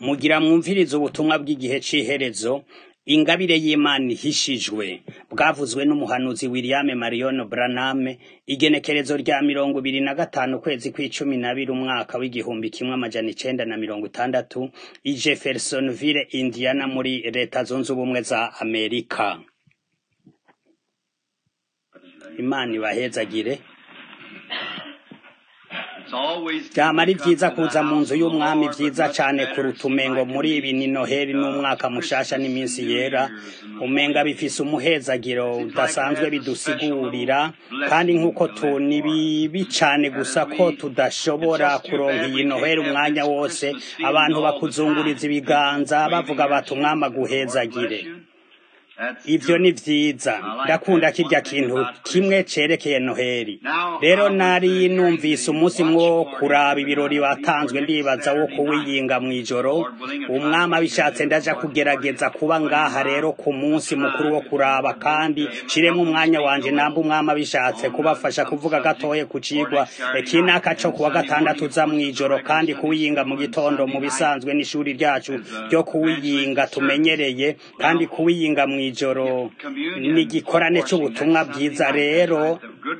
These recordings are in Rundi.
mugira mwumvirize ubutumwa bw'igihe c'iherezo ingabire y'Imana ihishijwe bwavuzwe n'umuhanuzi William Marion Branham igenekerezo rya mirongo ibiri na gatanu ukwezi kw'icumi n'abiri umwaka w'igihumbi kimwe amajana icenda na mirongo itandatu i Jeffersonville Indiana muri leta zunze ubumwe za Amerika Imana ibahezagire vyama ari vyiza kuza mu nzu y'umwami vyiza cane kuruta umengo muri ibi ni noheli n'umwaka mushasha n'iminsi yera umenga bifise umuhezagiro udasanzwe bidusigurira kandi nk'uko tu ni bibi cane gusa ko tudashobora kuronka iyi noheli umwanya wose abantu bakuzunguriza ibiganza bavuga bati umwami aguhezagire ivyo ni vyiza ndakunda kirya kintu kimwe cerekeye noheli rero nari numvise umunsi mwo kuraba ibirori watanzwe ndibaza wo kuwiyinga mw'ijoro umwami abishatse ndaja kugerageza kuba ngaha rero ku munsi mukuru wo kuraba kandi shiremwo umwanya wanje namba umwami abishatse kubafasha kuvuga gatoye ku cigwa kinaka co kuwa gatandatu uza mw'ijoro kandi kuwiyinga mu gitondo mu bisanzwe n'ishuri ryacu ryo kuwiyinga tumenyereye kandi kuwiyinga mw'ijoro ijoro ni igikorane c'ubutumwa bwiza rero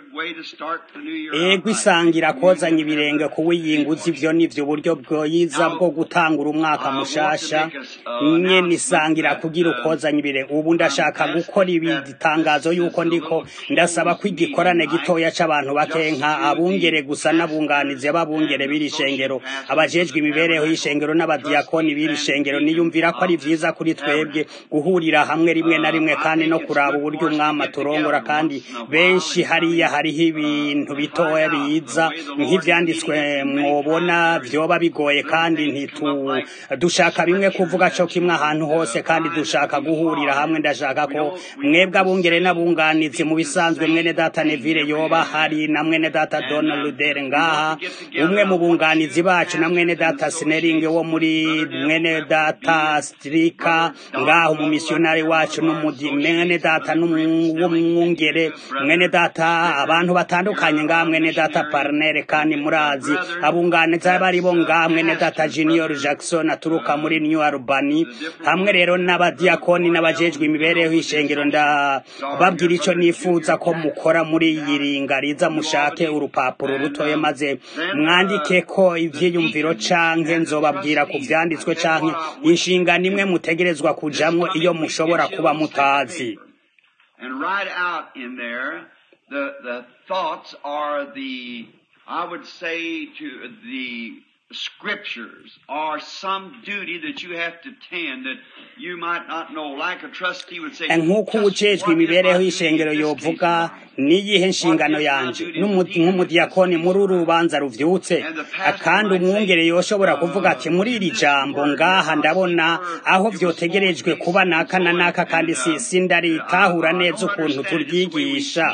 ego isangira kozanya ibirenge kuwiyinguza ivyo nivyo uburyo bwiza bwo gutangura umwaka mushasha nyene isangira kugira ukozanya ibirenge ubu ndashaka gukora ibitangazo yuko ndiko ndasaba ko igikorane gitoya c'abantu bake nka abungere gusa n'abunganizi b'abungere b'iri shengero abajejwe imibereho y'ishengero n'abadiyakoni b'iri shengero niyumvira ko ari vyiza kuri twebwe guhurira hamwe rimwe na rimwe kandi no kuraba uburyo umwami aturongora kandi benshi hariya hariho ibintu bitoya biza nk'ivyanditswe mwobona vyoba bigoye kandi ntitu dushaka bimwe kuvuga co kimwe ahantu hose kandi dushaka guhurira hamwe ndashaka ko mwebwe abungere n'abunganizi mu bisanzwe mwene data Neville yoba hari na mwene data Donald Luder ngaha umwe mu bunganizi bacu na mwene data Snering wo muri mwene data Strika ngaho mu missionary wacu n'umudi mwene data n'umwungere mwene data abantu batandukanye ngaha mwene data Parnere kandi murazi abunganiza bari bo ngaha mwene data Junior Jackson aturuka muri New Albany hamwe rero n'abadiakoni n'abajejwe imibereho y'ishengero ndababwira ico nifuza ko mukora muri iyi ringariza mushake urupapuro rutoye maze mwandike ko ivyiyumviro canke nzobabwira ku vyanditswe canke inshingano imwe mutegerezwa kujamwo iyo mushobora kuba mutazi and write out in there the the thoughts are the I would say to the scriptures or some duty that you have to tend that you might not know like a trustee would say nk'uko ujejwe imibereho y'ishengero yovuga niyihe nshingano yanje nk'umudiyakoni muri uru rubanza ruvyutse kandi umwungere yoshobora kuvuga ati muri iri jambo ngaha ndabona aho vyotegerejwe kuba naka na naka kandi sindaritahura neza ukuntu turyigisha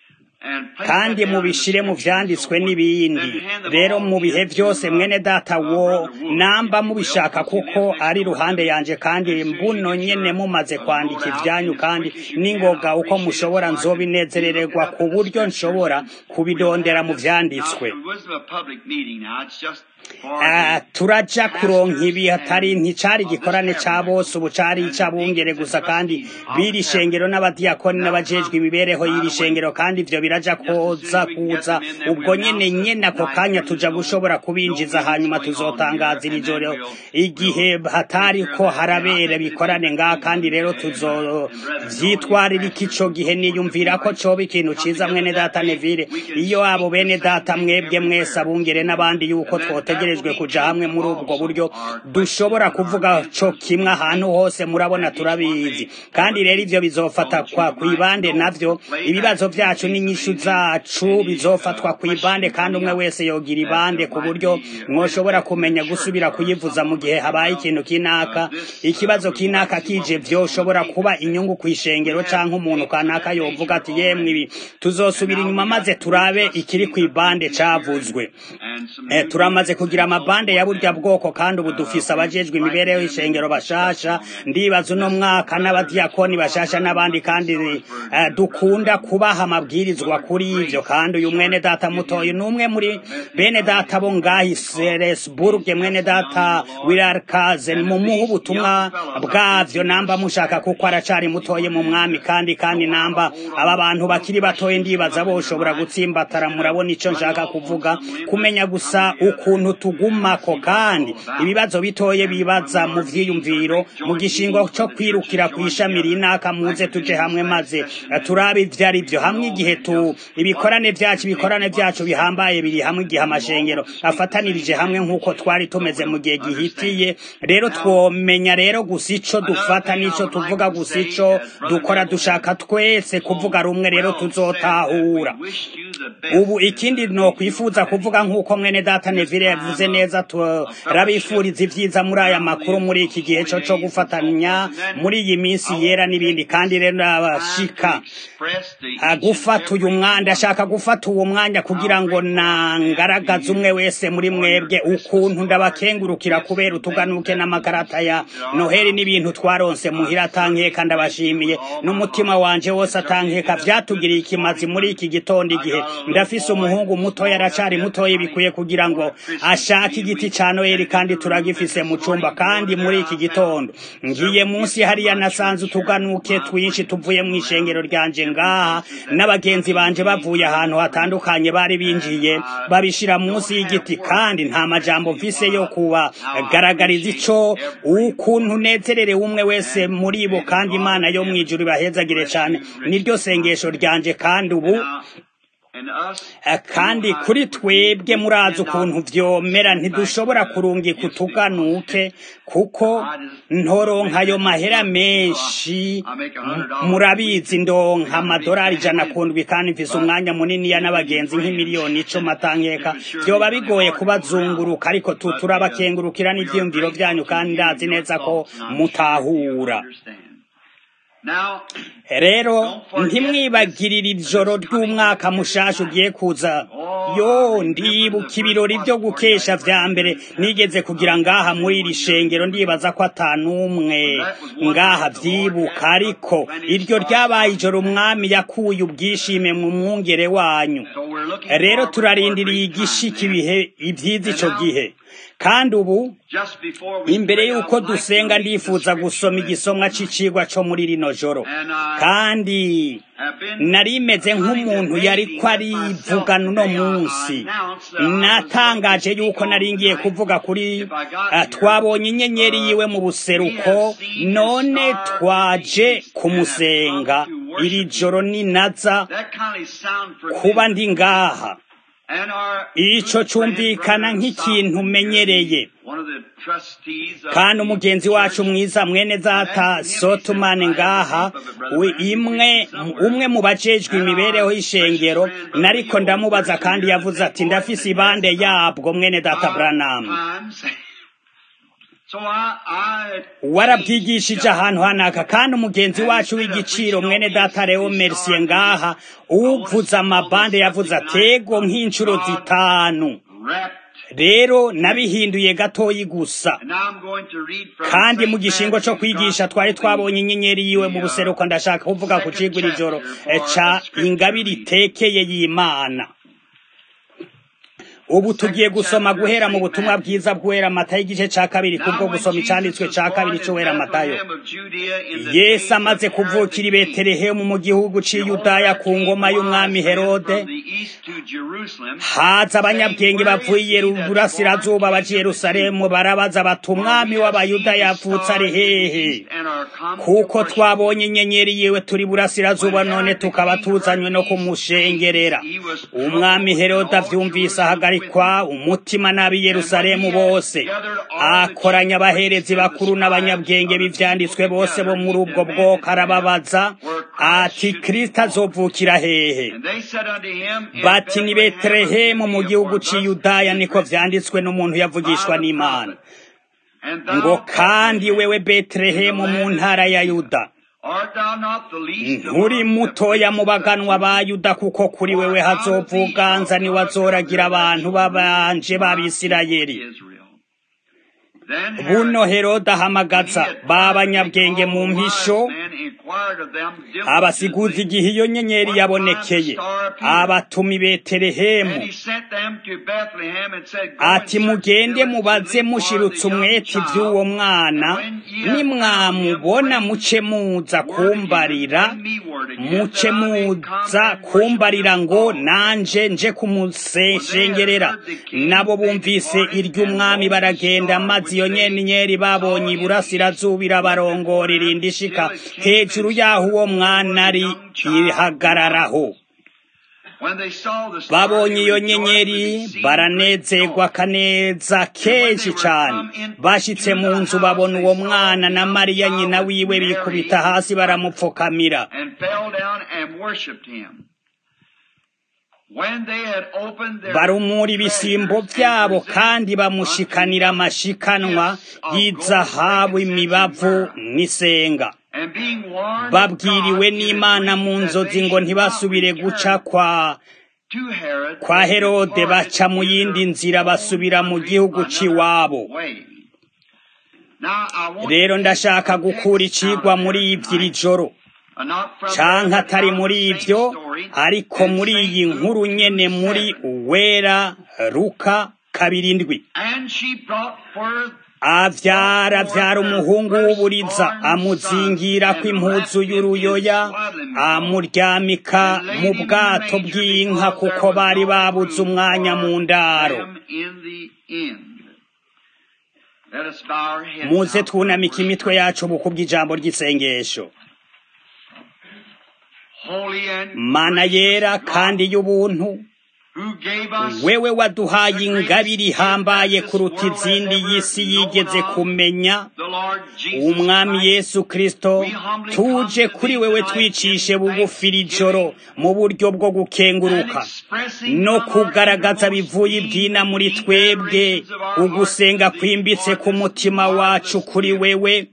kandi mubishire mu vyanditswe n'ibindi rero mu bihe vyose mwene data wo namba mubishaka kuko ari ruhande yanje kandi mbuno nyene mumaze kwandika ivyanyu kandi ningoga uko mushobora nzobinezerererwa ku buryo nshobora kubidondera mu vyanditswe Uh, turaja kuronka ibi hatari nticari igikorane ca bose ubu cari ic'abungere gusa kandi biri shengero n'abadiyakoni n'abajejwe imibereho y'iri shengero kandi ivyo biraja koza kuza ubwo nyene nyene ako kanya tuja gushobora kubinjiza hanyuma tuzotangaza iri joro igihe hatari ko harabera bikorane ngaha kandi rero tuzovyitwarira iki ico gihe niyumvira ko coba ikintu ciza mwene data Neville iyo abo bene data mwebwe mwese abungere n'abandi yuko twote dutegerejwe kuja hamwe muri ubwo buryo dushobora kuvuga co kimwe ahantu hose murabona turabizi kandi rero ivyo bizofata kwa kwibande navyo ibibazo vyacu n'inyishu zacu bizofatwa kwibande kandi umwe wese yogira ibande ku buryo mwoshobora kumenya gusubira kuyivuza mu gihe habaye ikintu kinaka ikibazo kinaka kije vyoshobora kuba inyungu kw'ishengero canke umuntu kanaka yovuga ati yemwe ibi tuzosubira inyuma maze turabe ikiri kwibande cavuzwe eh, turamaze kugira amabande ya burya bwoko kandi ubu dufise abajejwe imibereho y'ishengero bashasha ndibaza uno mwaka n'abadiyakoni bashasha n'abandi kandi uh, dukunda kubaha amabwirizwa kuri ivyo kandi uyu mwene data mutoyi n'umwe muri bene data bo ngahi Seresburg mwene data Wilarkazen mumuha ubutumwa bwavyo namba mushaka kuko aracari mutoye mu mwami kandi kandi namba aba bantu bakiri batoye ndibaza boshobora gutsimbatara murabona ico nshaka kuvuga kumenya gusa ukuntu tugumako kandi ibibazo bitoye bibaza mu vyiyumviro mu gishingo co kwirukira kw'ishami rinaka muze tuje hamwe maze turabe ivyo ari vyo hamwe igihe tu ibikorane vyacu ibikorane vyacu bihambaye biri hamwe igihe amashengero afatanirije hamwe nk'uko twari tumeze mu gihe gihitiye rero twomenya rero gusa ico dufata n'ico tuvuga gusa ico dukora dushaka twese kuvuga rumwe rero tuzotahura ubu ikindi no kwifuza kuvuga nk'uko mwene data Neville yavuze neza turabifuriza ivyiza muri aya makuru muri iki gihe co co gufatanya muri iyi minsi yera n'ibindi kandi rero abashika gufata uyu mwanya ashaka gufata uwo mwanya kugira ngo nangaragaze umwe wese muri mwebwe ukuntu ndabakengurukira kubera utuganuke n'amakarata ya noheli n'ibintu twaronse muhira atankeka ndabashimiye n'umutima wanje wose atankeka vyatugiriye ikimazi muri iki gitondo igihe ndafise umuhungu mutoya aracari mutoya bikwiye kugira ngo ashake igiti ca noheli kandi turagifise mu cumba kandi muri iki gitondo ngiye munsi hariya nasanze utuganuke twinshi tuvuye mu ishengero ryanje ngaha n'abagenzi banje bavuye ahantu hatandukanye bari binjiye babishira munsi y'igiti kandi nta majambo mfise yo kubagaragariza ico ukuntu nezererewe umwe wese muri bo kandi imana yo mwijuru ibahezagire cane niryo sengesho ryanje kandi ubu kandi kuri twebwe murazi ukuntu vyomera ntidushobora kurungika utuganuke kuko ntoronka ayo mahera menshi murabizi ndonka amadorari ijana kundwi kandi mfise umwanya muniniya n'abagenzi nk'imiliyoni icumi atankeka vyoba bigoye kubazunguruka ariko turabakengurukira n'ivyiyumviro vyanyu kandi ndazi neza ko mutahura rero ntimwibagirire ijoro ry'umwaka mushasha ugiye kuza yo ndibuka ibirori byo gukesha vya mbere nigeze kugira ngaha muri iri shengero ndibaza ko atanumwe ngaha vyibuka ariko iryo ryabaye ijoro umwami yakuye ubwishime mu mwungere wanyu rero turarindiriye igishika ibihe ivyiza ico gihe kandi ubu imbere y'uko dusenga ndifuza gusoma igisomwa c'icigwa co muri rino joro kandi nari meze nk'umuntu yari ko arivugana uno munsi natangaje yuko nari ngiye kuvuga kuri twabonye inyenyeri yiwe mu buseruko none twaje kumusenga iri joro ninaza kuba ndi ngaha ico cumvikana nk'ikintu umenyereye kandi umugenzi wacu mwiza mwene data sotumane ngaha imwe umwe mu bajejwe imibereho y'ishengero nariko ndamubaza kandi yavuze ati ndafise ibande yabwo mwene data Branham warabwigishije ahantu hanaka kandi umugenzi wacu w'igiciro mwene data Leo Mercier ngaha uvuza amabande yavuze atego nk'inshuro zitanu rero nabihinduye gatoyi gusa kandi mu gishingo cyo kwigisha twari twabonye inyenyeri yiwe mu buseruko ndashaka kuvuga ku cigwa iri joro ca ingabire itekeye y'imana ubu tugiye gusoma guhera mu butumwa bwiza bw'uwera matayo igice ca kabiri kubwo gusoma icanditswe ca kabiri c'uwera matayo yesu amaze kuvukira i betelehemu mu gihugu c'i yudaya ku ngoma y'umwami herode haza abanyabwenge bavuye iburasirazuba baja i yerusalemu barabaza bati umwami w'abayuda yavutse ari hehe kuko twabonye inyenyeri yiwe turi burasirazuba none tukaba tuzanywe no kumushengerera umwami herode avyumvise ahagarika kwa umutima n'ab'i Yerusalemu bose akoranya abaherezi bakuru n'abanyabwenge b'ivyanditswe bose bo muri ubwo bwoko arababaza ati Kristo azovukira hehe bati ni Betelehemu mu gihugu c'i Yudaya niko vyanditswe n'umuntu yavugishwa n'Imana ngo kandi wewe Betelehemu mu ntara ya Yuda Art thou not the least nturi among the mutoya mu princes of baganwa ba yuda kuko kuri wewe hazovuganza niwazoragira abantu babanje b'abisirayeli Israel? Then buno Herod, herode ahamagaza b'abanyabwenge mu mpisho man inquired of them abasiguzi diligently, igihe iyo nyenyeri yabonekeye abatuma i betelehemu and he sent them to Bethlehem and said, Go ati and search mugende the mubaze village mushirutse for the young umwete child, iby'uwo mwana nimwamubona muce muza kumbarira muce muza kumbarira ngo nanje nje kumuseshengerera nabo bumvise iry'umwami baragenda maze iyo nyenyeri babonye iburasirazuba irabarongora irinda ishika hejuru y'aho uwo mwana ari ihagararaho When they saw the star, babonye they iyo rejoiced with nyenyeri exceeding baranezerwa great joy. kaneza kenshi cyane bashitse mu nzu babona uwo mwana na mariya nyina wiwe bikubita hasi baramupfukamira and fell down and worshipped him. When they had opened their barumura ibisimbo treasures byabo and kandi presented bamushikanira unto him amashikanwa gifts of y'izahabu gold, imibavu frankincense, and myrrh. n'isenga And being warned of babwiriwe God in a n'imana dream mu that nzozi they ngo should ntibasubire not guca return kwa to Herod, kwa they herode departed baca mu in yindi their nzira own basubira mu country gihugu another c'iwabo way. Now, I want rero to ndashaka take a gukura text out icigwa of muri there ivyo iri tonight. joro Uh, not from canke there, but atari out of muri the same ivyo story ariko in muri St. iyi nkuru Luke nyene 2, muri 7. uwera ruka kabiri ndwi And she brought forth avyara avyara umuhungu w'uburiza amuzingirako impuzu y'uruyoya amuryamika mu bwato bw'inka kuko bari babuze umwanya mu ndaro them in the end. Let us bow our heads muze now for twunamika worship. imitwe yacu buku bw'ijambo ry'isengesho Holy and mana yera gracious kandi y'ubuntu who gave us wewe waduhaye ingabire ihambaye kuruta izindi y'isi yigeze kumenya the Lord Jesus umwami Christ, yesu kristo tuje kuri wewe twicishe bugufi iri joro mu buryo bwo gukenguruka no kugaragaza bivuye ibyina muri twebwe ugusenga kwimbitse ku mutima wacu kuri wewe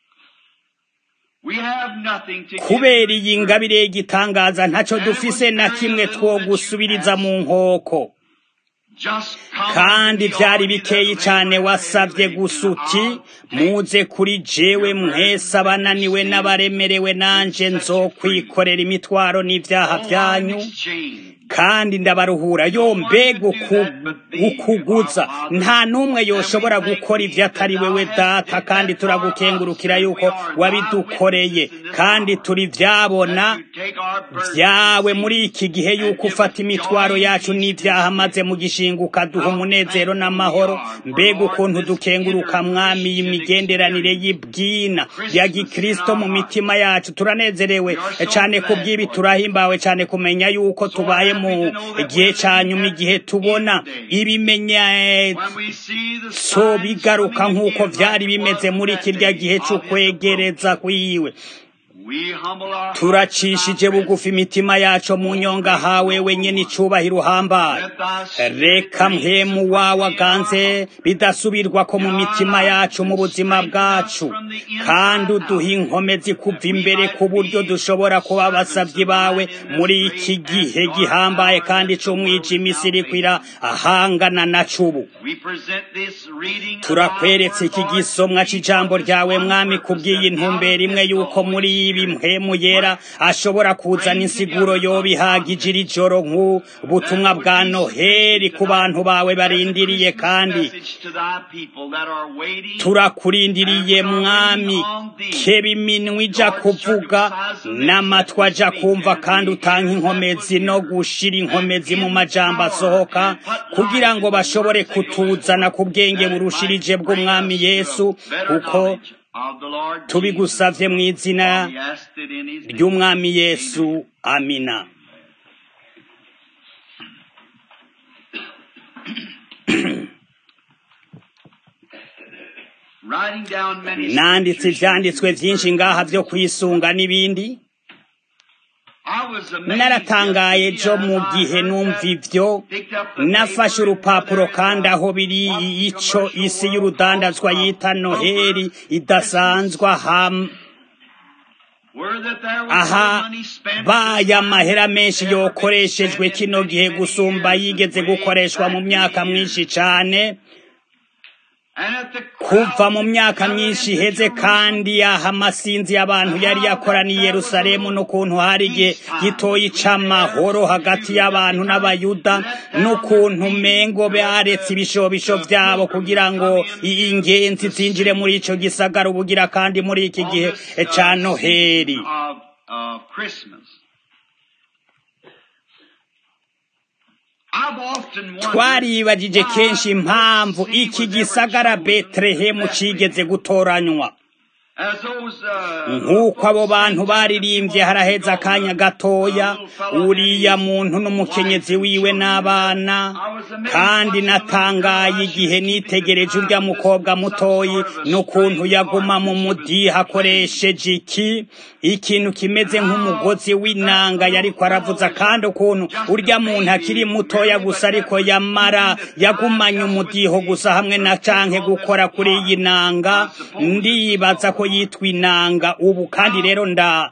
kubera iyi ngabire y'igitangaza ntacyo dufise na kimwe two gusubiriza mu nkoko kandi byari bikeyi cyane wasabye gusa uti muze kuri jewe mwese abananiwe n'abaremerewe nanje nzokwikorera imitwaro n'ibyaha byanyu kandi ndabaruhura yo mbega ukuguza nta n'umwe yoshobora gukora ibyo atari wewe data kandi turagukengurukira yuko wabidukoreye kandi turi byabona byawe muri iki gihe yuko ufata imitwaro yacu n'ibyaha maze mu gishinga ukaduha umunezero n'amahoro mbega ukuntu dukenguruka mwami imigenderanire y'ibwina ya gikristo mu mitima yacu turanezerewe cyane ku bw'ibi turahimbawe cyane kumenya yuko tubaye mu gihe cya nyuma igihe tubona ibimenyetso bigaruka nk'uko byari bimeze muri kirya gihe cy'ukwegereza kwiwe turacishije bugufi imitima yacu mu nyonga hawe wenyine icubahiro uhambaye reka mpemu wawe aganze bidasubirwa ko mu mitima yacu mu buzima bwacu kandi uduha inkomezi kuva imbere ku buryo dushobora kuba abasabyi bawe muri iki gihe gihambaye kandi c'umwijima isi iriko irahangana na cubu turakweretse iki gisomwa c'ijambo ryawe mwami kubw'iyi ntumbero imwe yuko muri ibi mpemu yera ashobora kuzana insiguro yoba ihagije iri joro nk'ubutumwa bwa noheli ku bantu bawe barindiriye kandi turakurindiriye mwami keba iminwa ija kuvuga n'amatwi aja kumva kandi utanga inkomezi no gushira inkomezi mu majambo asohoka kugira ngo bashobore kutuzana ku bwenge burushirije bw'umwami yesu kuko tubigusavye mu izina ry'umwami yesu amina nanditse ivyanditswe vyinshi ngaha vyo kwisunga n'ibindi naratangaye jo mu gihe numva ivyo nafashe urupapuro kandi aho biri ico isi y'urudandazwa yita noheli idasanzwa ham aha baya amahera menshi yokoreshejwe kino gihe gusumba yigeze gukoreshwa mu myaka myinshi cyane kuva mu myaka myinshi iheze kandi aha amasinzi y'abantu yari yakoraniye Yerusalemu n'ukuntu hari igihe gitoya c'amahoro hagati y'abantu n'abayuda n'ukuntu mengo baretse ibishobisho vyabo kugira ngo ingenzi zinjire muri ico gisagara ubugira kandi muri iki gihe ca noheri twaribagije kenshi impamvu iki gisagara betelehemu cigeze gutoranywa nk'uko abo bantu baririmbye haraheze akanya gatoya uriya muntu n'umukenyezi wiwe n'abana kandi natangaye igihe nitegereje urya mukobwa mutoyi n'ukuntu yaguma mu mudiha akoresheje iki ikintu kimeze nk'umugozi w'inanga yariko aravuza kandi ukuntu urya muntu akiri mutoya gusa ariko yamara yagumanye umudiho gusa hamwe na canke gukora kuri iyi nanga ndibaza ko yitwa inanga ubu kandi rero nda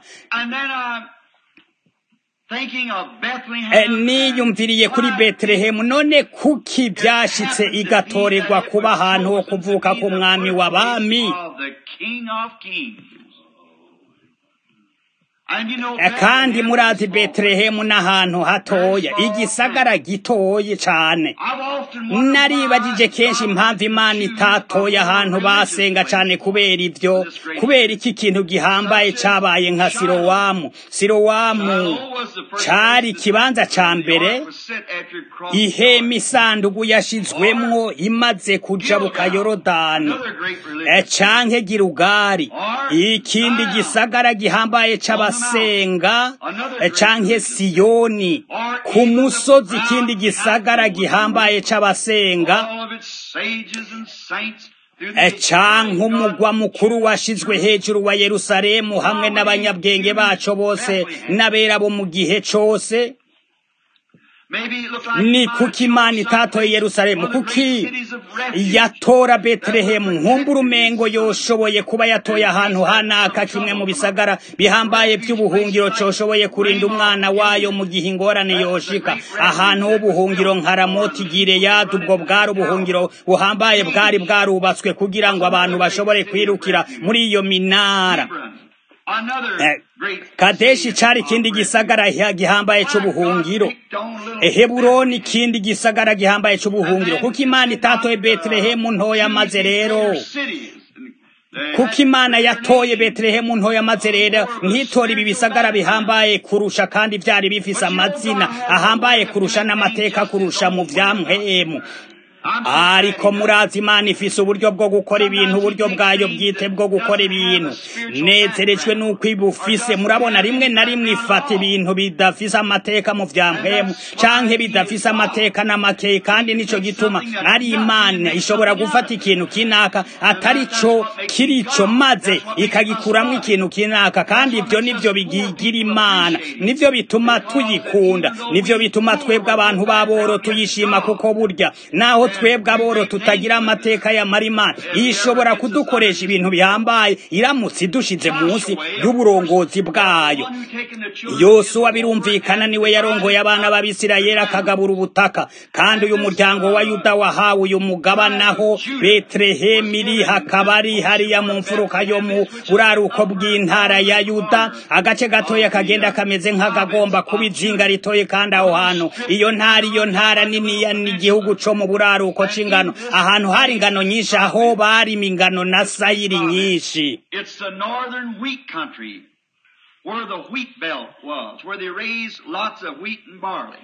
niyumviriye kuri betelehemu none kuki byashitse igatorerwa kuba ahantu ho kuvuka k'umwami w'abami kandi murazi betelehemu n'ahantu hatoya igisagara gitoye cane naribagije kenshi impamvu imana itatoye ahantu basenga cane kubera ivyo kubera iki kintu gihambaye cabaye nka sirowamu sirowamu cari ikibanza ca mbere ihema isandugu yashizwemwo imaze kujabuka yorodani canke girugari ikindi gisagara gihambaye c'aba senga canke siyoni ku musozi ikindi gisagara gihambaye c'abasenga canke umugwa mukuru washizwe hejuru wa yerusalemu hamwe n'abanyabwenge baco bose n'abera bo mu gihe cose ni kuki imana itatoye yerusalemu kuki yatora betelehemu nkumbura umengo yoshoboye kuba yatoye ahantu hanaka kimwe mu bisagara bihambaye by'ubuhungiro coshoboye kurinda umwana wayo mu gihe ingorane yoshika ahantu h'ubuhungiro nka ramoti gireyadi ubwo bwari ubuhungiro buhambaye bwari bwarubatswe kugira ngo abantu bashobore kwirukira muri iyo minara kadeshi cari ikindi gisagara gihambaye c'ubuhungiro heburoni ikindi gisagara gihambaye c'ubuhungiro kuko imana itatoye betelehemu ntoya maze rero kuko imana yatoye betelehemu ntoya maze rero ntitora ibi bisagara bihambaye kurusha kandi vyari bifise amazina ahambaye kurusha n'amateka kurusha mu vyamhemu ariko murazi imana ifise uburyo bwo gukora ibintu uburyo bwayo bwite bwo gukora ibintu nezerejwe n'uko ibufise murabona rimwe na rimwe ifata ibintu bidafise amateka mu vya mpemu canke bidafise amateka n'amakeye kandi nico gituma ari imana ishobora gufata ikintu kinaka atari co kirico maze ikagikuramwo ikintu kinaka kandi ivyo nivyo bigigira imana nivyo bituma tuyikunda nivyo bituma twebwe abantu baboro tuyishima kuko burya naho twebwe aboro tutagira amateka ya marimana ishobora kudukoresha ibintu bihambaye iramutse idushize munsi y'uburongozi bwayo yosuwa birumvikana niwe yarongoye abana b'abisirayeli akagabura ubutaka kandi uyu muryango wa yuda wahawe uyu mugabanaho betelehemu iri hakaba ari hariya mu mfuruka yo mu buraruko bw'intara ya yuda agace gatoya kagenda kameze nk'akagomba kuba izinga ritoye kandi aho hantu iyo ntara iyo ntara niniya ni igihugu co mu buraruko uko c'ingano ahantu hari ingano nyinshi aho barima ingano na sayiri nyinshi It's the northern wheat country where the wheat belt was, where they raised lots of wheat and barley.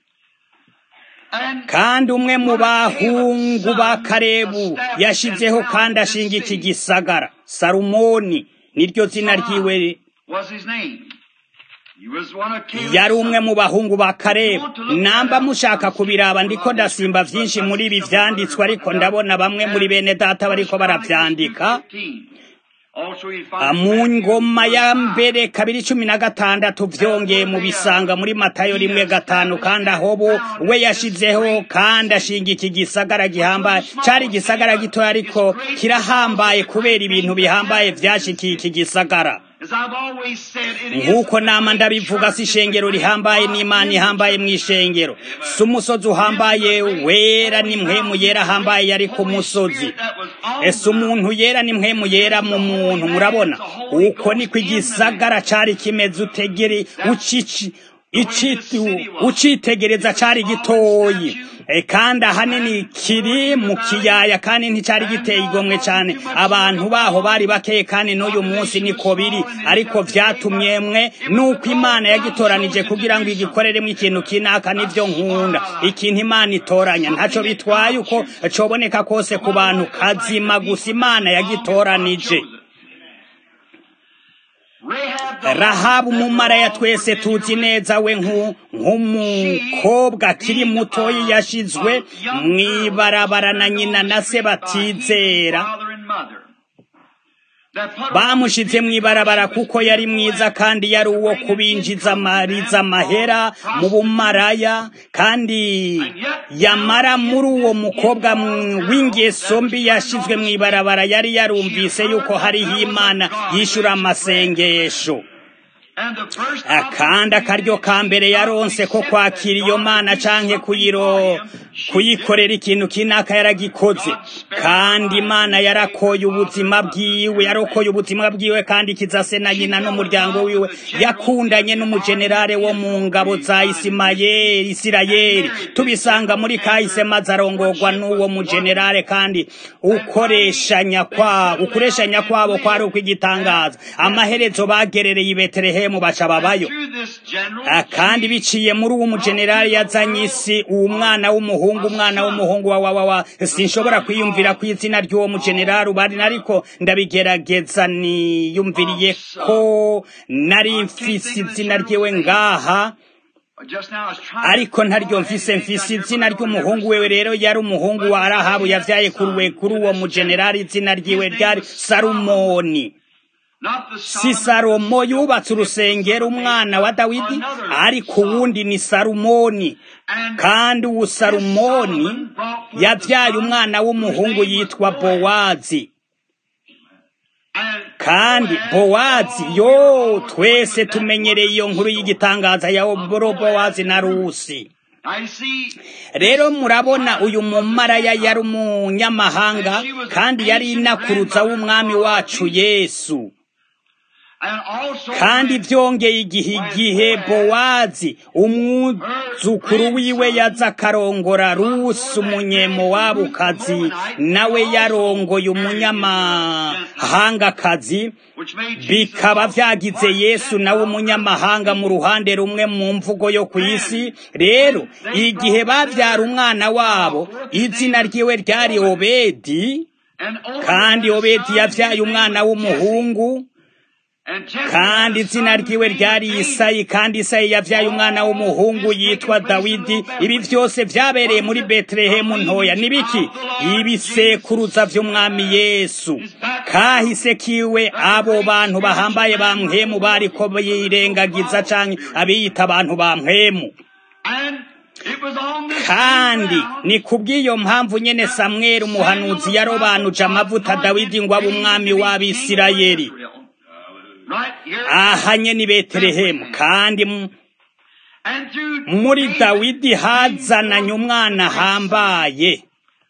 And kandi umwe mu bahungu ba karebu yashizeho kandi ashinga iki gisagara salumoni niryo zina ryiwe was his name. He was one of Caleb's yari umwe sons. mu bahungu ba karebu namba mushaka kubiraba ndiko ndasimba vyinshi muri ibi vyanditswe ariko ndabona bamwe muri bene data bariko baravyandika mu ngoma ya mbere kabiri cumi na gatandatu vyongeye mu bisanga muri matayo rimwe gatanu kandi aho bo we yashizeho kandi ashinga iki gisagara gihambaye cari igisagara gitoya ariko kirahambaye kubera ibintu bihambaye vyashikiye iki gisagara nk'uko nama ndabivuga si ishengero rihambaye n'imana ihambaye mu ishengero si umusozi uhambaye wera ni mpwemu yera ahambaye yari ku musozi ese umuntu yera ni mpwemu yera mu muntu murabona uko niko igisagara cari kimeze utegere ucici ucitegereza cari gitoyi kandi ahanini kiri mu kiyaya kandi nticari giteye igomwe cyane abantu baho bari bakeye kandi n'uyu munsi niko biri ariko vyatumye mwe nuko imana yagitoranije kugira ngo igikoreremo ikintu kinaka nivyo nkunda ikintu imana itoranya ntaco bitwaye uko coboneka kose ku bantu kazima gusa imana yagitoranije rahabu umumaraya twese tuzi neza we nk'umukobwa akiri mutoyi yashizwe mw'ibarabara na nyina na se batizera bamushize mw'ibarabara kuko yari mwiza kandi yari uwo kubinjiza amariza amahera mu bumaraya kandi yamara muri uwo mukobwa w'ingeso mbi yashizwe mw'ibarabara yari yarumvise yuko hariho imana yishura amasengesho kandi akaryo ka mbere yaronse ko kwakira iyo mana canke kuyiro kuyikorera ikintu kinaka yaragikoze kandi imana yarakoye ubuzima bwiwe yarokoye ubuzima bwiwe kandi kizase na nyina n'umuryango wiwe yakundanye n'umujenerale wo mu ngabo za isimayeli isirayeli tubisanga muri kahise maze arongorwa n'uwo mujenerale kandi ukoreshanya kwabo ukoreshanya kwabo kwari ukwigitangaza amaherezo bagerereye i betelehemu baca babayo kandi biciye muri uwo mujenerali yazanye isi uwo mwana w'umuhungu umwana w'umuhungu wa wa wa sinshobora kwiyumvira ku izina ry'uwo mujenerali ubari ariko ndabigerageza niyumviriye ko nari mfise izina ryiwe ngaha ariko ntaryo mfise mfise izina ry'umuhungu wewe rero yari umuhungu wa arahabu yavyaye kuruwe kuri uwo mujenerali izina ryiwe ryari salumoni si salomo yubatse urusengero umwana wa dawidi ariko uwundi ni salumoni kandi uwo salumoni yabyaye umwana w'umuhungu yitwa bowazi kandi bowazi yo twese tumenyereye iyo nkuru y'igitangaza ya bowazi na rusi rero murabona uyu mumaraya yari umunyamahanga kandi yari inakuruza w'umwami wacu yesu kandi byongeye igihe igihe bowazi umwuzukuru wiwe yaza akarongora rusi umunyemowabukazi nawe yarongoye umunyamahangakazi bikaba byagize yesu nawe umunyamahanga mu ruhande rumwe mu mvugo yo ku isi rero igihe babyara umwana wabo izina ryiwe ryari obedi kandi obedi yabyaye umwana w'umuhungu kandi izina ryiwe ryari isayi kandi isayi yabyaye umwana w'umuhungu yitwa dawidi ibi byose byabereye muri betelehemu ntoya nibiki ibisekuruza by'umwami yesu kahise kiwe abo bantu bahambaye ba mpwemu bariko birengagiza canke abiyita abantu ba mpwemu kandi ni kubw'iyo mpamvu nyene samweli umuhanuzi yarobanuje amavuta dawidi ngo abe umwami w'abisirayeli aha nyene betelehemu kandi muri dawidi hazananye umwana ahambaye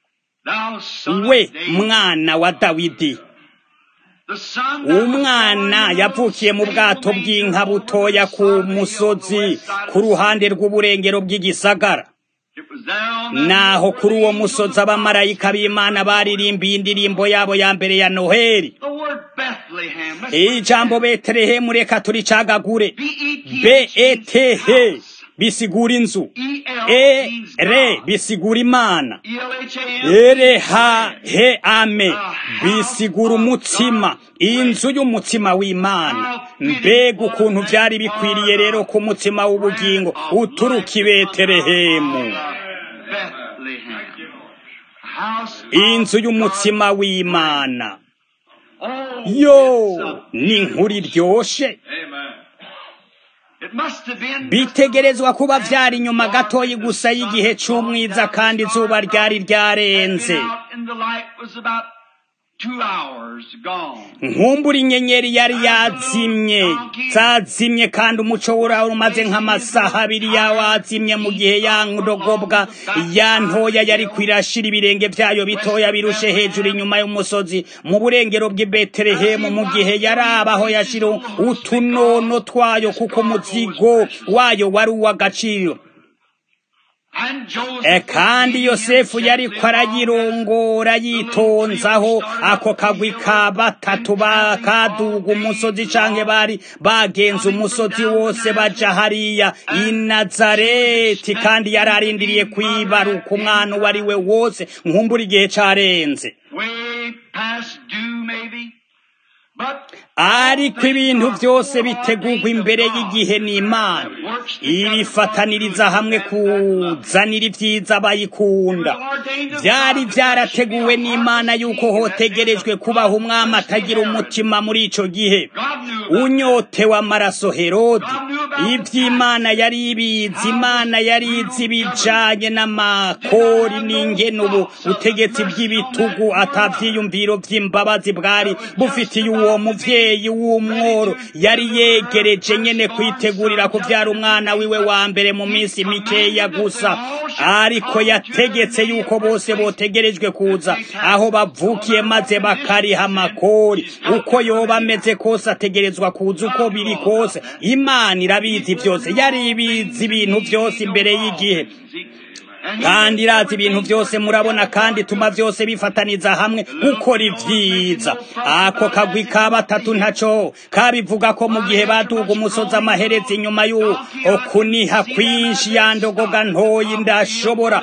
we mwana wa dawidi umwana yavukiye mu bwato bw'inka butoya ku musozi ku ruhande rw'uburengero bw'igisagara naho kuri uwo musozi abamarayika b'imana baririmbiye indirimbo yabo ya mbere ya noheli ijambo betelehemu reka turicagagure beetehe bisigura inzu e re bisigura imana ere ha he ame bisigura umutsima inzu y'umutsima w'imana mbega ukuntu byari bikwiriye rero ku mutsima w'ubugingo uturuka i betelehemu inzu y'umutsima w'imana Oh, yo it's a- ni inkuru iryoshe Amen. It must have been bitegerezwa kuba vyari inyuma gatoyi gusa y'igihe c'umwiza kandi izuba ryari ryarenze Been out in the light was about two hours gone. nkumbura inyenyeri yari yazimye zazimye kandi umuco wura umaze nk'amasaha abiri yawazimye mu gihe ya ndogobwa ya ntoya yari kwirashira ibirenge vyayo bitoya birushe hejuru inyuma y'umusozi mu burengero bw'i betelehemu mu gihe yarabaho yashira utunono twayo kuko umuzigo wayo wari uw'agaciro And Joseph E kandi yosefu yariko arayirongora yitonzaho ako kagwi ka batatu bakaduga umusozi canke bari bagenze umusozi wose baja hariya i nazareti kandi yararindiriye kwibaruka umwana uwo ari we wose nkumbura igihe carenze way past due maybe. But ariko ibintu byose bitegurwa imbere y'igihe n'imana ibifataniriza hamwe kuzanira ibyiza abayikunda byari byarateguwe n'imana yuko hotegerejwe kubaho umwami atagira umutima muri ico gihe God knew unyotewe amaraso herodi iby'imana yari ibizi imana yari izi ibijanye n'amakori n'ingene ubu ubutegetsi bw'ibitugu atavyiyumviro vy'imbabazi bwari bufitiye uwo muvyeyi w'umworo yari yegereje nyene kwitegurira kuvyara umwana wiwe wa mbere mu minsi mikeya gusa ariko yategetse yuko bose botegerejwe kuza aho bavukiye maze bakariha amakori uko yoba ameze kose ategerezwa kuza uko biri kose imana irabizi byose yari ibizi ibintu byose imbere y'igihe kandi irazi ibintu byose murabona kandi tuma byose bifataniza hamwe gukora ibyiza ako kagwi ka batatu ntaco kabivuga ko mu gihe baduga umusozi amaherezi inyuma y'ukuniha kwinshi yandogoga ntoyi ndashobora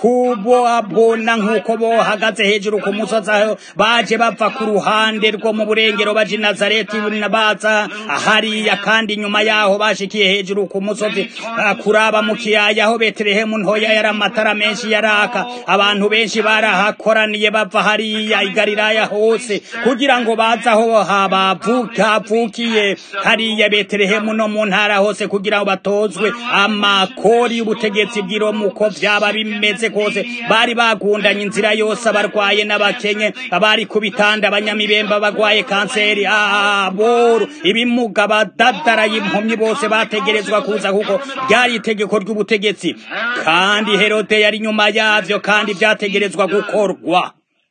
kubabona nk'uko bohagaze hejuru ku musozi aho baje bava ku ruhande rwo mu burengero baja i nazareti baza hariya kandi inyuma yaho bashikiye hejuru ku musozi ah, kuraba mu kiyaya aho betelehemu ntoya yari amatara menshi yaraka abantu benshi barahakoraniye bava hariya i galilaya hose kugira ngo baze aho habavuka havukiye hariya betelehemu no mu ntara hose kugira ngo batozwe amakori y'ubutegetsi bw'iromu uko vyaba bimeze kose bari bagundanye inzira yose abarwaye n'abakenye abari ku bitanda abanyamibemba bagwaye kanseri aboru ibimuga abadadaraye impumyi bose bategerezwa kuza kuko ryari itegeko ry'ubutegetsi kandi herode yari inyuma yavyo kandi vyategerezwa gukorwa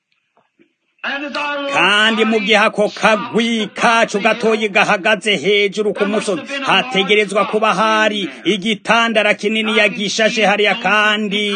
kandi mu gihe ako kagwi kacu gatoyi gahagaze hejuru ku musozi hategerezwa kuba hari igitandara kinini yagishashe hariya kandi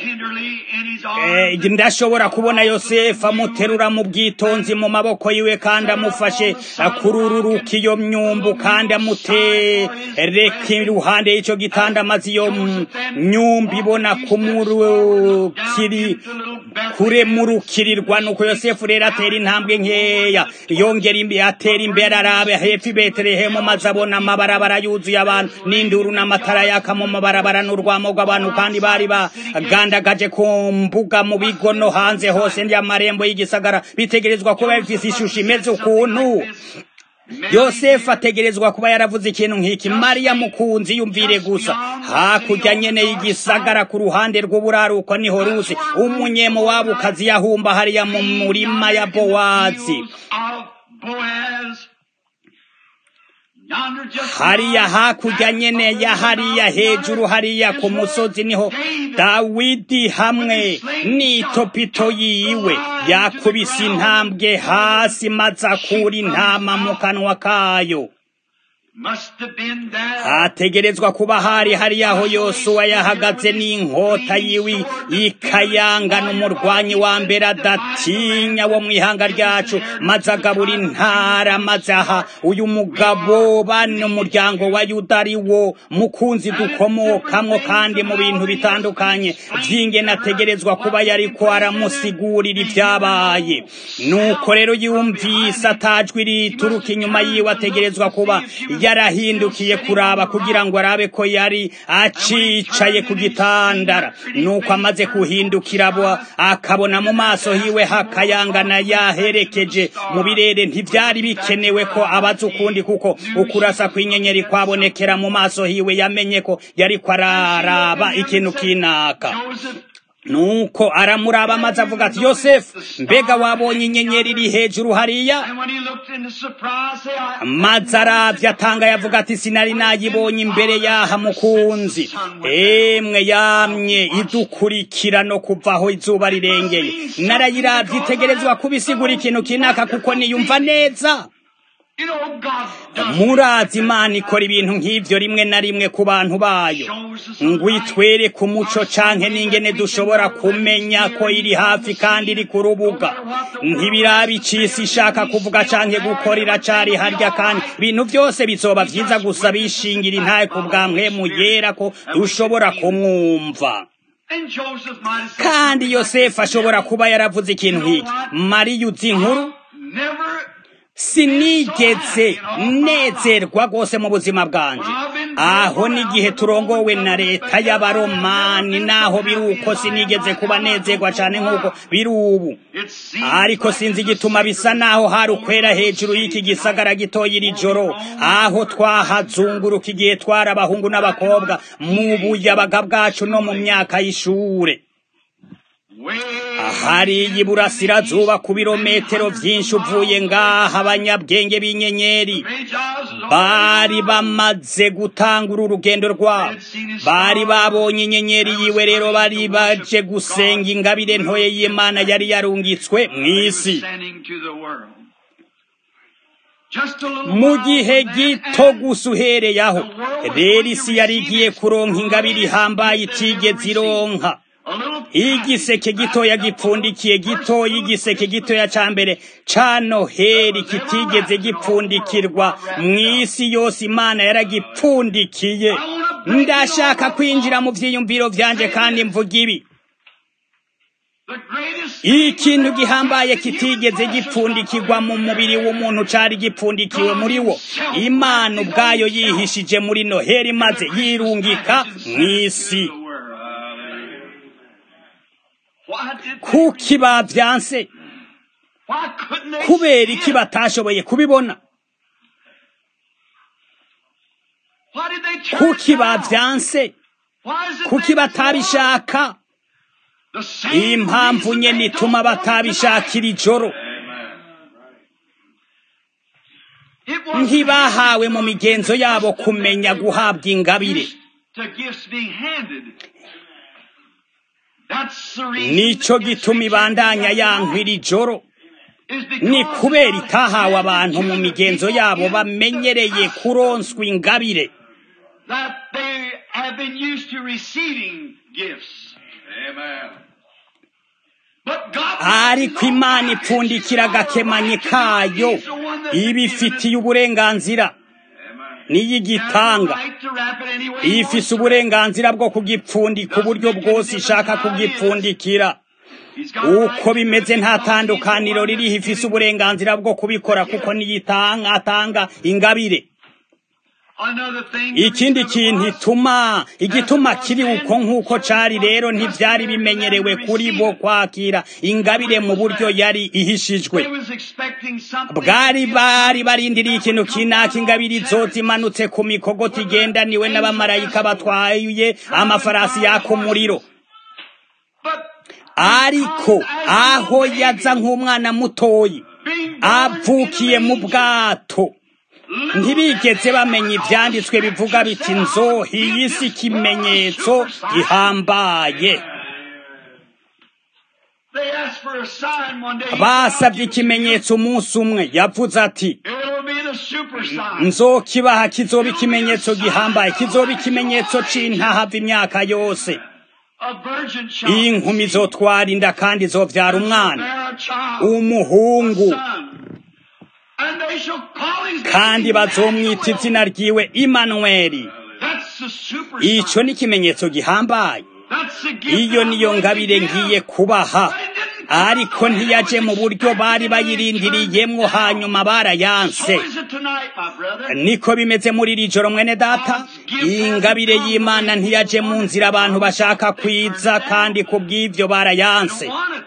Eh, ndashobora kubona yosefu amuterura mu bwitonzi mu maboko yiwe kandi amufashe akurururuka iyo myumbu kandi amutereka iruhande y'ico gitanda maze iyo m- myumbu ibona kumurukiri kuremurukirirwa nuko yosefu rero atera intambwe nkeya yongera imbere atera imbere arabe hepfo i betelehemu maze abona amabarabara yuzuye abantu n'induru n'amatara yaka mu mabarabara n'urwamo rw'abantu kandi bari bagandagaje ku mbuga mu bigo no hanze hose y'amarembo y'igisagara bitegerezwa kuba bifise ishusho imeze ukuntu yosefu ategerezwa kuba yaravuze ikintu nk'iki mariya mukunzi yumvire gusa hakurya nyene y'igisagara ku ruhande rw'uburaruko niho ruzi umunyemo wabukazi yahumba hariya mu murima ya bowazi hariya hakurya nyene ya hariya hejuru hariya ku musozi niho dawidi hamwe n'itopito yiwe yakubise intambwe hasi maze akura intama mu kanwa kayo hategerezwa kuba hari hari aho yosuwa yahagaze n'inkota yiwe ikayangana umurwanyi wa mbere adatinya wo mu ihanga ryacu maze agabura intara maze aha uyu mugabo bane umuryango wa yuda ari wo mukunzi dukomokamwo kandi mu bintu bitandukanye vy'ingene ategerezwa kuba yariko aramusigurira ivyabaye nuko rero yumvise atajwi rituruka inyuma yiwe ategerezwa kuba yarahindukiye kuraba kugira ngo arabe ko yari acicaye ku gitandara nuko amaze kuhindukira abo akabona mu maso hiwe hakayangana yaherekeje mu birere ntivyari bikenewe ko abaza ukundi kuko ukurasa kw'inyenyeri kwabonekera mu maso hiwe yamenye ko yariko araraba ikintu kinaka nuko aramuraba amaze avuga ati yosefu mbega wabonye inyenyeri iri hejuru hariya maze aravye atanga yavuga ati sinari nayibonye imbere yaha mukunzi emwe yamye idukurikira no kuva aho izuba rirengeye narayiravye itegerezwa kubisigura ikintu kinaka kuko niyumva neza murazi imana ikora ibintu nk'ivyo rimwe na rimwe ku bantu bayo ngo itwere ku muco canke n'ingene dushobora kumenya ko iri hafi kandi iri ku rubuga ntibiraba icisi ishaka kuvuga canke gukora iracari harya kandi ibintu vyose bizoba vyiza gusa bishingira intaye ku bwa mpwemu yera ko dushobora kumwumva kandi yosefu ashobora kuba yaravuze ikintu nk'iki mariya uzi inkuru sinigeze nezerwa rwose mu buzima bwanje aho n'igihe turongowe na leta y'abaromani naho biri uko sinigeze kuba nezerwa cyane nk'uko biri ubu ariko sinzi igituma bisa naho hari ukwera hejuru y'iki gisagara gitoya iri joro aho twahazunguruka igihe twari abahungu n'abakobwa mu buyabaga bwacu no mu myaka y'ishure hariya iburasirazuba ku birometero byinshi uvuye ngaha abanyabwenge b'inyenyeri bari bamaze gutangura urugendo rwabo bari babonye inyenyeri yiwe rero bari baje gusenga ingabire ntoye y'imana yari yarungitswe mu isi mu gihe gito gusa uhereye aho rero isi yari igiye kuronka ingabire ihambaye itigeze ironka igiseke gitoya gipfundikiye gitoya igiseke gitoya ca mbere ca noheri kitigeze gipfundikirwa mw'isi yose imana yaragipfundikiye ndashaka kwinjira mu vyiyumviro vyanje kandi mvuga ibi ikintu gihambaye kitigeze gipfundikirwa mu mubiri w'umuntu cari gipfundikiwe muri wo imana ubwayo yihishije muri noheri maze yirungika mw'isi kuki bavyanse kubera iki batashoboye kubibona kuki bavyanse kuki batabishaka impamvu nyene ituma batabishakira ijoro ntibahawe mu migenzo yabo kumenya guhabwa ingabire nico gituma ibandanya yankwira ijoro ni kubera itahawe abantu mu migenzo yabo bamenyereye kuronswa ingabire ariko imana ipfundikira agakemanyi kayo ibifitiye uburenganzira niyigitanga ifise uburenganzira bwo kugipfundika uburyo bwose ishaka kugipfundikira uko bimeze nta tandukaniro ririho ifise uburenganzira bwo kubikora kuko niyitanga atanga ingabire ikindi kintu ituma igituma kiri uko nk'uko cari rero ntivyari bimenyerewe kuri bo kwakira ingabire mu buryo yari ihishijwe bwari bari barindiriye ikintu kinaka ingabire izoza imanutse ku mikogoti igendaniwe n'abamarayika batwaye amafarasi yaka umuriro ariko aho yaza nk'umwana mutoyi avukiye mu bwato ntibigeze bamenya ibyanditswe bivuga biti nzohi y'isi ikimenyetso gihambaye basabye ikimenyetso umunsi umwe yavuze ati nzokibaha kizoba ikimenyetso gihambaye kizoba ikimenyetso c'intahava imyaka yose iyi nkumi izotwara inda kandi izovyara umwana umuhungu kandi bazomwita izina ryiwe imanuweli icyo ni ikimenyetso gihambaye iyo niyo ngabire ngiye kubaha ariko ntiyaje mu buryo bari bayirindiriyemwo hanyuma barayanse So is it tonight, my brother. niko bimeze muri iri joro mwene data ingabire y'imana ntiyaje mu nzira abantu bashaka kwiza kandi ku bw'ibyo barayanse They don't want it.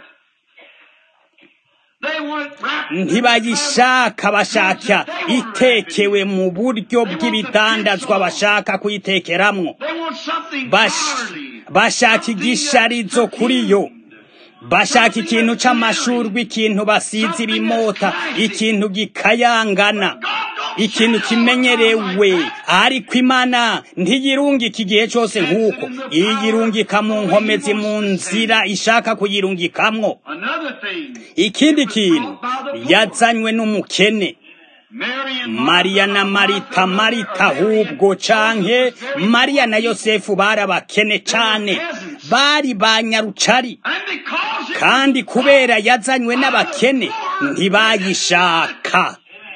They want it wrapped. ntibayishaka bashaka itekewe mu buryo bw'ibidandazwa bashaka kuyitekeramwo They want something Bash- godly. bashaka igisharizo kuri yo bashaka ikintu c'amashurwe ikintu basize ibimota ikintu gikayangana God don't ikintu send kimenyerewe ariko imana ntiyirungika igihe cyose nk'uko iyirungika mu nkomezi mu nzira ishaka kuyirungikamwo Another thing. ikindi kintu yazanywe n'umukene Mary and mariya na marita marita ahubwo canke mariya na yosefu bari abakene cane bari ba nyarucari And because it kandi kubera yazanywe n'abakene ntibayishaka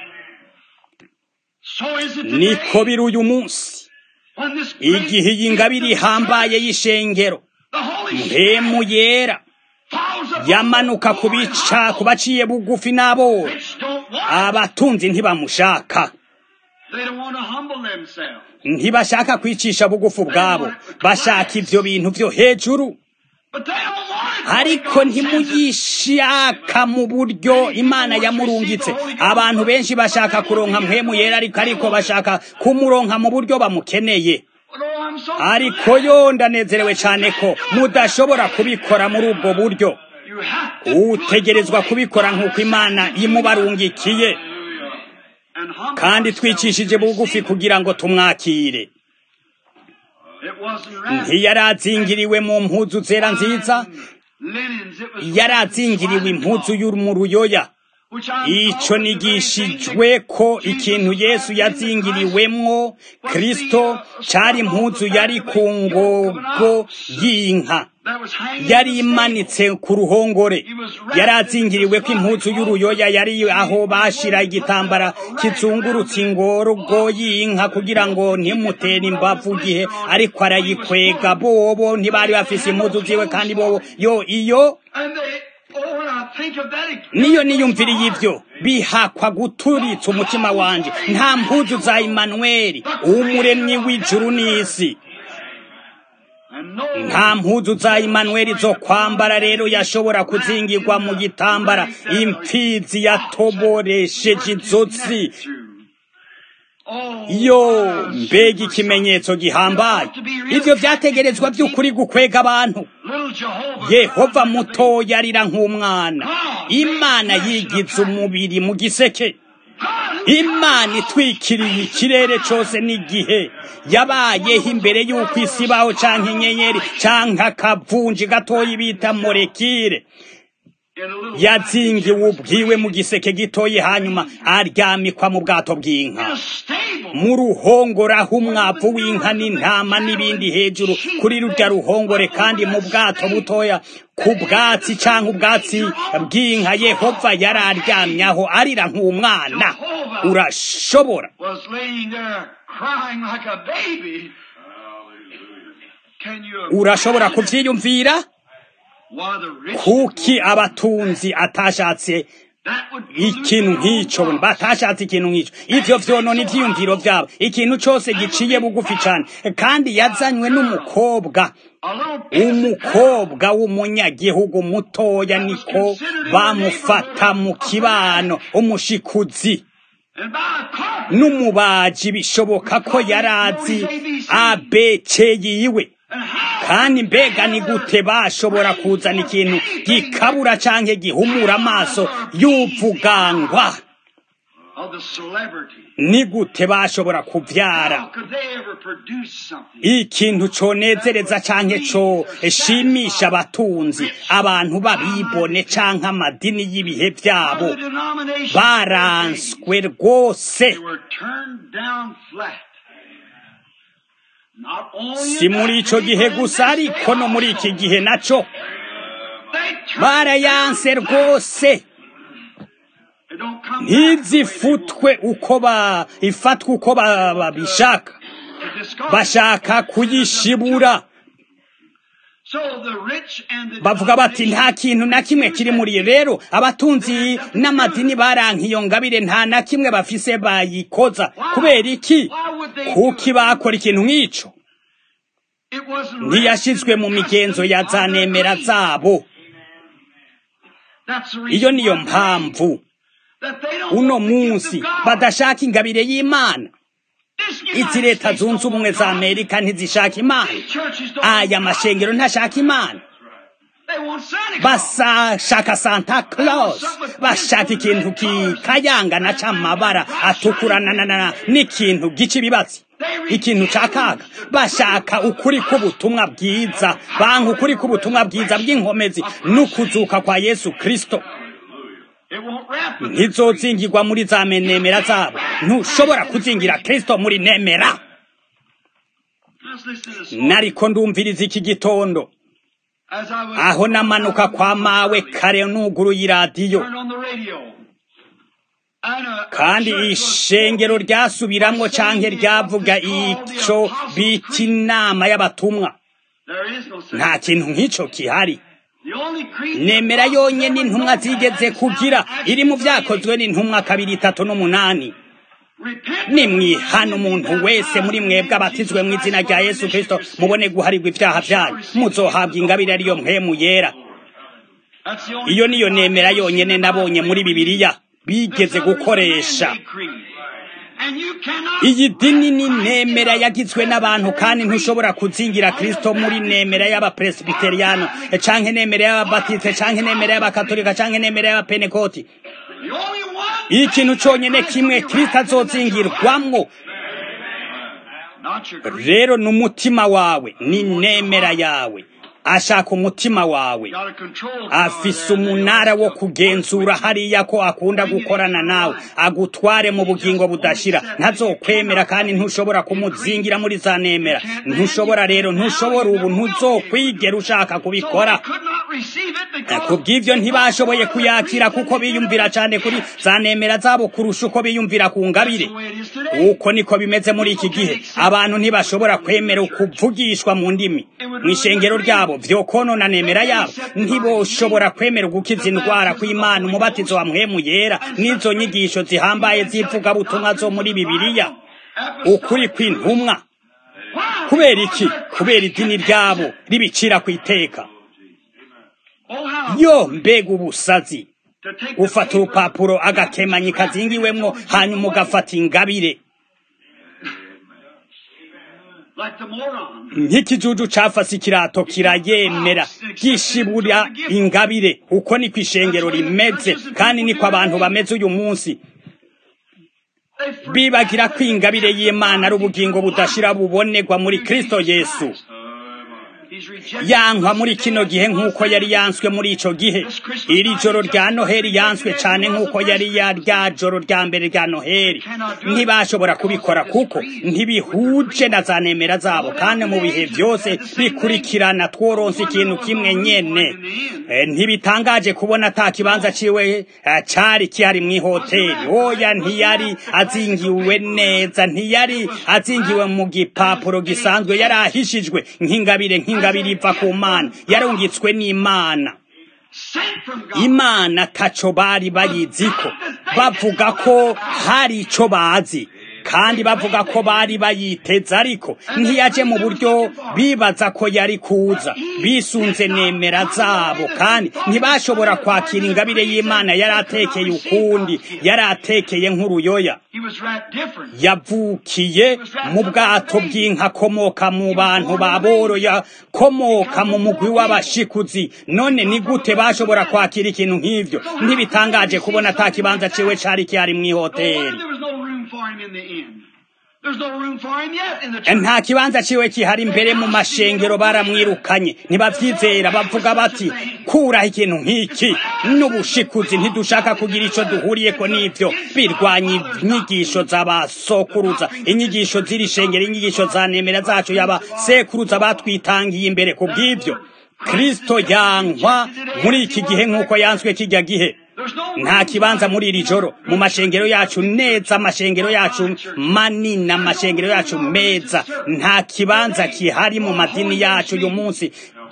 so is it niko today. biri uyu munsi When this great igihe iyi ngabire ihambaye y'ishengero the Holy mpemu yera falls upon yamanuka ku bica ku baciye bugufi n'abo Rich don't want it. abatunzi ntibamushaka They don't want to humble themselves. ntibashaka kwicisha bugufi ubwabo bashaka ivyo bintu vyo hejuru But they don't want it. ariko God sends it. ntimugishaka mu buryo imana yamurungitse abantu benshi bashaka kuronka mpwemu yera ariko ariko bashaka kumuronka mu buryo bamukeneye But, oh, I'm so ariko glad. yo ndanezerewe cyane ko mudashobora kubikora muri ubwo buryo You have to do it utegerezwa the way kubikora God nk'uko sends imana it. imubarungikiye And humble kandi ourselves twicishije to bugufi receive it. kugira ngo tumwakire It wasn't wrapped ntiyarazingiriwe mu mpuzu zera nziza in linens. It was yarazingiriwe impuzu yo mu ruyoya which I ico nigishijwe ko ikintu yesu yazingiriwemwo kristo cari impuzu yari ku ngogo y'inka that was hanging yari in the stable. imanitse ku ruhongore yari azingiriwe ko impuzu y'uruyoya yari aho bashira igitambara kizungurutse ingorgo y'inka kugira ngo ntimutere imbavu gihe ariko arayikwega bobo ntibari bafise impuzu ziwe kandi bobo yo iyo And they, oh, when I think of that, it niyo niyumviriye ivyo bihakwa guturitsa umutima wanje nta mpuzu za imanuweli umuremyi w'ijuru n'isi and no nta mpuzu za imanuweli zo kwambara rero yashobora kuzingirwa mu gitambara impfizi yatoboresheje inzozi Oh, yo mbega ikimenyetso gihambaye ivyo vyategerezwa vy'ukuri gukwega abantu little Jehovah. yehova mutoya arira nk'umwana imana yigize umubiri mu giseke imana itwikiriye ikirere cose n'igihe yabayeho imbere y'uko isi ibaho canke inyenyeri canke akavunji gatoyi bita morekire In a little yazingiwe ubwiwe mu giseke gitoyi hanyuma aryamikwa mu bwato bw'inka in a stable. mu ruhongore aho umwavu w'inka n'intama n'ibindi hejuru kuri rurya ruhongore kandi mu bwato butoya ku bwatsi canke ubwatsi bw'inka yehova yari aryamyaho arira nk'umwana urashobora was laying there crying like a baby. Can you urashobora imagine kuvyiyumvira why the rich kuki abatunzi atashatse that would ikintu nk'ico batashatse ikintu nk'ico ivyo vyonona ivyiyumviro vyabo ikintu cose giciye bugufi cane kandi yazanywe n'umukobwa a little peasant umukobwa w'umunyagihugu mutoya niko bamufata mu kibano umushikuzi and by a carpet n'umubaji bishoboka ko yari azi abc yiwe and how kandi mbega ni gute bashobora kuzana ikintu gikabura canke gihumura amaso y'uvugangwa of the celebrity. ni gute bashobora How kuvyara could they ever produce something? ikintu conezereza canke co shimisha abatunzi abantu babibone canke amadini y'ibihe vyabo The denominations baranswe rwose they were turned down flat. Not only si in muri that ico day, gihe but in gusa this ariko day no muri also. iki gihe naco They turned barayanse down flat. rwose They don't come back the way they ntizifutwe uko ba ifatwa uko ba- babishaka want to discard. bashaka kuyishibura bavuga bati nta kintu na kimwe kiri muri rero abatunzi n'amadini baranka iyo ngabire nta na kimwe bafise bayikoza kubera iki kuki bakora ikintu nk'ico ntiyashizwe mu migenzo ya za nemera zabo iyo niyo mpamvu uno munsi badashaka ingabire y'imana izi leta zunze ubumwe za amerika ntizishaka imana aya mashengero ntashaka imana basashaka santa claus bashaka ikintu kikayangana c'amabara atukuranana n'ikintu gica ibibatsi ikintu ca kaga bashaka ukuri k'ubutumwa bwiza banka ukuri k'ubutumwa bwiza bw'inkomezi n'ukuzuka kwa yesu kristo ntizozingirwa muri za nemera zabo ntushobora kuzingira kristo muri nemera nariko ndumviriza iki gitondo aho namanuka kwa mawe kare nuguruye iradiyo kandi ishengero ryasubiramwo canke ryavuga ico bita inama y'abatumwa nta kintu nk'ico kihari nemera yonyene intumwa zigeze kugira iri mu vyakozwe n'intumwa kabiri itatu n'umunani nimwihana umuntu wese muri mwebwe abatizwe mu izina rya yesu kristo mubone guharirwa ivyaha vyanyu muzohabwa ingabire ariyo mpemu yera iyo niyo nemera yonyene nabonye muri bibiliya bigeze gukoresha iyi dini ni nemera yagizwe n'abantu kandi ntushobora kuzingira kristo muri nemera y'abapresbiteriyano canke nemera y'ababatiste canke nemera y'abakatolika canke nemera y'abapenekoti ikintu conyene kimwe kristo azozingirwamwo rero ni umutima wawe ni nemera yawe ashaka umutima wawe afise umunara wo kugenzura hariya ko akunda gukorana nawe agutware mu bugingo budashira ntazokwemera kandi ntushobora kumuzingira muri za nemera ntushobora rero ntushobora ubu ntuzokwigera ushaka kubikora kubw'ivyo ntibashoboye kuyakira kuko biyumvira cane kuri za nemera zabo kurusha uko biyumvira ku ngabire uko niko bimeze muri iki gihe abantu ntibashobora kwemera ukuvugishwa mu ndimi mw'ishengero ryabo vyokonona nemera yabo ntiboshobora kwemera gukiza indwara kw'imana umubatizo wa mpwemu yera n'izo nyigisho zihambaye z'ivugabutumwa zo muri bibiliya ukuri kw'intumwa kubera iki kubera idini ryabo ribicira ku iteka yo mbega ubusazi ufata urupapuro agakemanyi kazingiwemwo hanyuma ugafata ingabire nk'ikijuju cafase ikirato kirayemera gishibura ingabire uko niko ishengero rimeze kandi niko abantu bameze uyu munsi bibagira ko ingabire y'imana ari ubugingo budashira bubonerwa muri kristo yesu yankwa muri kino gihe nk'uko yari yanswe muri ico gihe iri joro rya noheli yanswe cane nk'uko yari ya rya joro rya mbere rya noheli ntibashobora kubikora kuko ntibihuje na za nemera zabo kandi mu bihe vyose bikurikirana tworonse ikintu kimwe nyene ntibitangaje kubona ata kibanza ciwe cari kihari mw'ihoteli oya ntiyari azingiwe neza ntiyari azingiwe mu gipapuro gisanzwe yari ahishijwe nk'ingabire nk'ingabire ingabire iva ku mana yarungitswe n'imana imana taco bari bayiziko bavuga ko hari ico bazi kandi bavuga ko bari bayiteze ariko ntiyaje mu buryo bibaza ko yari kuza bisunze nemera zabo kandi ntibashobora kwakira ingabire y'imana yari atekeye ukundi yari atekeye nk'uruyoya yavukiye mu bwato bw'inka akomoka mu bantu baboro yakomoka mu mugwi w'abashikuzi none ni gute bashobora kwakira ikintu nk'ivyo ntibitangaje kubona ata kibanza ciwe cari kihari mw'ihoteli nta kibanza ciwe kihari imbere mu mashengero baramwirukanye ntibavyizera bavuga bati kuraho ikintu nk'iki n'ubushikuzi ntidushaka kugira ico duhuriyeko n'ivyo birwanya inyigisho z'abasokuruza inyigisho z'iri shengero inyigisho za nemera zacu y'abasekuruza batwitangiye imbere ku bw'ivyo kristo yankwa muri iki gihe nk'uko yanswe kijya gihe nta kibanza muri iri joro mu mashengero yacu neza amashengero yacu manini amashengero yacu meza nta kibanza kihari mu madini yacu uyu munsi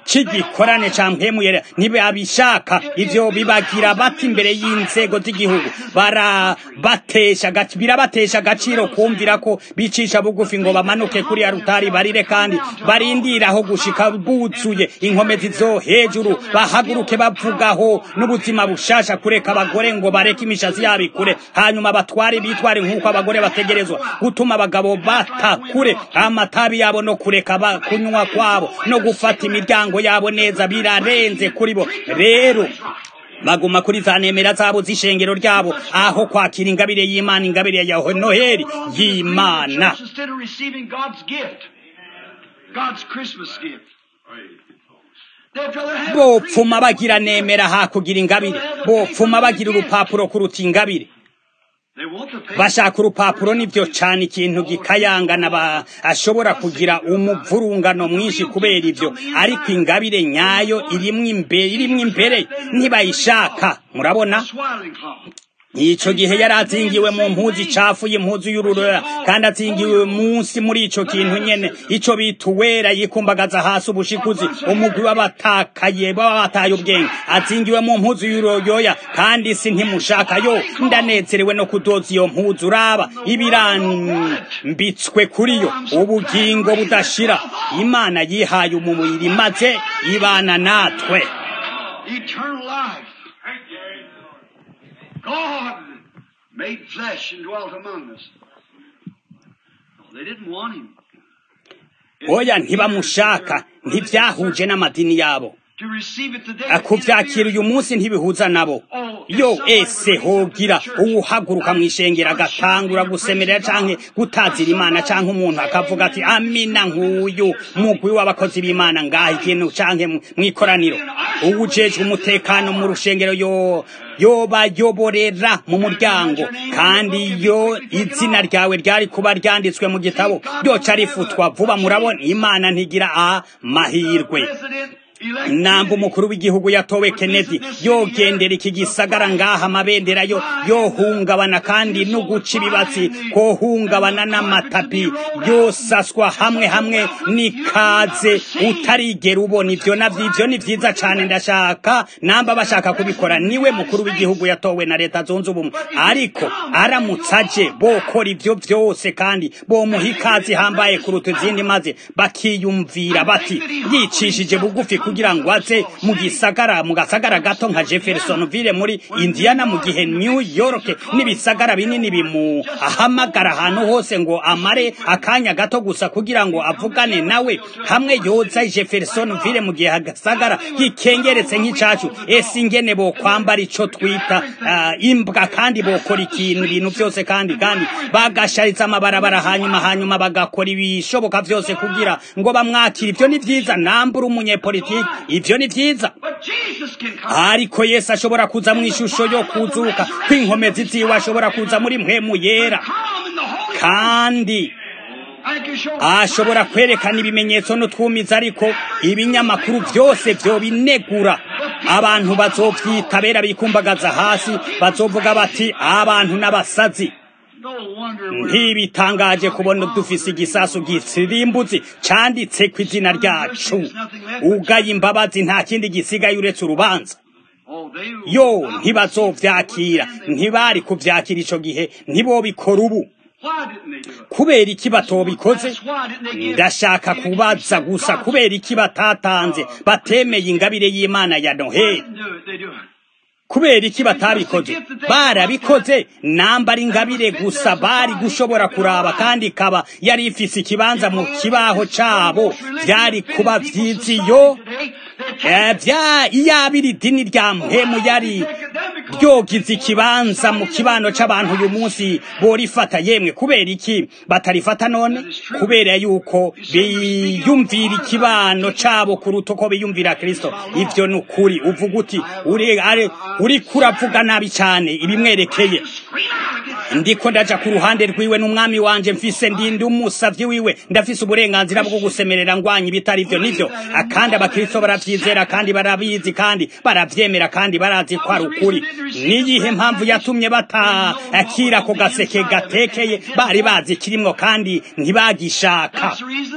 c'igikorane ca mpemuyera ntibabishaka ivyo bibagira bati imbere y'inzego z'igihugu barabatesha gac- birabatesha agaciro kumvira ko bicisha bugufi ngo bamanuke kuri arutari barire kandi barindira aho gushika buzuye inkomezi zo hejuru bahaguruke bavugaho n'ubuzima bushasha kureka abagore ngo bareke imishatsi yabo ikure hanyuma batware bitware nk'uko abagore bategerezwa gutuma abagabo bata kure amatabi yabo no kureka ba- kunywa kwabo no gufata imiryango yabo neza birarenze kuri bo rero baguma kuri za nemera zabo z'ishengero ryabo aho kwakira ingabire y'imana ingabire ya noheli y'imana Church instead of receiving God's gift, God's Christmas gift. They'd rather have a bopfuma creed. bagira nemera hakugira ingabire bopfuma bagira urupapuro kuruta ingabire They want the faith. bashaka urupapuro nibyo cyane ikintu gikayangana ba ashobora kugira umuvurungano mwinshi kubera ibyo ariko ingabire nyayo irimwo imbere irimwo imbere ntibayishaka murabona Swaddling cloth. ico gihe yari azingiwe mu mpuzu icafuye impuzu y'ururora kandi azingiwe munsi muri ico kintu nyene ico bita uwera yikumbagaza hasi ubushikuzi umugwi w'abatakaye baba bataye ubwenge azingiwe mu mpuzu y'uruyoya kandi isi ntimushaka yo ndanezerewe no kudoza iyo mpuzu uraba ibirambitswe kuri yo ubugingo budashira imana yihaye umubiri maze ibana natwe Eternal life. God made flesh and dwelt among us. They didn't want him. oya ntibamushaka ntibyahuje n'amadini yabo To receive it today. kuvyakira uyu munsi ntibihuza nabo yo ese hogira uwuhaguruka mw'ishengero agatangura gusemerera canke gutazira imana canke umuntu akavuga ati amina nk'uyu mugwi w'abakozi b'imana ngaha ikintu canke mw'ikoraniro uwujejwe umutekano mu rushengero yo yobayoborera mu muryango kandi iyo izina ryawe ryari kuba ryanditswe mu gitabo ryoca rifutwa vuba murabona imana ntigira amahirwe President elect. namba umukuru w'igihugu yatowe Kennedy yogendera iki gisagara ngaha amabendera yo yohungabana kandi no guca ibibatsi kohungabana n'amatapi yosaswa hamwe hamwe n'ikaze utarigera ubona ivyo navyo ivyo ni vyiza cane ndashaka namba bashaka kubikora niwe mukuru w'igihugu yatowe na leta zunze ubumwe ariko aramutse aje bokora ivyo vyose kandi bomuha ikaze hambaye kuruta izindi maze bakiyumvira bati yicishije bugufi kugira ngo aze mu gisagara mu gasagara gato nka Jeffersonville muri Indiana mu gihe New York n'ibisagara binini bimu ahamagara ahantu hose ngo amare akanya gato gusa kugira ngo avugane nawe hamwe yoza Jeffersonville mu gihe agasagara gikengeretse nk'icacu ese ingene bo kwambara ico twita ah, imbwa kandi bokora ikintu ibintu byose kandi kandi bagashariza amabarabara hanyuma hanyuma bagakora ibishoboka byose kugira ngo bamwakire ivyo ni vyiza nambura umunyepolitiki ivyo ni vyiza But Jesus can come. ariko yesu ashobora kuza mu ishusho yo kuzuka kw'inkomezi ziwe ashobora kuza muri mpwemu yera Come in the Holy kandi I can show ashobora kwerekana ibimenyetso n'utwumiza ariko ibinyamakuru byose vyobinegura abantu bazovyitabera bikumbagaza hasi bazovuga bati abantu n'abasazi no wonder we're ntibitangaje kubona dufise igisasu gisirimbuzi canditse ku izina ryacu ugaye imbabazi nta kindi gisigaye uretse urubanza Oh, they yo ntibazovyakira ntibari kuvyakira ico gihe ntibobikora ubu Why didn't they do it? kubera iki batobikoze That's why didn't they give ndashaka kubaza gusa kubera iki batatanze batemeye ingabire y'imana ya Why noheli didn't do it? They do it. kubera iki batabikoze barabikoze namba ari ingabire gusa bari gushobora kuraba kandi ikaba yari ifise ikibanza mu kibaho cabo vyari kuba vyiziyo Eh, vya iyabiri idini rya mpemu yari ryogize ikibanza mu kibano c'abantu uyu munsi borifata yemwe kubera iki batarifata none kubera yuko biyumvira ikibano cabo kuruta uko biyumvira kristo ivyo ni ukuri uvuga uti uri ari- uriko uravuga nabi cane ibimwerekeye ndiko ndaja ku ruhande rwiwe n'umwami wanje mfise ndinde umusavyi wiwe ndafise uburenganzira bwo gusemerera ngwanya ibitari vyo nivyo kandi abakristo baravyizera kandi barabizi kandi baravyemera kandi barazi ko ari ukuri niyihe mpamvu yatumye batakira ako gaseke gatekeye bari bazi kirimwo kandi ntibagishaka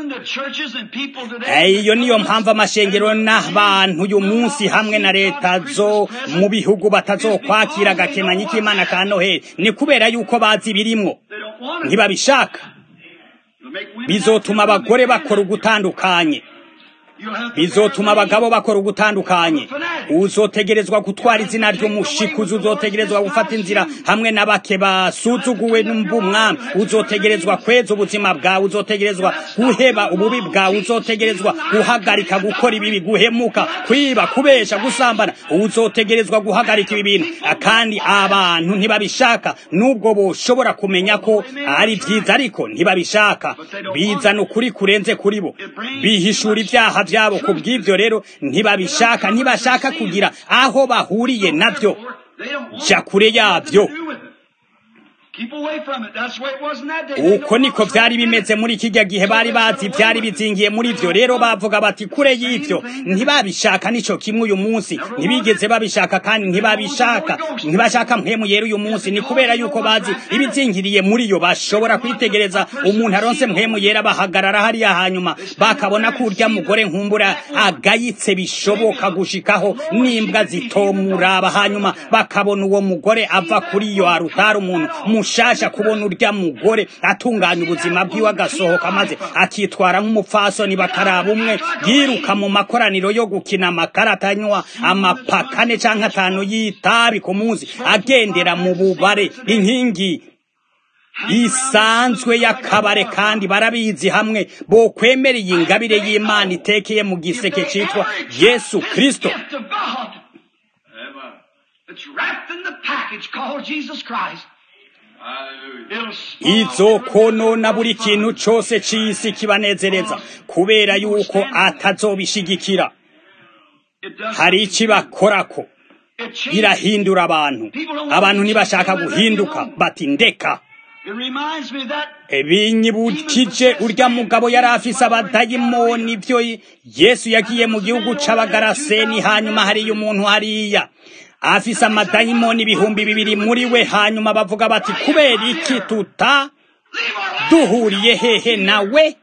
iyo niyo mpamvu amashengero n'abantu uyu munsi hamwe na leta zo mu bihugu batazokwakira agakemanyi k'imana ka noheli ni kubera yuko bazi birimwo ntibabishaka bizotuma abagore bakora ugutandukanye bizotuma abagabo bakora ugutandukanye uzotegerezwa gutwara izina ry'umushikuzi uzotegerezwa gufata inzira hamwe na bake basuzuguwe n'umwami uzotegerezwa kweza ubuzima bwawe uzotegerezwa guheba ububi bwawe uzotegerezwa guhagarika gukora ibibi guhemuka kwiba kubesha gusambana uzotegerezwa guhagarika ibi bintu kandi abantu ntibabishaka nubwo boshobora kumenya ko ari byiza ariko ntibabishaka bizana ukuri kurenze kuri bo bihishura ibyaha byabo ku bw'ibyo rero ntibabishaka ntibashaka kugira aho bahuriye nabyo jya kure yabyo uko niko byari bimeze muri kijya gihe bari bazi byari bizingiye muri byo rero bavuga bati kure y'ibyo ntibabishaka nicyo kimwe uyu munsi ntibigeze babishaka kandi ntibabishaka ntibashaka mpemu yera uyu munsi ni kubera yuko bazi ibizingiriye muri yo bashobora kwitegereza umuntu aronse mpemu yera bahagarara hariya hanyuma bakabona ko urya mugore nkumbura agayitse bishoboka gushikaho n'imbwa zitomuraba hanyuma bakabona uwo mugore ava kuri iyo arutari umuntu mushasha kubona urya mugore atunganya ubuzima bwiwe agasohoka maze akitwara nk'umupfasoni bakaraba umwe yiruka mu makoraniro yo gukina amakarata anywa amapakane cyangwa atanu y'itabi ku munsi agendera mu bubare inkingi isanzwe y'akabare kandi barabizi hamwe bo kwemera iyi ngabire y'imana itekeye mu giseke cyitwa yesu kirisito It's wrapped in the package called Jesus Christ. izo konona buri kintu cyose cy'isi kibanezereza kubera yuko atazobishigikira hari ikibakorako irahindura abantu abantu ntibashaka guhinduka bati ndeka binyibukije urya mugabo yari afise abadayimoni byo yesu yagiye mu gihugu c'abagaraseni hanyuma hariyo umuntu hariya afise amadayimoni ibihumbi bibiri muri we hanyuma bavuga bati kubera iki tuta duhuriye hehe nawe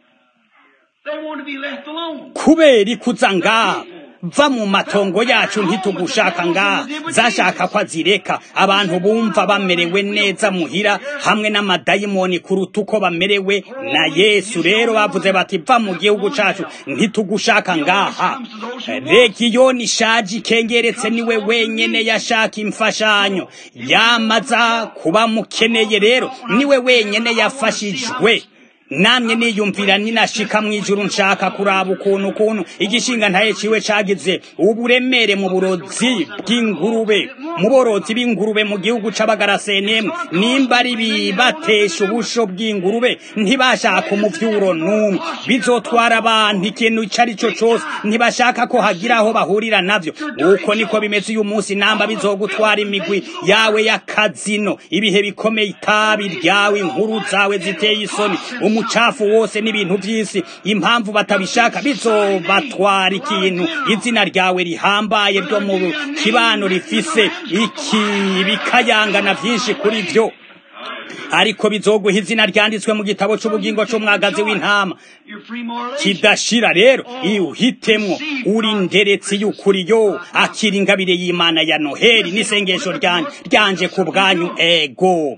kubera ikuza ngaha va mu matongo yacu ntitugushaka ngaha zashaka ko azireka abantu bumva bamerewe neza muhira hamwe n'amadayimoni kuruta uko bamerewe na yesu rero bavuze bati va mu gihugu cacu ntitugushaka ngaha regiyoni ishaje ikengeretse niwe wenyene yashaka imfashanyo yamaza kuba mukeneye rero niwe wenyene yafashijwe namye niyumvira ninashika mwijuru nshaka kuraba ukuntu ukuntu igishinga ntaye ciwe cagize uburemere mu burozi bw'ingurube mu borozi b'ingurube mu gihugu c'abagarasenemwe nimba ari bibatesha ubusho bw'ingurube ntibashaka umuvyuro n'umwe bizotwara abantu ikintu ico ari cyo cose ntibashaka ko hagira aho bahurira navyo uko niko bimeze uyu munsi namba bizogutwara imigwi yawe y'akazino ibihe bikomeye itabi ryawe inkuru zawe ziteye isoni umucafu wose n'ibintu by'isi impamvu batabishaka bizobatwara ikintu izina ryawe rihambaye ryo mu kibano rifise iki bikayangana byinshi kuri byo ariko bizoguha izina ryanditswe mu gitabo cy'ubugingo cy'umwagazi w'intama kidashira rero iyo uhitemwo uri nderetse y'ukuri yo akira ingabire y'imana ya noheli n'isengesho ryanje ku bwanyu ego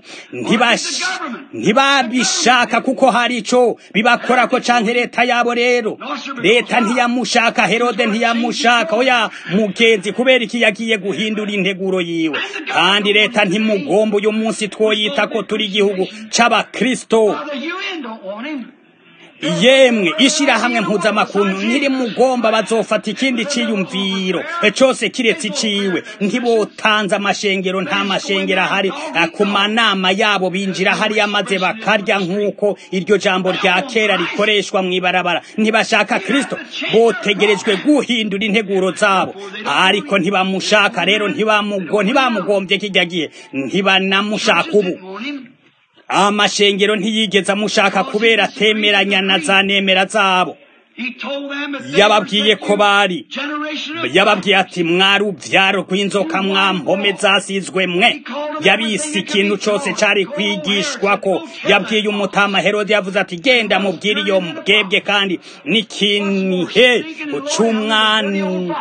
ntibabishaka kuko hari ico bibakora ko canke leta yabo rero leta ntiyamushaka herode ntiyamushaka oya mugenzi kubera iki yagiye guhindura integuro yiwe kandi leta ntimugomba uyu munsi twoyita ko turi igihugu c'abakristo yemwe ishirahamwe mpuzamakuntu ntiri mugomba bazofata ikindi ciyumviro cose kiretse iciwe ntibotanze amashengero nta mashengero ahari ku manama yabo binjira hariya maze bakarya nk'uko iryo jambo rya kera rikoreshwa mw'ibarabara ntibashaka kristo botegerejwe guhindura integuro zabo ariko ntibamushaka rero ntibamugombye kijya gihe ntibanamushaka ubu amashengero ntiyigeze amushaka kubera atemeranya na za nemera zabo yababwiye ko bari yababwiye ati mwari ubyaro rw'inzoka mwampome zasizwe mwe yabise ikintu cyose cyari kwigishwa ko yabwiye umutama herode yavuze ati genda mubwire iyo mbwebwe kandi n'ikinihe cy'umwana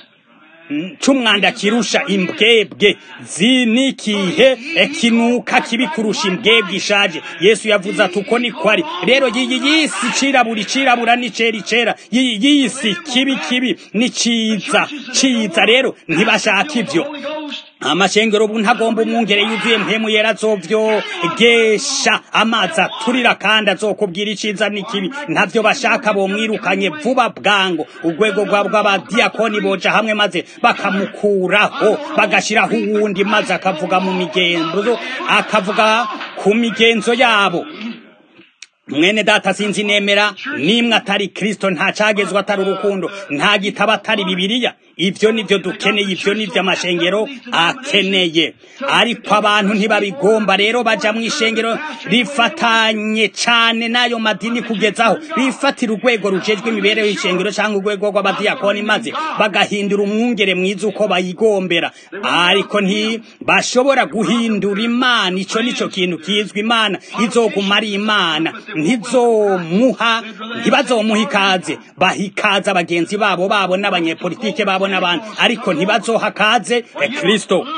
cy'umwanda kirusha imbwebwe zinikihe kinuka kibi kurusha imbwebwe ishaje yesu yavuze ati uko niko ari rero iyi yisi cirabura icirabura n'icera icera iyi yisi kibi kibi ni ciza ciza rero ntibashaka ivyo amashengero ubu ntagomba umwungere yuzuye mpemu yera azovyogesha amazi aturira kandi azokubwira iciza n'ikibi ntavyo bashaka bomwirukanye vuba bwango urwego rwabo rw'abadiyakoni boja hamwe maze bakamukuraho bagashiraho uwundi maze akavuga mu migenzo akavuga ku migenzo yabo mwene data sinzi nemera nimwe atari kristo nta cagezwe atari urukundo nta gitabo atari bibiliya ivyo nivyo dukeneye ivyo nivyo amashengero akeneye ariko abantu ntibabigomba rero baja mu ishengero rifatanye cane n'ayo madini kugezaho bifatira urwego rujejwe imibereho y'ishengero cyangwa urwego rw'abadiyakoni maze bagahindura umwungere mwiza uko bayigombera ariko ntibashobora guhindura imana ico nico kintu kizwi imana izoguma ari imana ntizomuha ntibazomuha ikaze baha ikaze abagenzi babo babo n'abanyepolitike babo n'abandi ariko ntibazoha kaze kristo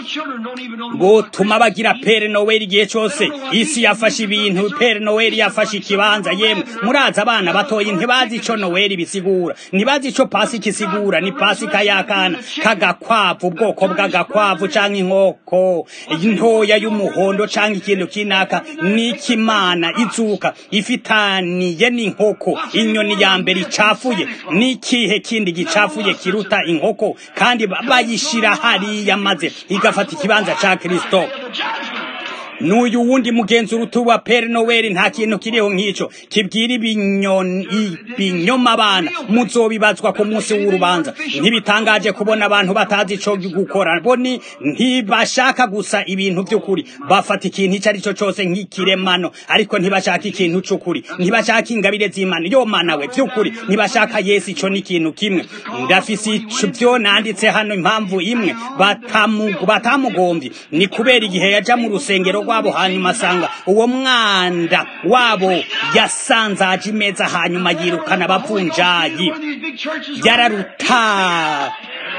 botuma bagira pere noweli igihe cyose isi yafashe ibintu pere noweli yafashe ikibanza yemwe murazi abana batoyi ntibazi ico noweli bisigura ntibazi ico pasika isigura ni pasika y'akana kagakwavu ubwoko bw'agakwavu canke inkoko ntoya y'umuhondo canke ikintu kinaka n'ikimana izuka ifitaniye n'inkoko inyoni ya mbere icafuye n'ikihe kindi gicafuye kiruta inkoko kandi bayishira hariya maze igafata ikibanza ca kristo n'uyu wundi mugenzi urutuba pere noweli nta kintu kiriho nk'ico kibwira ibinyoma abana muzobibazwa ku munsi w'urubanza ntibitangaje kubona abantu batazi ico gukora boni ntibashaka gusa ibintu vy'ukuri bafata ikintu ico ari cyo cose nk'ikiremano ariko ntibashaka ikintu c'ukuri ntibashaka ingabire z'imana yo mana we vy'ukuri ntibashaka yesu ico ni ikintu kimwe ndafise ivyo nanditse hano impamvu imwe batamugomvye ni kubera igihe yaja mu rusengero rwabo hanyuma asanga uwo mwanda wabo yasanzaje imeza hanyuma yirukana abavunjayi yararuta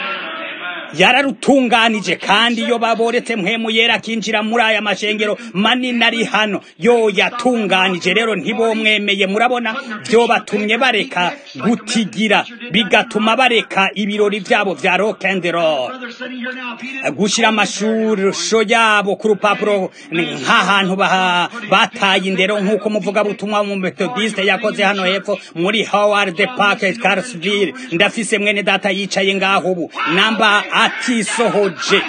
yararutunganije kandi iyo baboretse mpemu yera akinjira muri aya mashengero manini ari hano yo yatunganije rero ntibomwemeye murabona byo batumye bareka gutigira bigatuma bareka ibirori byabo vya rock and roll gushira amashusho yabo ku rupapuro nk'ahantu bataye indero nk'uko muvuga butumwa mu methodiste yakoze hano hepfo muri howard park carsville ndafise mwene data yicaye ngaho ubu namba atisohoje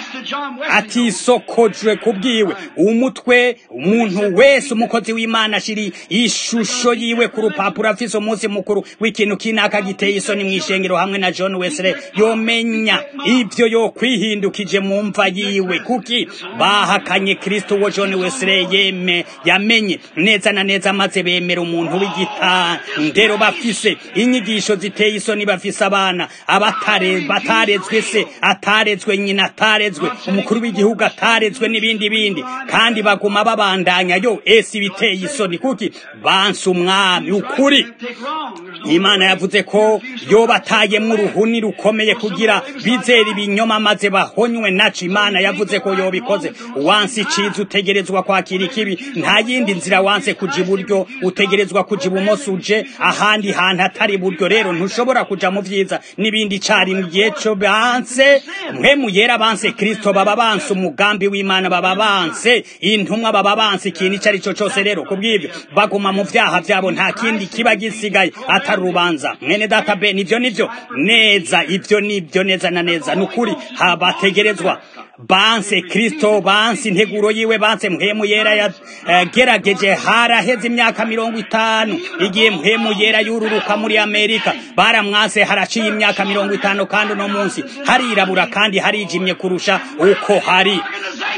atisokojwe kubwiwe umutwe umuntu wese umukozi w'imana ashiri ishusho yiwe ku rupapuro afise umunsi mukuru w'ikintu kinaka giteye isoni mw'ishengero hamwe na john wesley yomenya ivyo yo kwihindukije mu mva yiwe kuki bahakanye kristo wo john wesley yeme yamenye neza na neza maze bemera umuntu w'igitandero bafise inyigisho ziteye isoni bafise abana abatare batarezwe se atarezwe nyina atarezwe umukuru w'igihugu atarezwe n'ibindi bindi kandi baguma babandanya yo ese ibiteye isoni kuki banse umwami ukuri imana yavuze ko yo batayemwo uruhuni rukomeye kugira bizera ibinyoma maze bahonywe naco imana yavuze ko yobikoze wanse iciza utegerezwa kwakira ikibi nta yindi nzira wanse kuja iburyo utegerezwa kuja ibumoso uje ahandi hantu atari iburyo rero ntushobora kuja mu vyiza n'ibindi carimwe igihe co banse mpemu yera banse kristo baba banse umugambi w'imana baba banse intumwa baba banse ikintu ico ari cyo cose rero kubw'ivyo baguma mu vyaha vyabo nta kindi kiba gisigaye atari urubanza mwene data be nivyo nivyo neza ivyo nivyo neza na neza nukuri habategerezwa banse kristo banse integuro yiwe banse mpemu yera yagerageje uh, haraheze imyaka mirongo itanu igihe mpemu yera yururuka muri amerika baramwase haraciye imyaka mirongo itanu kandi uno munsi harirabura kandi harijimye kurusha uko hari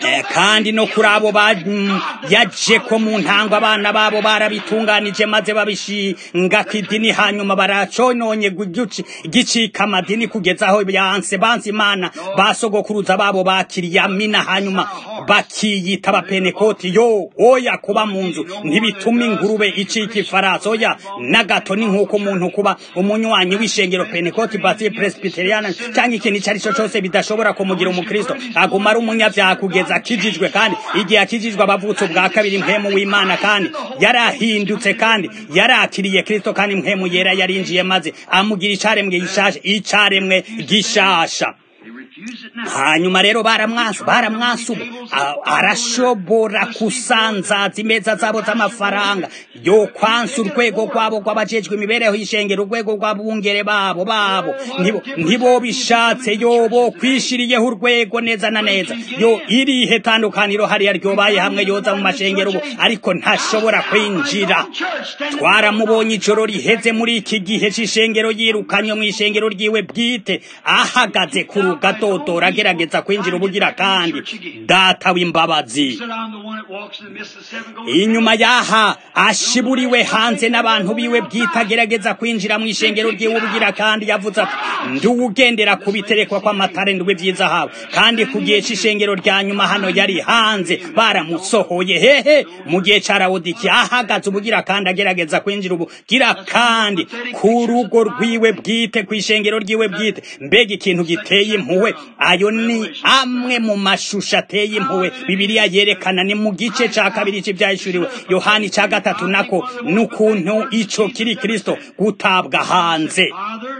Eh, kandi no kuri abo ba- mm, yaje ko mu ntango abana babo barabitunganije maze babishinga ku idini hanyuma baracononye gugici- gicika amadini kugeza aho yanse banse imana basogokuruza babo bakiriye amina hanyuma bakiyita abapenekoti yo oya kuba mu nzu ntibituma ingurube icika ifarasi oya na gato ni nk'uko umuntu kuba umunywanyi w'ishengero penekoti basi presbyteriana cyangwa ikintu icyo ari cyo cyose bidashobora kumugira umukristo aguma ari umunyabyaha kugeza akijijwe kandi igihe akijijwe abavutse ubwa kabiri mpemu w'imana kandi yarahindutse kandi yarakiriye kristo kandi mpemu yera yarinjiye maze amugira icaremwe gishasha icaremwe gishasha They refuse it now. hanyuma rero baramwasa baramwasa ubu A- arashobora kusanzaza imeza zabo z'amafaranga yo kwansa urwego rwabo rw'abajejwe imibereho y'ishengero urwego rw'abungere babo babo ntibo ntibo bishatse yo bo kwishiriyeho urwego neza na neza yo irihe tandukaniro hariya ryobaye hamwe yoza mu mashengero ubu ariko ntashobora kwinjira twaramubonye ijoro riheze muri iki gihe c'ishengero yirukanywe mu ishengero ryiwe bwite ahagaze ku rugadodora agerageza kwinjira ubugira kandi data w'imbabazi Said, I'm the one that walks in the midst of seven golden inyuma yaha ashiburiwe hanze n'abantu biwe bwite agerageza kwinjira mu ishengero ryiwe ubugira kandi yavuze ati nduwugendera ku biterekwa kw'amatare ndwi by'izahabu kandi ku gihe c'ishengero rya nyuma hano yari hanze baramusohoye hehe mu gihe ca rawodiki ahagaze ubugira kandi agerageza kwinjira ubugira kandi ku rugo rwiwe bwite ku ishengero ryiwe bwite mbega ikintu giteye impuhwe ayo ni amwe mu mashusho ateye impuhwe bibiliya yerekana ni mu gice ca kabiri c'ivyahishuriwe yohani ca gatatu nako n'ukuntu ico kiri kristo gutabwa hanze Father.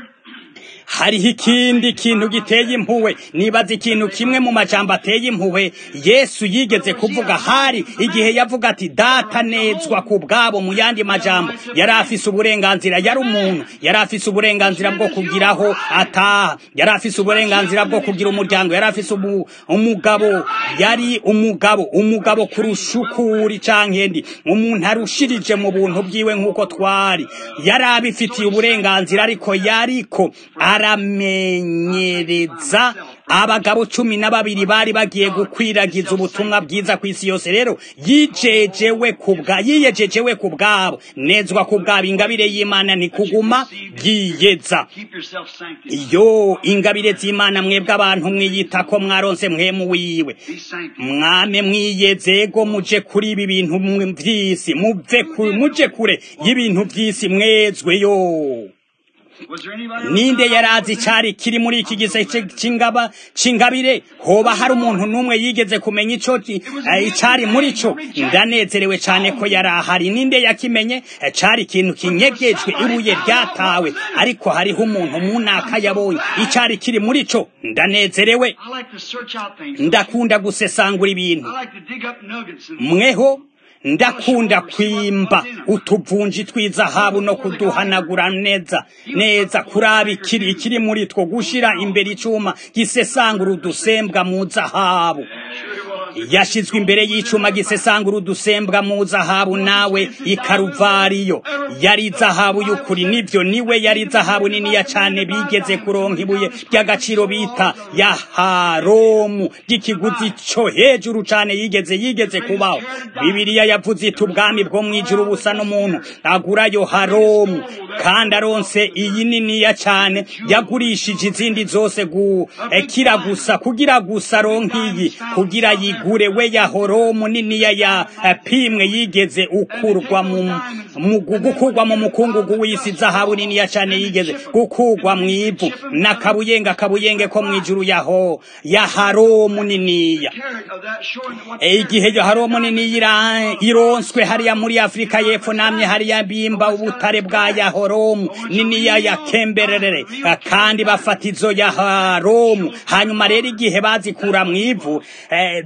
hariho ikindi kintu giteye impuhwe nibaza ikintu kimwe mu majambo ateye impuhwe yesu yigeze kuvuga hari igihe yavuga ati data nezwa ku bwabo mu yandi majambo yari afise uburenganzira yari umuntu yari afise uburenganzira bwo kugiraho ataha yari afise uburenganzira bwo kugira umuryango yari afise umu- umugabo yari umugabo umugabo kurusha ukuri canke ndi umuntu arushirije mu buntu bwiwe nk'uko twari yari abifitiye uburenganzira ariko yariko aramenyereza abagabo cumi na babiri bari bagiye gukwiragiza ubutumwa bwiza ku isi yose rero yijejewe kubwa yiyejejewe ku bwabo nezwa ku bwabo ingabire y'imana ni kuguma bwiyeza Keep yourself sanctified. iyo ingabire z'imana mwebwe abantu mwiyita ko mwaronse mwemu wiwe Be sanctified. mwame mwiyezego muje kuri ibi bintu mwe vy'isi muve ku- muje kure y'ibintu vy'isi mwezweyo Was there anybody else ninde around? yarazi icari kiri muri iki gise c'ingaba c'ingabire hoba hari umuntu n'umwe yigeze kumenya ico ki- eh, icari muri co ndanezerewe cane ko yari ahari ninde yakimenye Eh, cari ikintu kinyegejwe ibuye ryatawe ariko hariho umuntu munaka yabonye icari kiri muri co ndanezerewe I like to search out things. ndakunda gusesangura ibintu I like to dig up nuggets and mweho ndakunda kwimba utuvunji tw'izahabu no kuduhanagura neza neza kuraba ikiri ikiri muri two gushira imbere icuma gisesangura udusembwa mu zahabu yashizwe imbere y'icuma gisesangura udusembwa mu zahabu nawe ikaruvariyo yari zahabu y'ukuri nivyo niwe yari zahabu niniya cane bigeze kuronka ibuye ry'agaciro bita yaharomu ry'ikiguzi co hejuru cane yigeze yigeze kubaho bibiliya yavuze iti ubwami bwo mw'ijuru busa n'umuntu agurayo haromu kandi aronse iyi niniya cane yagurishije izindi zose gukira gusa kugira gusa aronke iyi kugira yigure we yahoromu niniya ya eh, pimwe yigeze ukurwa mu mu gukurwa mu mukungugu w'isi zahabu niniya cane yigeze gukurwa mu ivu n'akabuyenge akabuyenge ko mw'ijuru yaho yaharomu niniya carrot of that shore and what E, igihe yoharomu nini ira- ironswe hariya muri afurika y'epfo namye hariya bimba ubutare bwa yahoromu niniya ya kemberere kandi bafata izo yaharomu hanyuma rero igihe bazikura mu ivu eh,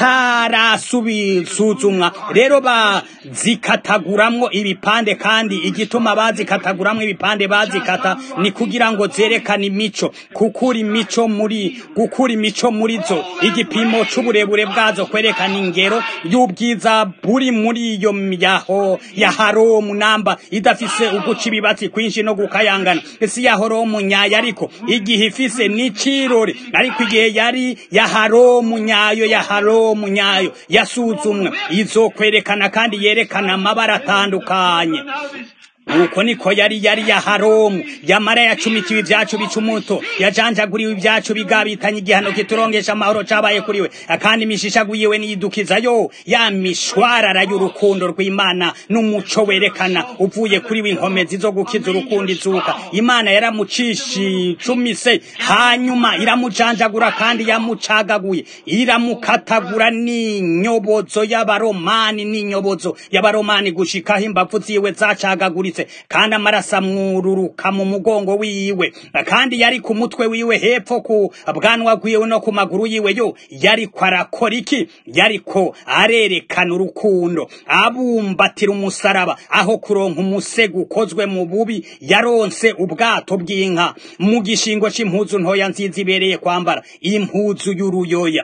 zitarasubisuzumwa rero bazikataguramwo ibipande kandi igituma bazikataguramwo ibipande bazikata ni kugira ngo zerekane imico kukura imico muri gukura imico muri zo igipimo c'uburebure bwazo kwerekana ingero y'ubwiza buri muri iyo yaho ya haromu namba idafise uguca ibibatsi kwinshi no gukayangana isi ya horomu nyayo ariko igihe ifise n'icirori ariko igihe yari ya haromu nyayo ya haromu haromu nyayo yasuzumwe izokwerekana kandi yerekana amabara atandukanye nuko niko yari yari ya haromu yamara yacumitiwe ibyacu bicumuto yajanjaguriwe ibyacu bigabitanye igihano kiturongesha amahoro cabaye kuri we kandi imishishaguyiwe niyidukiza yo ya mishwarara y'urukundo rw'imana n'umuco werekana uvuye kuri we inkomezi zo gukiza urukundo izuka imana yaramucishicumise hanyuma iramujanjagura kandi yamucagaguye iramukatagura n'inyobozo y'abaromani n'inyobozo y'abaromani gushikaho imbavu ziwe zacagaguritse kandi amaraso amwururuka mu mugongo wiwe kandi yari ku mutwe wiwe hepfo ku bwanwa bwiwe no ku maguru yiwe yo yariko arakora iki yariko arerekana urukundo abumbatira umusaraba aho kuronka umusego ukozwe mu bubi yaronse ubwato bw'inka mu gishingo c'impuzu ntoya nziza ibereye kwambara impuzu y'uruyoya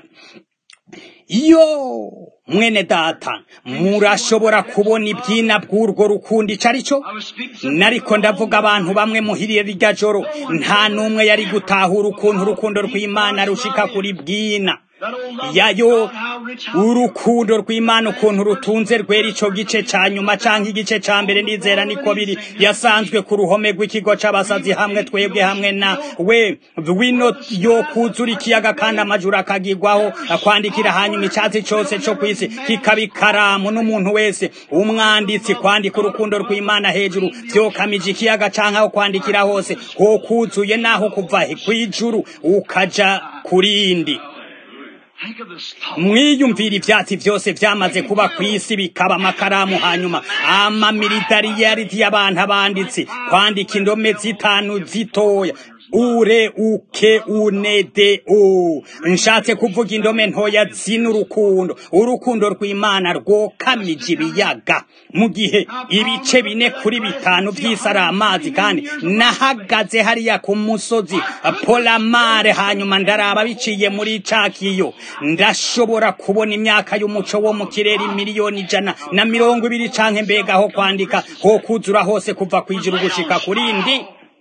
yo mwene data murashobora kubona ibyina bw'urwo rukundo icyo ari cyo nariko ndavuga abantu bamwe muhiriye rirya joro nta n'umwe yari gutahura ukuntu urukundo rw'imana rushika kuri bwina yayo urukundo rw'imana ukuntu rutunze rwera ico gice ca nyuma canke igice ca mbere nizera niko biri yasanzwe ku ruhome rw'ikigo c'abasazi hamwe twebwe hamwe na we wino yo kuzura ikiyaga kandi amajuru akagirwaho kwandikira hanyuma icatsi cose co kw'isi kikaba ikaramu n'umuntu wese umwanditsi kwandika urukundo rw'imana hejuru vyokamije ikiyaga canke aho kwandikira hose ho kuzuye naho kuva kw'ijuru ukaja kurindi mwiyumvira ivyatsi vyose vyamaze kuba kw'isi bikaba amakaramu hanyuma amamilitariyariti y'abantu abanditsi kwandika indome zitanu zitoya ure uke unede o nshatse kuvuga indome ntoya zina urukundo urukundo rw'imana rwokamije ibiyaga mu gihe ibice bine kuri bitanu vy'isi ari amazi kandi nahagaze hariya ku musozi polamare hanyuma ndaraba biciye muri cakiyo ndashobora kubona imyaka y'umuco wo mu kirere miliyoni ijana na mirongo ibiri canke mbega ho kwandika ho kuzura hose kuva kw'ijuru gushika kurindi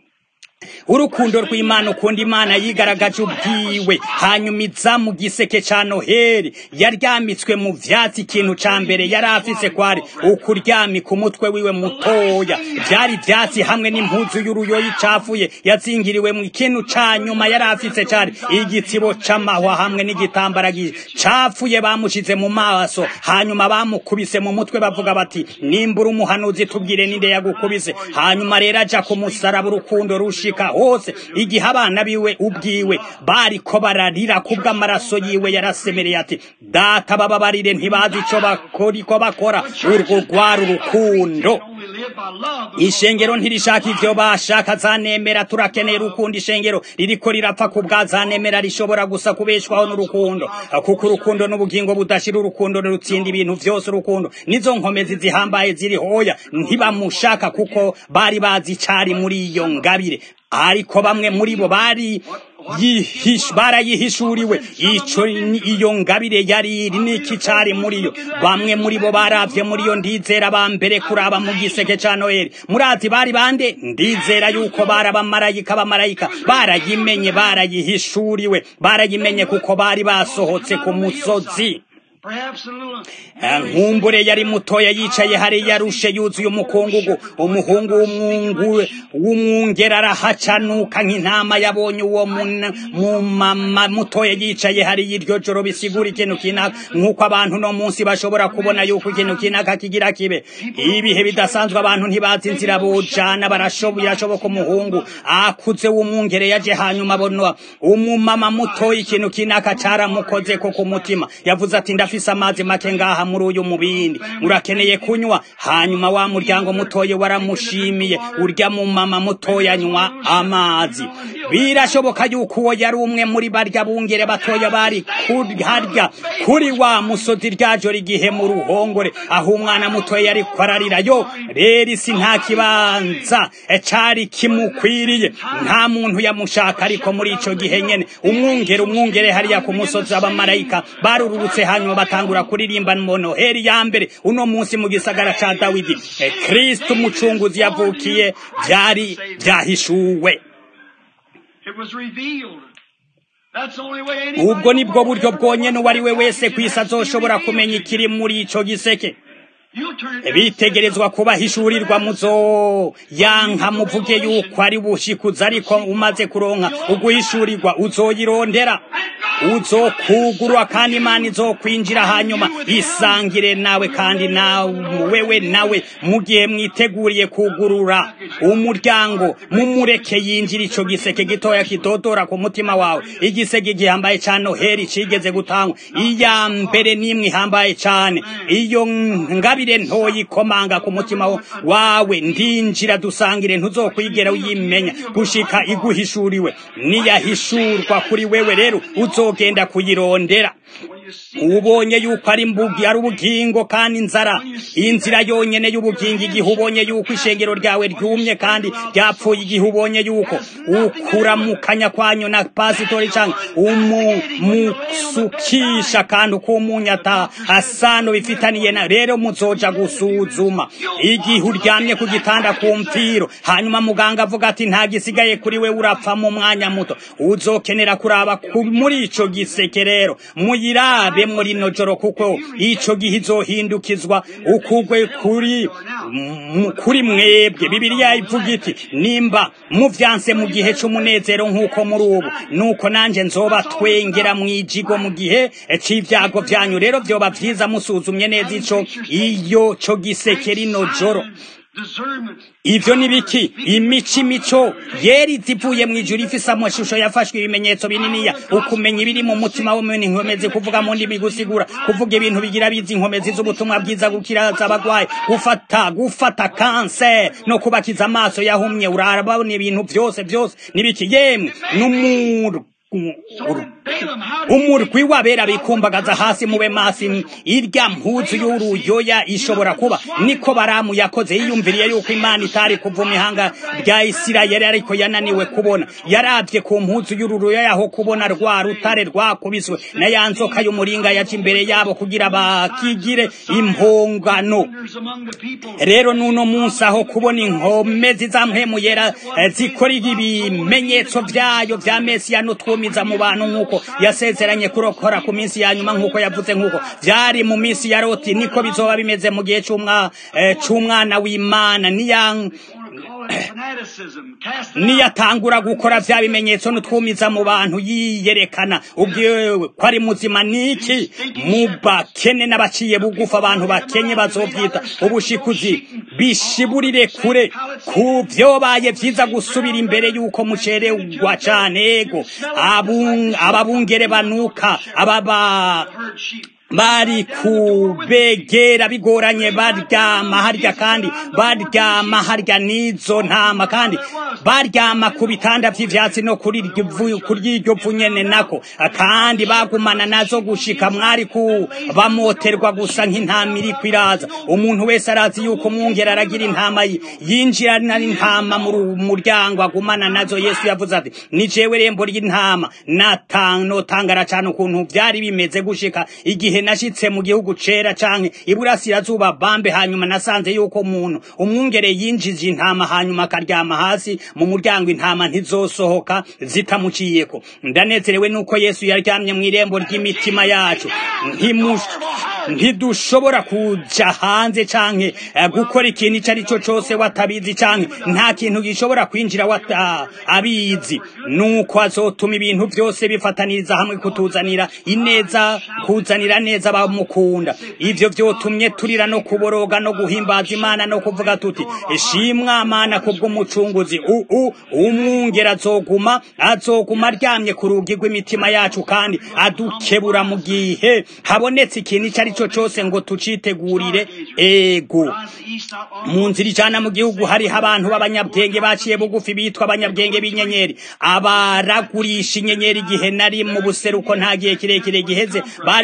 urukundo rw'imana ukunda imana yigaragaje ubwiwe hanyuma iza mu giseke ca noheli yaryamitswe mu vyatsi ikintu ca mbere yari afise kwari ukuryamika umutwe wiwe mutoya vyari ivyatsi hamwe n'impuzu y'uruyoyi icafuye yazingiriwe mu ikintu ca nyuma yari afise cari igitsibo c'amahwa hamwe n'igitambara cafuye bamushize mu maso hanyuma bamukubise mu mutwe bavuga bati nimbura umuhanuzi tubwire ninde yagukubise hanyuma rero aja ku musaraba urukundo rushika hose igihe abana biwe ubwiwe bariko bararira kubw'amaraso yiwe yarasemereye ati data bababarire ntibazi ico bakoriko bakora urwo rwari urukundo ishengero ntirishaka ivyo bashaka zanemera turakeneye urukundo ishengero ririko rirapfa kubwa zanemera rishobora gusa kubeshwaho n'urukundo kuko urukundo n'ubugingo budashira urukundo rutsinda ibintu vyose urukundo nizo nkomezi zihambaye ziri hoya ntibamushaka kuko bari bazi icari muri iyo ngabire ariko bamwe muri bo bari barayihishuriwe ico iyo ngabire yari iri niki cari muri yo bamwe muri bo baravye muri yo ndizera ba mbere kuraba mu giseke ca noheli murazi bari bande ndizera yuko bari abamarayika abamarayika barayimenye barayihishuriwe barayimenye kuko bari basohotse ku musozi nkumbure yari mutoya yicaye hariya yarushe yuzuye umukungugu umuhungu w'umwungu w'umwungera arahacanuka nk'intama yabonye uwo mumama mutoya yicaye hariya iryo joro bisigura ikintu kinaka nk'uko abantu no munsi bashobora kubona yuko ikintu kinaka kigira kibe ibihe bidasanzwe abantu ntibazi inzira bujana birashoboka umuhungu akuze w'umwungere yaje hanyuma abona umumama mutoya ikintu kinaka caramukozeko ku mutima yavuze ati ndafise amazi make ngaha muri uyu mubindi urakeneye kunywa hanyuma wa muryango mutoye waramushimiye urya mu mama mutoya anywa amazi birashoboka yuko uwo yari umwe muri barya bungere batoya bari harya kuri wa musozi ryajoro igihe mu ruhongore aho umwana mutoya yari kwararira yo rero isi nta kibanza cari kimukwiriye nta muntu yamushaka ariko muri ico gihe nyene umwungere umwungere hariya ku musozi abamarayika barururutse hanyuma batangura kuririmba noheli ya mbere uno munsi mu gisagara ca dawidi kristo umucunguzi yavukiye vyari vyahishuwe ubwo nibwo buryo bwonyene uwo ari we wese ku isi azoshobora kumenya ikiri muri ico giseke bitegerezwa kubahishurirwa muzo yanka muvuge yuko ari bushikuza ariko umaze kuronka uguhishurirwa uzoyirondera uzokugurwa kandi imana izokwinjira hanyuma isangire nawe kandi nawe wewe nawe mu gihe mwiteguriye kugurura umuryango mumureke yinjira ico giseke gitoya kidodora ku mutima wawe igiseke gihambaye ca noheri cigeze gutangwa iya mbere n'imwe ihambaye cane iyo ngabire ntoyi ikomanga ku mutima wawe ndinjira dusangire ntuzokwigera uyimenya gushika iguhishuriwe niyahishurwa kuri wewe rero uzogenda kuyirondera ubonye yuko ari mbugi ari ubugingo kandi inzara inzira yonyene y'ubugingo igihe ubonye yuko ishengero ryawe ryumye kandi ryapfuye igihe ubonye yuko ukuramukanya kwanyu na pasitori canke umusukisha kandi ukumunyata asano bifitaniye na rero muzoja gusuzuma igihe uryamye ku gitanda ku mpfiro hanyuma muganga avuga ati nta gisigaye kuri we urapfa mu mwanya muto uzokenera kuraba muri ico giseke rero muyira abe muri no joro kuko ico gihe izohindukizwa ukugwe kuri kuri mwebwe bibiliya ivuga iti nimba muvyanse mu gihe c'umunezero nk'uko muri ubu nuko nanje nzoba twengera mwijigo mu gihe c'ivyago vyanyu rero vyoba vyiza musuzumye neza ico iyo co giseke rino joro ivyo ni biki imico imico yeri zivuye mu ijuru ifise amashusho yafashwe ibimenyetso bininiya ukumenya ibiri mu mutima w'umuntu inkomezi kuvuga mu ndimi gusigura kuvuga ibintu bigira bizi inkomezi z'ubutumwa bwiza gukiraza abagwayi gufata gufata kanser no kubakiza amaso yahumye urabona ibintu vyose vyose nibiki yemwe n'umuru umurwi wabera bikumbagaza hasi mube masi irya mpuzu y'uruyoya ishobora kuba niko baramu yakoze yiyumviriye yuko imana itari kuva ihanga rya isirayeli ariko yananiwe kubona yaravye ku mpuzu y'uruyoya aho kubona rwa rutare rwakubiswe na ya nzoka y'umuringa yaca imbere yabo kugira bakigire impongano rero nuno munsi aho kubona inkome zizampwemuyera zikora ibimenyetso vyayo vya mesiya n'utwumiza mu bantu nk'uko yasezeranye kurokora ku minsi ya nyuma nk'uko yavuze nk'uko vyari mu minsi ya loti niko bizoba bimeze mu gihe c'umwana w'imana niya niyatangura gukora vya bimenyetso n'utwumiza mu bantu yiyerekana ubwiwe ko ari muzima niki mu bakene n'abaciye bugufa abantu bakenye bazovyita ubushikuzi bishiburire kure ku vyobaye vyiza gusubira imbere yuko mucererwa cane ego ababungere banuka ababa bari kubegera bigoranye baryama harya kandi baryama harya n'izo ntama kandi baryama ku bitanda vy'ivyatsi no kuri iryo vu nyene nako kandi bagumana nazo gushika mwari ku bamoterwa gusa nk'intama iri kwiraza umuntu wese arazi yuko umwungera aragira intama yinjira n'intama mu muryango agumana nazo yesu yavuze ati ni jewe rembo ry'intama notangara cane ukuntu vyari bimeze gushika igihe nashitse mu gihugu cera canke iburasirazuba bambe hanyuma nasanze yuko umuntu umwungere yinjije intama hanyuma akaryama hasi mu muryango intama ntizosohoka zitamuciyeko ndanezerewe nuko yesu yaryamye mu irembo ry'imitima yacu ntidushobora kuja hanze canke gukora ikintu ico ari cyo cose watabizi canke nta kintu gishobora kwinjira wata abizi nuko azotuma ibintu vyose bifataniriza hamwe kutuzanira ineza kuzanira neza bamukunda ivyo vyotumye turira no kuboroga no guhimbaza imana no kuvuga tuti ishimwa mana kubw'umucunguzi uu umwungera azoguma azoguma aryamye ku rugi rw'imitima yacu kandi adukebura mu gihe habonetse ikintu ico ari cyo cose ngo tucitegurire ego mu nzira ijana mu gihugu hariho abantu b'abanyabwenge baciye bugufi bitwa abanyabwenge b'inyenyeri abaragurisha inyenyeri igihe nari mu buseruko nta gihe kirekire giheze bari bagikora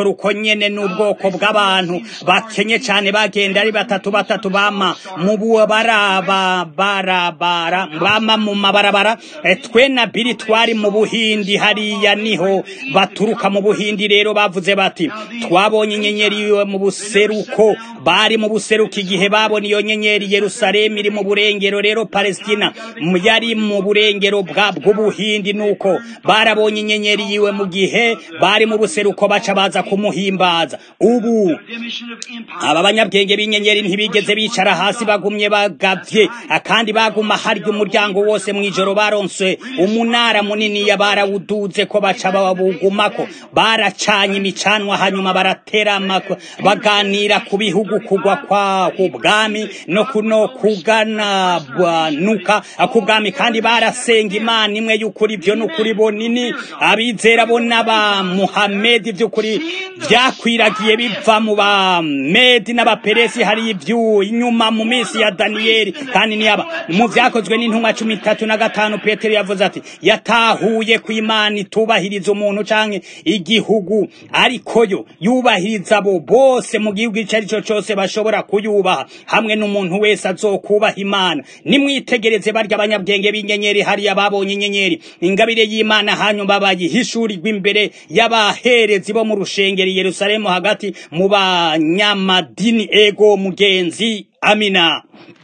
babikora uko nyene n'ubwoko bw'abantu bakenye cane bagenda ari batatu batatu bama mu baraba barabara bama mu mabarabara twe na biri twari mu buhindi hariya niho baturuka mu buhindi rero bavuze bati twabonye inyenyeri iwe mu buseruko bari mu buseruko igihe babona iyo nyenyeri yerusalemu iri mu burengero rero palestina yari mu burengero bw'ubuhindi nuko barabonye inyenyeri yiwe mu gihe bari mu buseruko baca baza kumuhimbaza ubu aba banyabwenge b'inyenyeri ntibigeze bicara hasi bagumye bagavye kandi baguma harya umuryango wose mw'ijoro baronse umunara munini ya barawuduze ko baca bawugumako baracanye imicanwa hanyuma baraterama baganira ku bihugu kugwa kwa ubwami no kuno kugana nuka kubwami kandi barasenga imana imwe y'ukuri byo n'ukuri bonini abizera bo n'aba muhamedi by'ukuri byakwiragiye biva mu ba medi n'abaperesi hari ibyu inyuma mu minsi ya daniyeli kandi niyaba mu byakozwe n'intumwa cumi itatu na gatanu petero yavuze ati yatahuye ku imana itubahiriza umuntu canke igihugu ariko yo yubahiriza abo bose mu gihugu icyo ari cyo cyose bashobora kuyubaha hamwe n'umuntu wese azokubaha imana nimwitegereze barya abanyabwenge b'inyenyeri hariya babonye inyenyeri ingabire y'imana hanyuma bayihishurirwa imbere y'abaherezi bo mu rushengeri yerusalemu hagati mu banyamadini ego mugenzi amina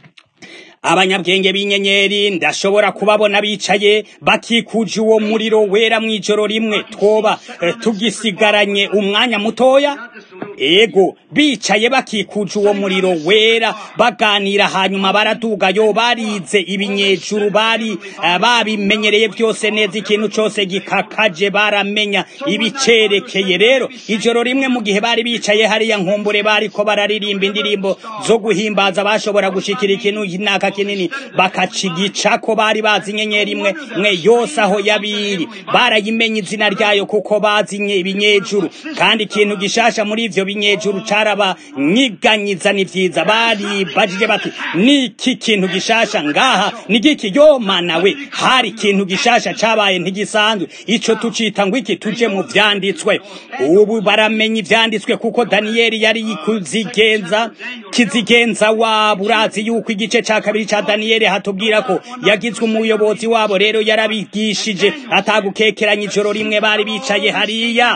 abanyabwenge b'inyenyeri ndashobora kubabona bicaye bakikuje uwo muriro wera mu ijoro rimwe twoba tugisigaranye umwanya mutoya ego bicaye bakikuje uwo muriro wera baganira hanyuma baradugayo barize ibinyejuru bari babimenyereye byose neza ikintu cyose gikakaje baramenya ibicerekeye rero ijoro rimwe mu gihe bari bicaye hariya nkumbure bariko bararirimba indirimbo zo guhimbaza bashobora gushikira ikintu naka kinini bakacigica ko bari bazi inyenyeri imwe mwe yose aho yabiri barayimenye izina ryayo kuko bazi ibinyejuru kandi ikintu gishasha muri ivyo binyejuru carabanyiganyiza ni vyiza bari bajije bati niki kintu gishasha ngaha nigiki yo mana we hari ikintu gishasha cabaye ntigisanzwe ico tucita ngo iki tuje mu vyanditswe ubu baramenya ivyanditswe kuko daniyeli yari kuzigenza kizigenza wabo urazi yuko igice ca kabiri ca daniyeli hatubwira ko yagizwe umuyobozi wabo rero yarabigishije atagukekeranya ijoro rimwe bari bicaye hariya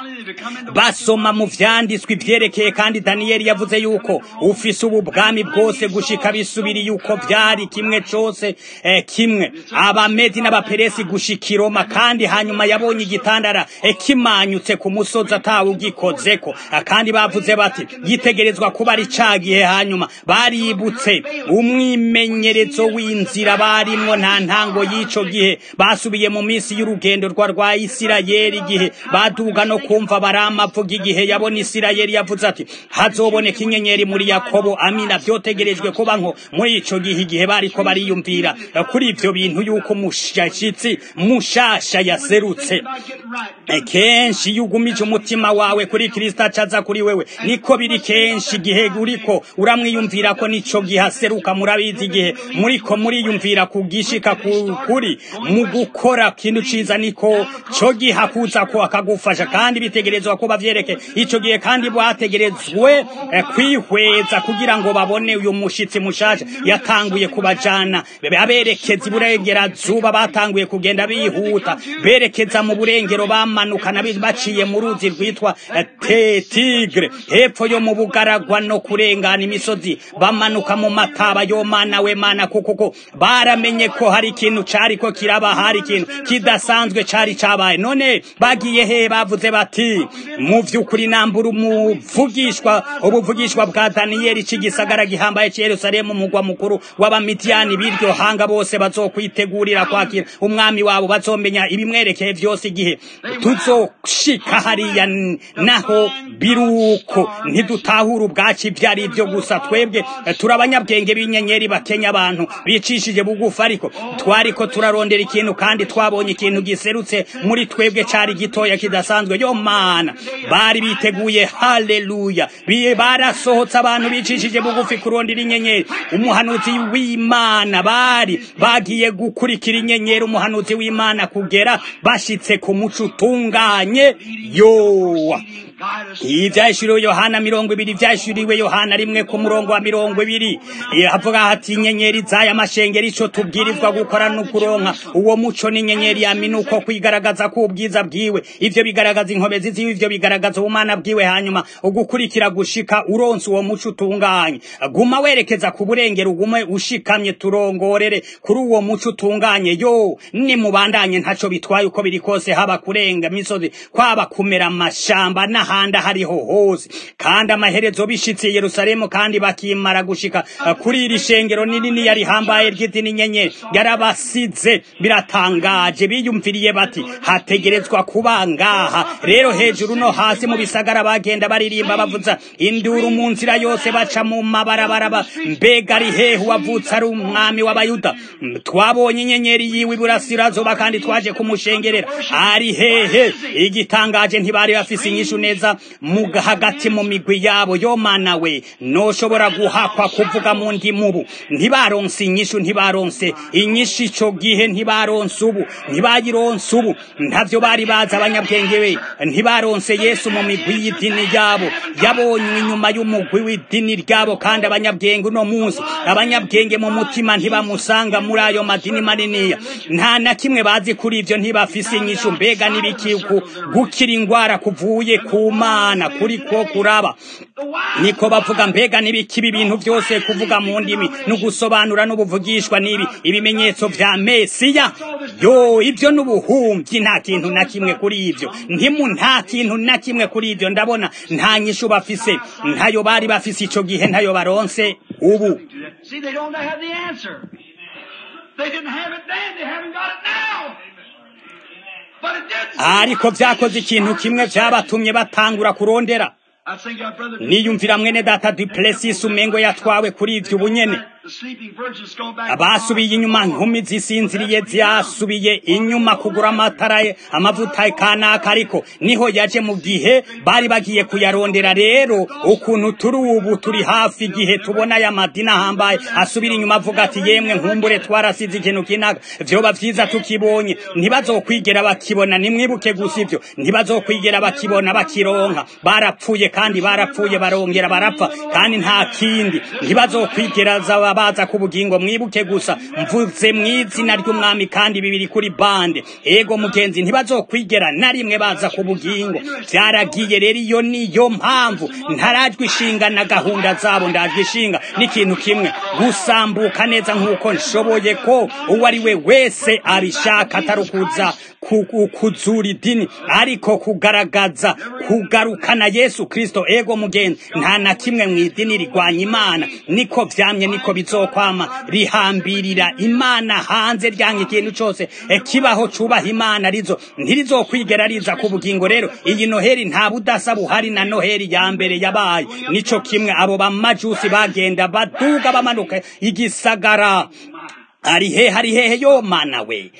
basoma mu vyanditswe ivyerekeye kandi daniyeli yavuze yuko ufise ubu bwami bwose gushika bisubiri yuko vyari kimwe cose eh, kimwe abamedi n'abaperesi gushika iroma kandi hanyuma yabonye igitandara eh, kimanyutse ku musozi atawe ugikozeko kandi bavuze bati yitegerezwa kuba ari cagihe hanyuma baributse umwimenyerezo w'inzira barimwo nta ntango y'ico gihe basubiye mu minsi y'urugendo rwa rwa isirayeli igihe baduga no kumva baramavuga igihe yabona isirayeli yavuze ati hazoboneka inyenyeri muri yakobo amina vyotegerejwe kuba nko muri ico gihe igihe bariko bariyumvira kuri ivyo bintu yuko mushashitsi mushasha yaserutse kenshi iyo ugumije umutima wawe kuri kristo acaza kuri wewe niko biri kenshi igihe uriko uramwiyumvira ko nico gihe aseruka murabizi igihe muriko muriyumvira kugishika kuri mu gukora kintu ciza niko co gihe akuza ko akagufasha kandi bitegerezwa kuba vyereke ico gihe kandi bwategerezwe kwihweza kugira ngo babone uyu mushitsi mushasha yatanguye kubajana aberekeza iburengerazuba batanguye kugenda bihuta berekeza mu burengero bamanukana baciye mu ruzi rwitwa tigre hepfo yo mu bugaragwa no kurengana imisozi bamanuka mu mataba yo mana we mana kuko baramenye ko hari ikintu cari ko kiraba hari ikintu kidasanzwe cari cabaye none bagiye he bavuze bati mu vy'ukuri nambura umuvugishwa ubuvugishwa bwa daniyeli c'igisagara gihambaye ci yerusalemu umugwa mukuru w'abamidiyani b'iryo hanga bose bazokwitegurira kwakira umwami wabo bazomenya ibimwerekeye vyose igihe tuzoshika hariya naho biruko ntidutahura ubwaci vyari ivyo gusa twebwe turi abanyabwenge b'inyenyeri bakenya abantu bicishije bugufi ariko twariko turarondera ikintu kandi twabonye ikintu giserutse muri twebwe cari gitoya kidasanzwe yo mana bari biteguye haleluya Bi- barasohotse abantu bicishije bugufi kurondera inyenyeri umuhanuzi w'imana bari bagiye gukurikira inyenyeri umuhanuzi w'imana kugera bashitse ku muco utunganye yowa iyi byahishuriwe yohana mirongo ibiri byahishuriwe yohana rimwe ku murongo wa mirongo ibiri Eh, havuga hati inyenyeri z'aya mashengeri ico tubwirizwa gukora no kuronka uwo muco n'inyenyeri yaminuko kwigaragaza ko ubwiza bwiwe ivyo bigaragaza inkomezi ziwe ivyo bigaragaza ubumana bwiwe hanyuma ugukurikira gushika uronse uwo muco utunganye guma werekeza ku burengero ugume ushikamye turongorere kuri uwo muco utunganye yo nimubandanye ntaco bitwaye uko biri kose haba kurenga misozi kwaba kumera amashamba n'ahandi ahariho hose kandi amaherezo bishitse i yerusalemu kandi bakimara gushika uh, kuri iri shengero ninini yari hambaye ry'idini nyenyeri yarabasize biratangaje biyumviriye bati hategerezwa kuba ngaha rero hejuru no hasi mu bisagara bagenda baririmba bavuza induru mu nzira yose baca mu mabarabara ba- mbega ari hehe wavutse ari umwami w'abayuda Mm, twabonye inyenyeri yiwe iburasirazuba kandi twaje kumushengerera ari hehe igitangaje ntibari bafise inyishu neza mu hagati mu migwi yabo yo mana we noshobora guhakwa kuvuga mu ndimubu ntibaronse inyishu ntibaronse inyishu ico gihe ntibaronse ubu ntibayironse ubu ntavyo bari bazi abanyabwenge we ntibaronse yesu mu migwi y'idini yabo yabonywe inyuma y'umugwi w'idini ryabo kandi abanyabwenge uno munsi abanyabwenge mu mutima ntibamusanga muri ayo madini maniniya nta na kimwe bazi kuri ivyo ntibafise inyishu mbega n'ibiki ku- gukira ingwara kuvuye ku mana kuri ko kuraba niko bavuga mbega n'ibiki ibi bintu byose kuvuga mu ndimi no gusobanura n'ubuvugishwa n'ibi ibimenyetso vya mesiya yo ibyo n'ubuhumyi nta kintu na kimwe kuri ivyo ntimu nta kintu na kimwe kuri ivyo ndabona nta nyishu bafise ntayo bari bafise ico gihe ntayo baronse ubu See, they don't have the answer. They didn't have it then, they haven't got it now. But it did. ariko vyakoze ikintu kimwe vyabatumye batangura kurondera I think our brother niyumvira mwene data duplessis umengo yatwawe kuri ivyo ubunyene the sleeping virgins go back. abasubiye inyuma nkumi zisinziriye zasubiye inyuma kugura amatara ye amavuta kanaka ariko niho yaje mu gihe bari bagiye kuyarondera rero ukuntu turi ubu turi hafi igihe tubona aya madini ahambaye asubira inyuma avuga ati yemwe nkumbure twarasize ikintu kinaka vyoba vyiza tukibonye ntibazokwigera bakibona nimwibuke gusa ivyo ntibazokwigera bakibona bakironka barapfuye kandi barapfuye barongera barapfa kandi nta kindi ntibazokwigera zaba baza ku bugingo mwibuke gusa mvuze mu izina ry'umwami kandi bibiri kuri bande ego mugenzi ntibazokwigera na rimwe baza ku bugingo byaragiye rero iyo niyo mpamvu ntarajwe ishinga na gahunda zabo ndajwe ishinga n'ikintu kimwe gusambuka neza nk'uko nshoboye ko uwo ari we wese abishaka atari ukuza ku- ku- kuzura idini ariko kugaragaza kugarukana yesu kristo ego mugenzi nta na kimwe mu idini rigwanya imana niko vyamye niko bizokwama rihambirira imana hanze ryange ikintu cose eh, kibaho cubaha imana rizo ntirizokwigera riza ku bugingo rero iyi noheri nta budasa buhari na noheri ya mbere yabaye nico kimwe abo bamajusi bagenda baduga bamanuka igisagara ari hehe ari hehe yo mana we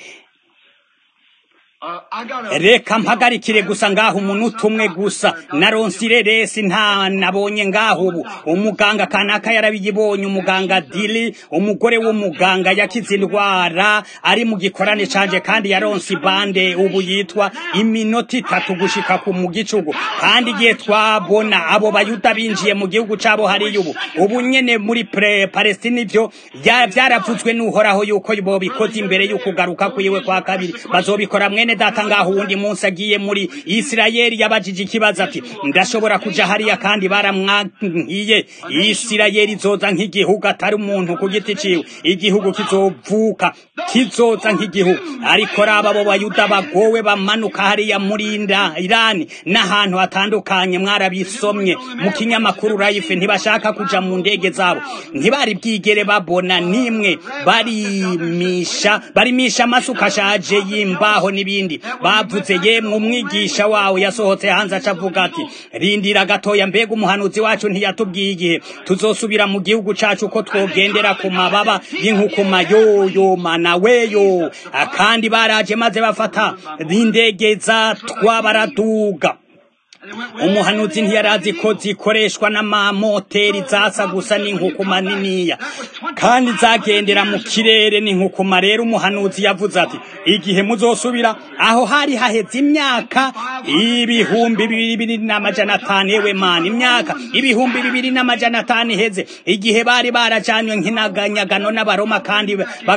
Uh, I got a. reka mpagarikire gusa ngaho umunota umwe gusa naronse ireresi nta nabonye ngaho ubu umuganga kanaka yarabiyibonye umuganga dili umugore w'umuganga yakize indwara ari mu gikorane canje kandi yaronse ibande ubu yitwa iminota itatu gushika ku mu gicugu kandi igihe twabona abo bayuda binjiye mu gihugu cabo hariya ubu ubu nyene muri pre palestine ivyo ya- vyaravuzwe n'uhoraho yuko bobikoze imbere y'ukugaruka kwiwe kwa kabiri bazobikora mwene data ngaho uwundi munsi agiye muri isirayeli yabajije ikibazo ati ndashobora kuja hariya kandi baramwankiye isirayeli izoza nk'igihugu atari umuntu ku giti ciwe igihugu kizovuka kizoza nk'igihugu ariko raba abo bayuda bagowe bamanuka hariya muri Inda- irani n'ahantu hatandukanye mwarabisomye mu kinyamakuru rayife ntibashaka kuja mu ndege zabo ntibari bwigere babona nimwe barimisha barimisha amasuka ashaje y'imbaho n'ibindi bavuze yemwe umwigisha wawe yasohotse hanze aca avuga ati rindira gatoya mbega umuhanuzi wacu ntiyatubwiye igihe tuzosubira mu gihugu cacu ko twogendera ku mababa y'inkukuma yoyo mana weyo kandi baraje maze bafata indege za twa baraduga umuhanuzi ntiyarazi ko zikoreshwa n'amamoteri zasa gusa n'inkukuma niniya kandi zagendera mu kirere n'inkukuma rero umuhanuzi yavuze ati igihe muzosubira aho hari haheze imyaka ibihumbi bibiri n'amajana atanu yewe mani imyaka ibihumbi bibiri n'amajana atanu iheze igihe bari barajanywe nk'inaganyagano n'abaroma kandi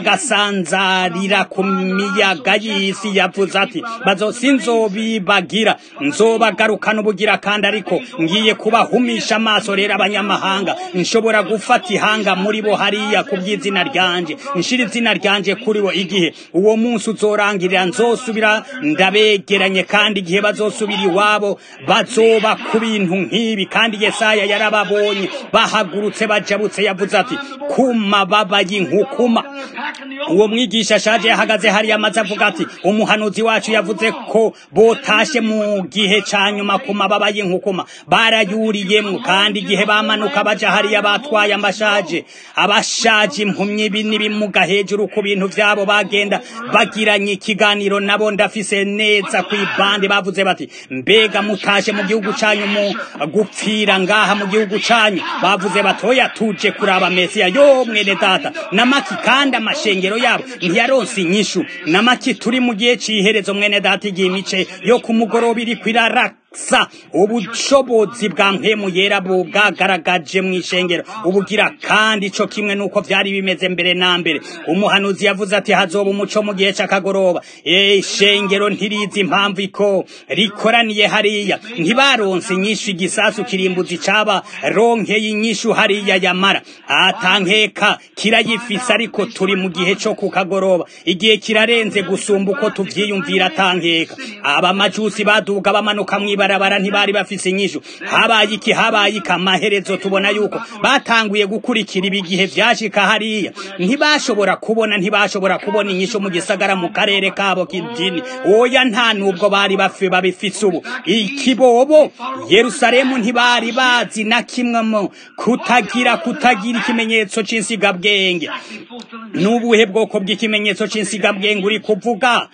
bagasanzarira ku miyaga y'isi yavuze ati bazosinzobibagira nzobagarukana ubugira kandi ariko ngiye kubahumisha amaso rero abanyamahanga nshobora gufata ihanga muri bo hariya ku bw'izina ryanje nshira izina ryanje kuri bo igihe uwo munsi uzorangirira nzosubira ndabegeranye kandi igihe bazosubira iwabo bazoba ku bintu nk'ibi kandi yesaya yarababonye bahagurutse bajabutse yavuze ati kuma babaye inkukuma uwo mwigisha ashaje yahagaze hariya amaze avuga ati umuhanuzi wacu yavuze ko botashe mu gihe ca nyuma ku mababa y'inkukuma barayuriyemwo kandi igihe bamanuka baja hariya batwaye amashaje abashaje impumyi n'ibimuga hejuru ku bintu vyabo bagenda bagiranye ikiganiro nabo ndafise neza kw'ibande bavuze bati mbega mutashe mu gihugu canyu mu gupfira ngaha mu gihugu canyu bavuze bati oya tuje kuraba mesiya yo mwene data namaki kandi amashengero yabo ntiyaronse inyishu namaki turi mu gihe c'iherezo mwene data igihe imice yo ku mugoroba iriko iraraka sa ubushobozi bwa mpemu yera bwagaragaje mu ishengero ubugira kandi ico kimwe nuko vyari bimeze mbere na mbere umuhanuzi yavuze ati hazoba umuco mu gihe c'akagoroba ishengero ntirizi impamvu iko rikoraniye hariya ntibaronse inyishu igisasu kirimbuzi caba ronkeye inyishu hariya yamara atankeka kirayifise ariko turi mu gihe co ku kagoroba igihe kirarenze gusumba uko tuvyiyumvira atankeka abamajusi baduga bamanuka mwiba barabara ntibari bafise inyishu habaye iki habaye iki amaherezo tubona yuko batanguye gukurikira ibigihe vyashika hariya ntibashobora kubona ntibashobora kubona inyishu mu gisagara mu karere kabo k'idini oya nta nubwo bari bafe babifise ubu ikibobo yerusalemu ntibari bazi na kimwe mu kutagira kutagira ikimenyetso c'insigabwenge n'ubuhe bwoko bw'ikimenyetso c'insigabwenge uri kuvuga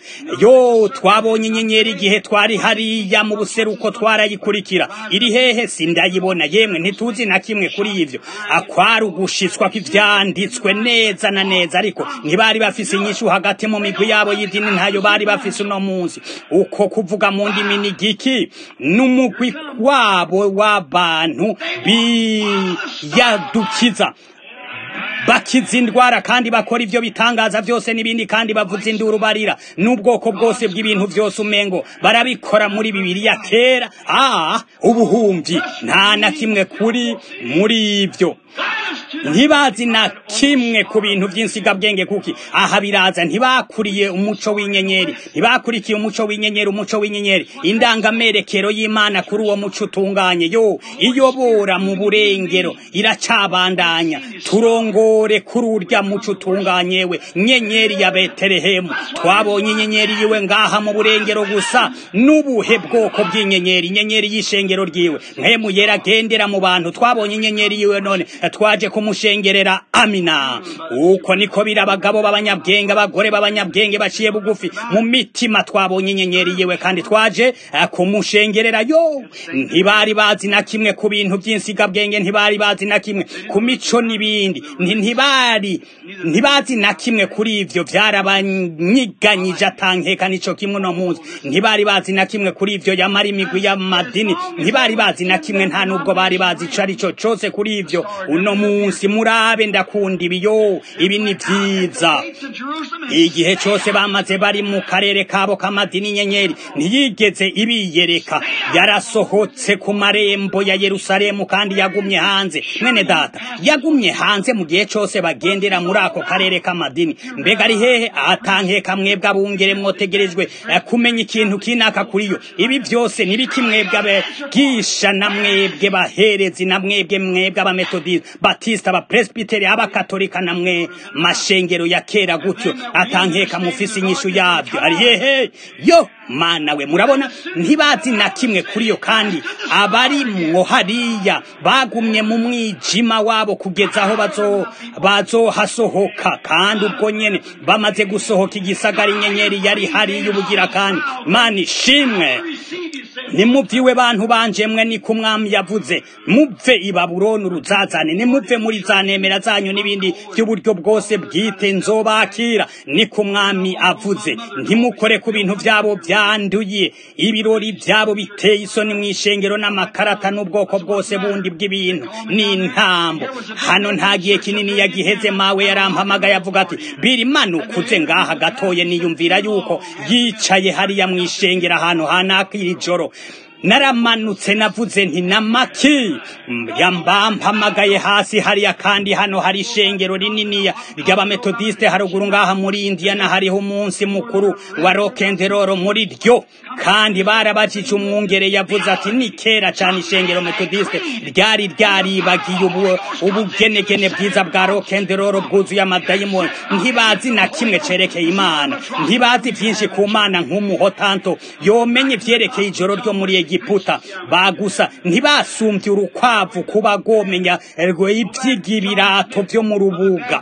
yo twabonye inyenyeri igihe twari hariya mu buseru uko twarayikurikira iri hehe sindayibona yemwe ntituzi na kimwe kuri ivyo akwari ugushitswa kw'ivyanditswe neza na neza ariko ntibari bafise inyishu hagati mu migwi yabo y'idini ntayo bari bafise uno munsi uko kuvuga mu ndimi ni giki n'umugwi wabo w'abantu biyadukiza bakiza indwara kandi bakora ivyo bitangaza vyose n'ibindi kandi bavuza induru barira n'ubwoko bwose bw'ibintu vyose umengo barabikora muri bibiliya kera ah ubuhumvi nta na kimwe kuri muri ivyo ntibazi na kimwe ku bintu by'insigabwenge kuki aha biraza ntibakuriye umuco w'inyenyeri ntibakurikiye umuco w'inyenyeri umuco w'inyenyeri indangamerekero y'imana kuri uwo muco utunganye yo iyobora mu burengero iracabandanya turongore kuri urya muco utunganye we nyenyeri ya betelehemu twabonye inyenyeri yiwe ngaha mu burengero gusa n'ubuhe bwoko bw'inyenyeri inyenyeri y'ishengero ryiwe mpemu yera agendera mu bantu twabonye inyenyeri yiwe none twaje kumushengerera amina uko niko biri abagabo b'abanyabwenge abagore b'abanyabwenge baciye bugufi mu mitima twabonye inyenyeri yiwe kandi twaje kumushengerera yo ntibari bazi na kimwe ku bintu by'insigabwenge ntibari bazi na kimwe ku mico n'ibindi ntibari ntibazi na kimwe kuri ivyo vyarabanyiganyije atankeka nico kimwe no munsi ntibari bazi na kimwe kuri ivyo yamara imigwi y'amadini ntibari bazi na kimwe nta nubwo bari bazi ico ari cyo cose kuri ivyo uno munsi murabe ndakunda ibiyo ibi ni vyiza igihe cose bamaze bari mu karere kabo k'amadini nyenyeri ntiyigeze ibiyereka yarasohotse ku marembo ya yerusalemu kandi yagumye hanze mwene data yagumye hanze mu gihe cose bagendera muri ako karere k'amadini mbega ari hehe atankeka mwebwe abungere mwotegerejwe kumenya ikintu kinaka kuri yo ibi vyose nibiki mwebwe abigisha na mwebwe baherezi na mwebwe mwebwe abametodiste batista abapresbiteri abakatolika namwe mashengero ya kera gutyo atankeka mufise inyishu yavyo ari hehe yo mana we murabona ntibazi na kimwe kuri yo kandi abari mwo hariya bagumye mu mwijima wabo kugeza aho bazo bazohasohoka kandi ubwo nyene bamaze gusohoka igisagara inyenyeri yari hariya ubugira kandi mana ishimwe nimuvyiwe bantu banje mwe ni ku mwami yavuze muve i babuloni uruzazane nimuve muri za nemera zanyu n'ibindi by'uburyo bwose bwite nzobakira ni ku mwami avuze ntimukore ku bintu vyabo vyanduye ibirori vyabo biteye isoni mw'ishengero n'amakarata n'ubwoko bwose bundi bw'ibintu n'intambo hano nta gihe kinini yagiheze mawe yarampamagaye avuga ati biri manukuze ngaha gatoye niyumvira yuko yicaye hariya mw'ishengero ahantu hanakira ijoro naramanutse navuze nti namaki yambampamagaye hasi hariya kandi hano hari ishengero rininiya ry'abametodiste haruguru ngaha muri indiyana hariho umunsi mukuru wa rokenderoro muri ryo kandi barabajije umwungere yavuze ati ni kera cyane ishengero metodiste ryari ryaribagiye ubu ubugenegene bwiza bwa rokenderoro bwuzuye amadayimoni ntibazi na kimwe cerekeye imana ntibazi byinshi ku mana nk'umuhotanto yomenye ivyerekeye ijoro ryo muri egiputa bagusa ntibasumbye urukwavu kuba rwomenya ivy'ibirato vyo mu rubuga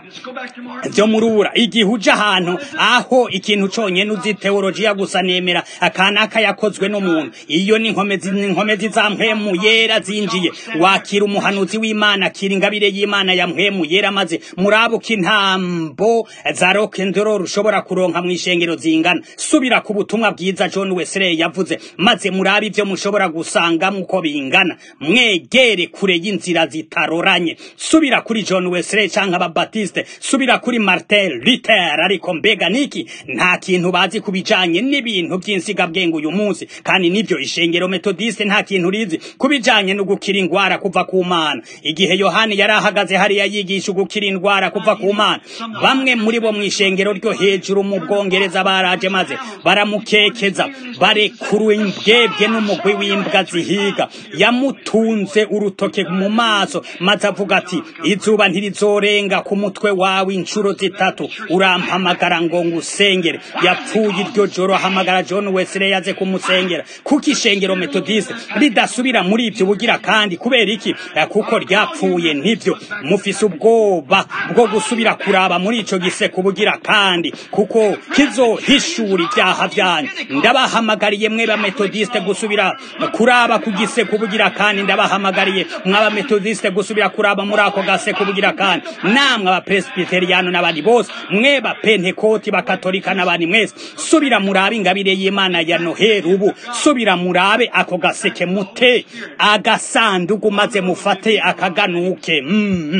vyo mu rubura igihe uja ahantu aho ikintu conyene uzi teolojiya gusa nemera akanaka yakozwe n'umuntu iyo ni inkomezi inkomezi za mpwemu yera zinjiye wakira umuhanuzi w'imana akira ingabire y'imana ya mpwemu yera maze murabuka intambo za rock'n'roll ushobora kuronka mw'ishengero zingana subira ku butumwa bwiza john wesley yavuze maze murabe ivyo mushobora gusangamo uko bingana mwegere kure y'inzira zitaroranye subira kuri john wesley canke ababatiste subira kuri martin luther ariko mbega niki nta kintu bazi ku bijanye n'ibintu by'insigabwenge uyu munsi kandi nivyo ishengero metodiste nta kintu rizi ku bijanye no gukira ingwara kuva ku mana igihe yohani yari ahagaze hariya yigisha gukira indwara kuva ku mana bamwe muri bo mw'ishengero ryo hejuru mu bwongereza baraje maze baramukekeza barekuru imbwebwe n'umugwi w'imbwa zihiga yamutunze urutoke mu maso maze avuga ati izuba ntirizorenga ku mutwe wawe inshuro zitatu urampamagara ngo ngusengere yapfuye iryo joro ahamagara john wesley yaze kumusengera kuko ishengero metodiste ridasubira muri ibyo bugira kandi kubera iki kuko ryapfuye nivyo mufise ubwoba bwo gusubira kuraba muri ico giseko bugira kandi kuko kizohishura ibyaha vyanyu ndabahamagariye mwe ba metodiste gusubira kuraba ku giseko bugira kandi ndabahamagariye mwaba metodiste gusubira kuraba muri ako gaseko bugira kandi namwe aba presbyteriano n'abandi bose mwe ba pentekoti bakatolika n'abandi mwese subira murabe ingabire y'imana ya noheri ubu subira murabe ako gaseke mute agasanduku maze mufate akaganuke mm.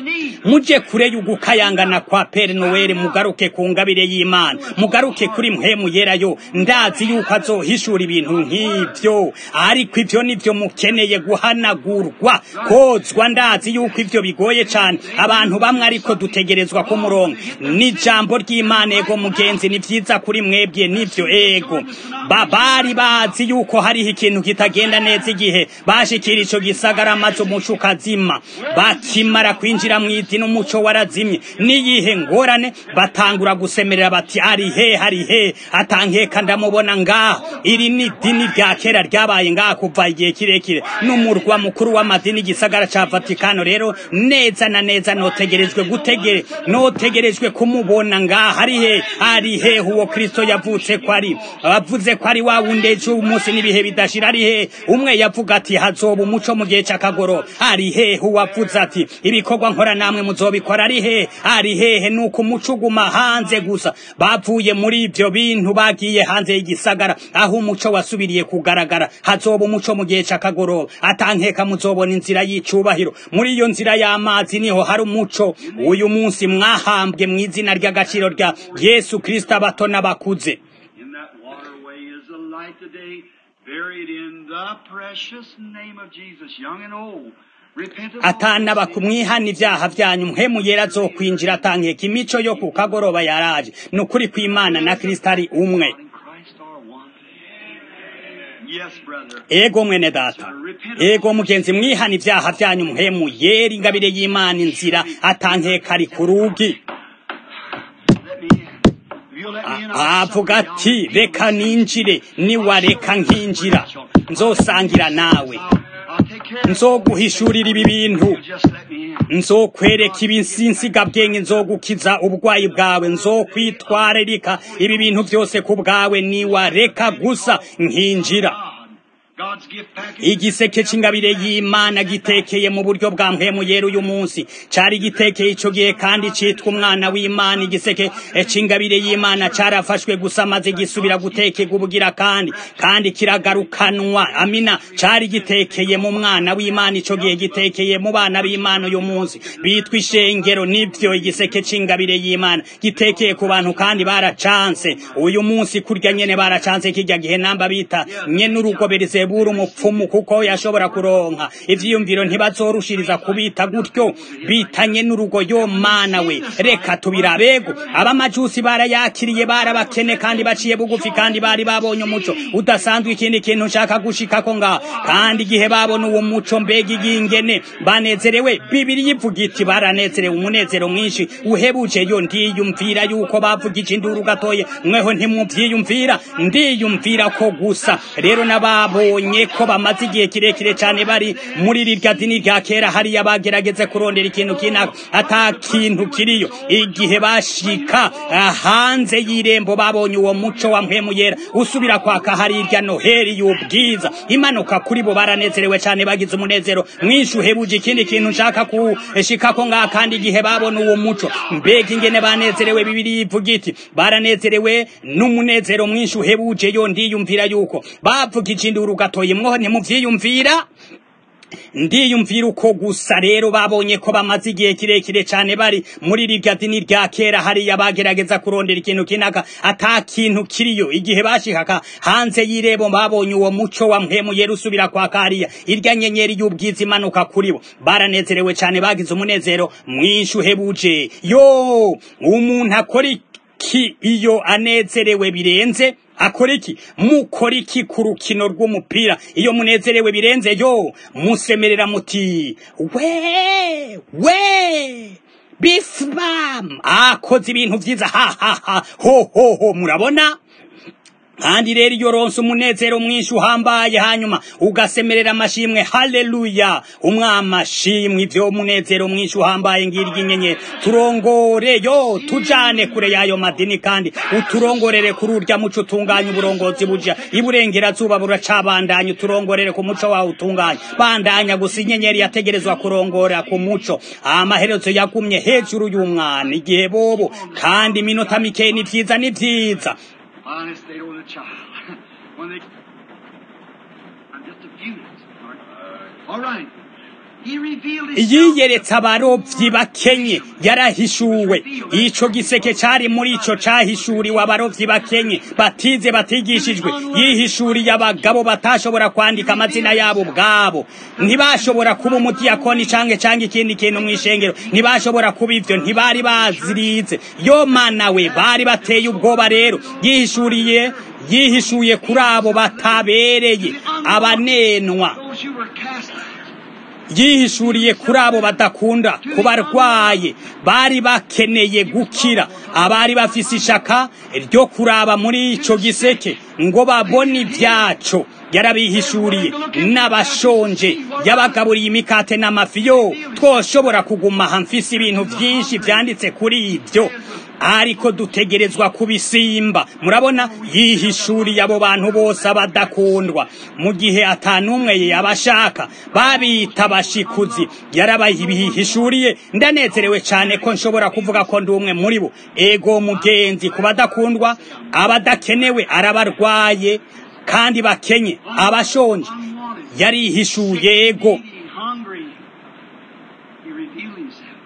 muje kure y'ugukayangana kwa pere noweli mugaruke ku ngabire y'imana mugaruke kuri mpemu yerayo ndazi yuko azohishura ibintu nk'ivyo ariko ivyo nivyo mukeneye guhanagurwa kozwa ndazi yuko ivyo bigoye cane abantu bamwe ariko dutegerezwa ku murongo n'ijambo ry'imana ego mugenzi ni vyiza kuri mwebwe nivyo ego babari bazi yuko hariho ikintu kitagenda neza igihe bashikira ico gisagara maze umuco ukazima bakimara kwinjira mw'idini umuco warazimye niyihe ngorane batangura gusemerera bati ari he ari he atankeka ndamubona ngaha iri ni dini rya kera ryabaye ngaha kuva igihe kirekire n'umurwa mukuru w'amadini igisagara ca vatikano rero neza na neza notegerejwe gutegere notegerejwe kumubona ngaha ari he ari he uwo kristo yavutse ko ari avuze ko ari wa wundi ejo umunsi n'ibihe bidashira ari he umwe yavuga ati hazoba umuco mu gihe c'akagoroba ari he uwavuze ati ibikorwa nkora namwe muzobikora ari he ari hehe nuko umuco uguma hanze gusa bavuye muri ivyo bintu bagiye hanze y'igisagara aho umuco wasubiriye kugaragara hazoba umuco mu gihe c'akagoroba atankeka muzobona inzira y'icubahiro muri iyo nzira y'amazi niho hari umuco uyu munsi mwahambwe mu izina ry'agaciro rya yesu kristo abato n'abakuze In that waterway is the light today, buried in the precious name of Jesus, young and old. Repent of all atanaba sin. kumwihana ivyaha vyanyu mpemu yera azokwinjira atankeka imico yo ku kagoroba yaraje ni ukuri kw'imana na kristo ari umwe God and Christ are one. Yes, brother. ego mwene data ego mugenzi mwihana ivyaha vyanyu mpemu yera ingabire y'imana inzira atankeka ari ku rugi Let me in. If you'll let me in, I'll avuga suck you ati down. reka ninjire niwareka nkinjira nzosangira nawe I'll take care of it. nzoguhishurira ibi bintu You just let me in. nzokwereka ibinsinsigabwenge nzogukiza uburwayi bwawe nzokwitwararika ibi bintu byose ku bwawe niwareka gusa nkinjira God's gift package. igiseke c'ingabire y'imana gitekeye mu buryo bwa mpemu yera uyu munsi cari gitekeye ico gihe kandi citwa umwana w'imana igiseke c'ingabire y'imana carafashwe gusa maze gisubira gutekerwa ubugira kandi kandi kiragarukanwa amina cari gitekeye mu mwana w'imana ico gihe gitekeye mu bana b'imana uyu munsi bitwa ishengero nivyo igiseke c'ingabire y'imana gitekeye ku bantu kandi baracanse uyu munsi kurya nyene baracanse kirya gihe namba bita nyene urugo berizebura umupfumu kuko yashobora kuronka ivyiyumviro ntibazorushiriza kubita gutyo bitanye n'urugo yo mana we reka tubirabego abamajusi barayakiriye barabakene kandi baciye bugufi kandi bari babonye umuco udasanzwe ikindi kintu nshaka gushikako ngaho kandi igihe babona uwo muco mbega igingene banezerewe bibiri yivuga iti baranezerewe umunezero mwinshi uhebuje yo ndiyumvira yuko bavugije induru gatoye mweho ntimwuvyiyumvira ndiyumvira ko gusa rero nababonye ko bamaze igihe kirekire cyane bari muri rirya dini rya kera hariya bagerageze kurondera ikintu kinaka ata kintu kiriyo igihe bashika ah, hanze y'irembo babonye uwo muco wa mpemu yera usubira kwaka harirya noheri y'ubwiza imanuka kuri bo baranezerewe cyane bagize umunezero mwinshi uhebuje ikindi kintu nshaka kushikako ngaha kandi igihe babona uwo muco mbega ingene banezerewe bibiri ivuga iti baranezerewe n'umunezero mwinshi uhebuje yo ndiyumvira yuko bavugije induru gatoye mwoho ntimuvyiyumvira ndiyumvira uko gusa rero babonye ko bamaze igihe kirekire cyane bari muri rirya dini rya kera hariya bagerageza kurondera ikintu kinaka ata kintu kiriyo igihe bashikaka hanze y'irebo babonye uwo muco wa mpemu yera usubira kwa kariya irya nyenyeri y'ubwiza imanuka kuri bo baranezerewe cyane bagize umunezero mwinshi uhebuje yo umuntu akora iki iyo anezerewe birenze akora iki mukora iki ku rukino rw'umupira iyo munezerewe birenze yo musemerera muti we we bifbam akoze ibintu vyiza ha ha ha ho ho ho murabona kandi rero iyo ronse umunezero mwinshi uhambaye hanyuma ugasemerera amashimwe haleluya umwamashimwe ivyo munezero mwinshi uhambaye ngirya inyenyeri turongore yo tujane kure yayo madini kandi uturongorere kuri urya muco utunganya uburongozi buja iburengerazuba buracabandanya uturongorere ku muco wawe utunganya bandanya gusa inyenyeri yategerezwa kurongora ku muco amaherezo yagumye hejuru y'umwana igihe bobo kandi iminota mikeyi ni vyiza ni vyiza Honest, they don't a child. when they. I'm just a few minutes. All right. All right. He revealed his. yiyeretse abarovyi bakenye yarahishuwe ico giseke cari muri ico cahishuriwe abarovyi bakenye batize batigishijwe yihishuriye abagabo batashobora kwandika amazina yabo ubwabo ntibashobora kuba umudiyakoni canke canke ikindi kintu mw'ishengero ntibashobora kuba ivyo ntibari bazirize yo mana we bari bateye ubwoba rero yihishuriye yihishuye kuri abo batabereye abanenwa Those who were cast out. yihishuriye kuri abo badakunda ku barwaye bari bakeneye gukira abari bafise ishaka ryo kuraba muri ico giseke ngo babone ibyaco yarabihishuriye n'abashonje yabagaburiye imikate n'amafi yo twoshobora kuguma aha mfise ibintu vyinshi vyanditse kuri ivyo ariko dutegerezwa kubisimba murabona yihishuriye abo bantu bose abadakundwa mu gihe atanumwe yabashaka babita abashikuzi yarabayihishuriye ndanezerewe cyane ko nshobora kuvuga ko ndi umwe muri bo ego mugenzi ku badakundwa abadakenewe arabarwaye kandi bakenye abashonje yarihishuye ego Eating, hungry. He revealed himself.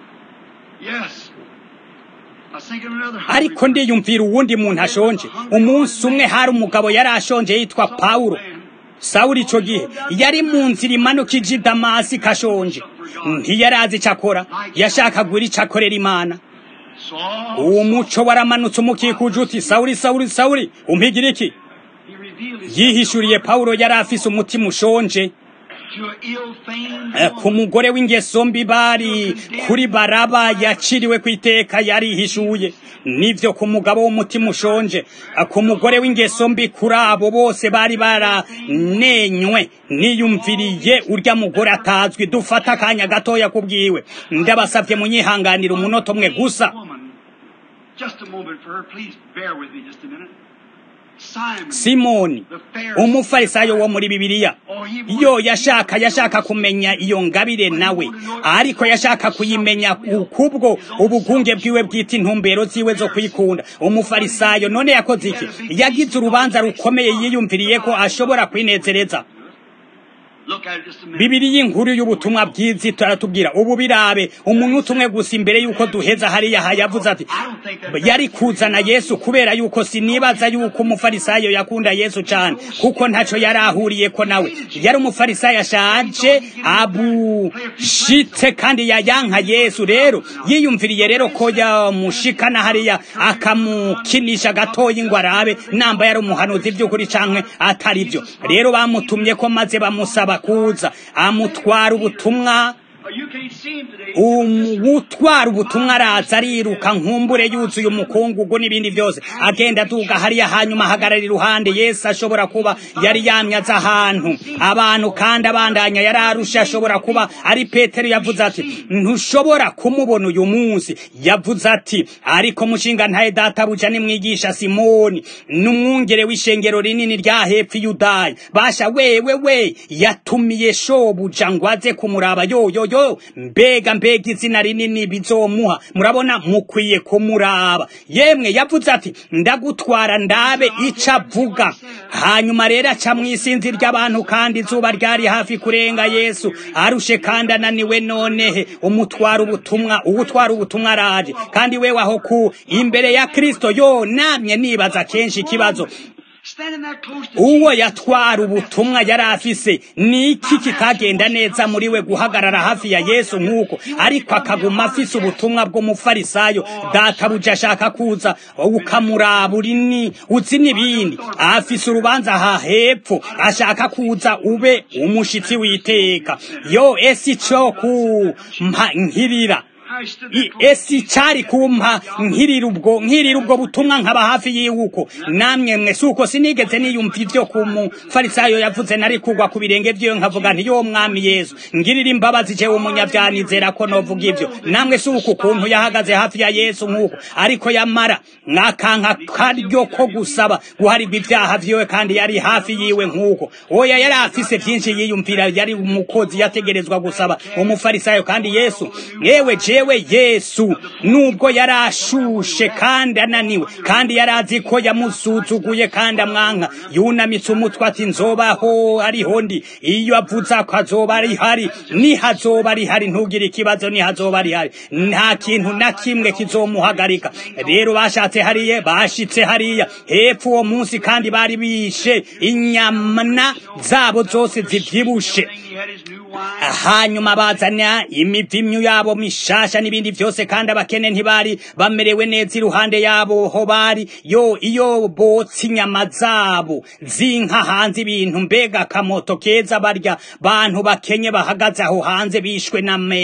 Yes. I was thinking of another hungry ariko ndiyumvira uwundi muntu ashonje umunsi umwe hari umugabo yari ashonje yitwa pawulo sawuli ico gihe yari mu nzira imanuka ija i damasi kashonje ntiyari azi ico akora yashakagura ico akorera imana Saul. uwo muco waramanutse umukikuje uti sawuli sawuli sawuli umpigira iki He revealed himself yihishuriye pawulo yari afise umutima ushonje to an ill-famed Eh, ku mugore w'ingeso mbi bari kuri baraba yaciriwe ku iteka yarihishuye nivyo ku mugabo w'umutima ushonje Eh, ku mugore w'ingeso mbi kuri abo bose bari baranenywe niyumviriye urya mugore atazwi dufata akanya gatoya kubwiwe ndabasavye munyihanganira umunota umwe gusa woman. Just a moment for her. Please bear with me just a minute. simoni umufarisayo wo muri bibiliya yo yashaka yashaka kumenya iyo ngabire nawe ariko yashaka kuyimenya kubwo ubugunge bwiwe bwita intumbero ziwe zo kwikunda umufarisayo none yakoze iki yagize urubanza rukomeye yiyumviriye ko ashobora kwinezereza bibiri y'inkuru y'ubutumwa bwiza turatubwira ubu birabe umuntu umwe gusa imbere y'uko duheza hariya yavuze ati yari kuzana yesu kubera yuko sinibaza yuko umufarisayo yakunda yesu cyane kuko ntacyo yari ahuriye ko nawe yari umufarisayo ashaje abushitse kandi yayanka yesu rero yiyumviriye rero ko yamushikana hariya akamukinisha gatoya ngo arabe namba yari umuhanuzi by'ukuri cyangwa atari byo rero bamutumye ko maze bamusaba kuza amutwara ubutumwa utwara ubutumwa araza ariruka nkumbure yuzuye umukungugu n'ibindi byose agenda aduga hariya hanyuma ahagarara iruhande yesu ashobora kuba yari yamyaze ahantu abantu kandi abandanya yari arusha ashobora kuba ari petero yavuze ati ntushobora kumubona uyu munsi yavuze ati ariko mushinga ntaye databuja nimwigisha simoni n'umwungere w'ishengero rinini rya hepfo yudaya basha wewe we yatumiye shobuja ngo aze kumuraba yoyoyo mbega mbega izina rinini bizomuha murabona mukwiye kumuraba yemwe yavuze ati ndagutwara ndabe ico avuga hanyuma rero aca mw'isinzi ry'abantu kandi izuba ryari hafi kurenga yesu arushe kandi ananiwe nonehe umutwara ubutumwa uwutwara ubutumwa araje kandi wewe aho ku imbere ya kristo yo namye nibaza kenshi ikibazo uwo yatwara ubutumwa yari afise ni iki kitagenda neza muri we guhagarara hafi ya yesu nk'uko ariko akaguma afise ubutumwa bw'umufarisayo databuja ashaka kuza ukamuraba urini uzi n'ibindi afise urubanza aha hepfo ashaka kuza ube umushitsi w'iteka yo esi cyo kumpa nkirira esi cyari kumpa nkirira ubwo nkirira ubwo butumwa nkaba hafi yiwuko namwe mwe suko sinigeze niyumva ivyo ku mufarisayo yavuze nari kugwa ku birenge vyiwe nkavuga nti yo mwami yesu ngirira imbabazi jewe umunyavyanizera ko novuga ivyo namwe suko ukuntu yahagaze hafi ya yesu nk'uko ariko yamara mwakanka karyo ko gusaba guharirwa ivyaha vyiwe kandi yari hafi yiwe nk'uko oya yari afise vyinshi yiyumvira yari umukozi yategerezwa gusaba umufarisayo kandi yesu yewe jewe yesu nubwo yari ashushe kandi ananiwe kandi yari azi ko yamusuzuguye kandi amwanka yunamitse umutwe ati nzobaho ariho ndi iyo avuze ko azoba ari hari nihazoba ari hari ntugire ikibazo nihazoba ari hari nta kintu na kimwe kizomuhagarika rero bashatse hariya bashitse hariya hepfo uwo munsi kandi bari bishe inyamana zabo zose zivyibushe hanyuma bazana imivimyu yabo mishasha n'ibindi byose kandi abakene ntibari bamerewe neza iruhande yabo ho bari yo iyo botsa inyama zabo zinka hanze ibintu mbega akamoto keza barya bantu bakenye bahagaze aho hanze bishwe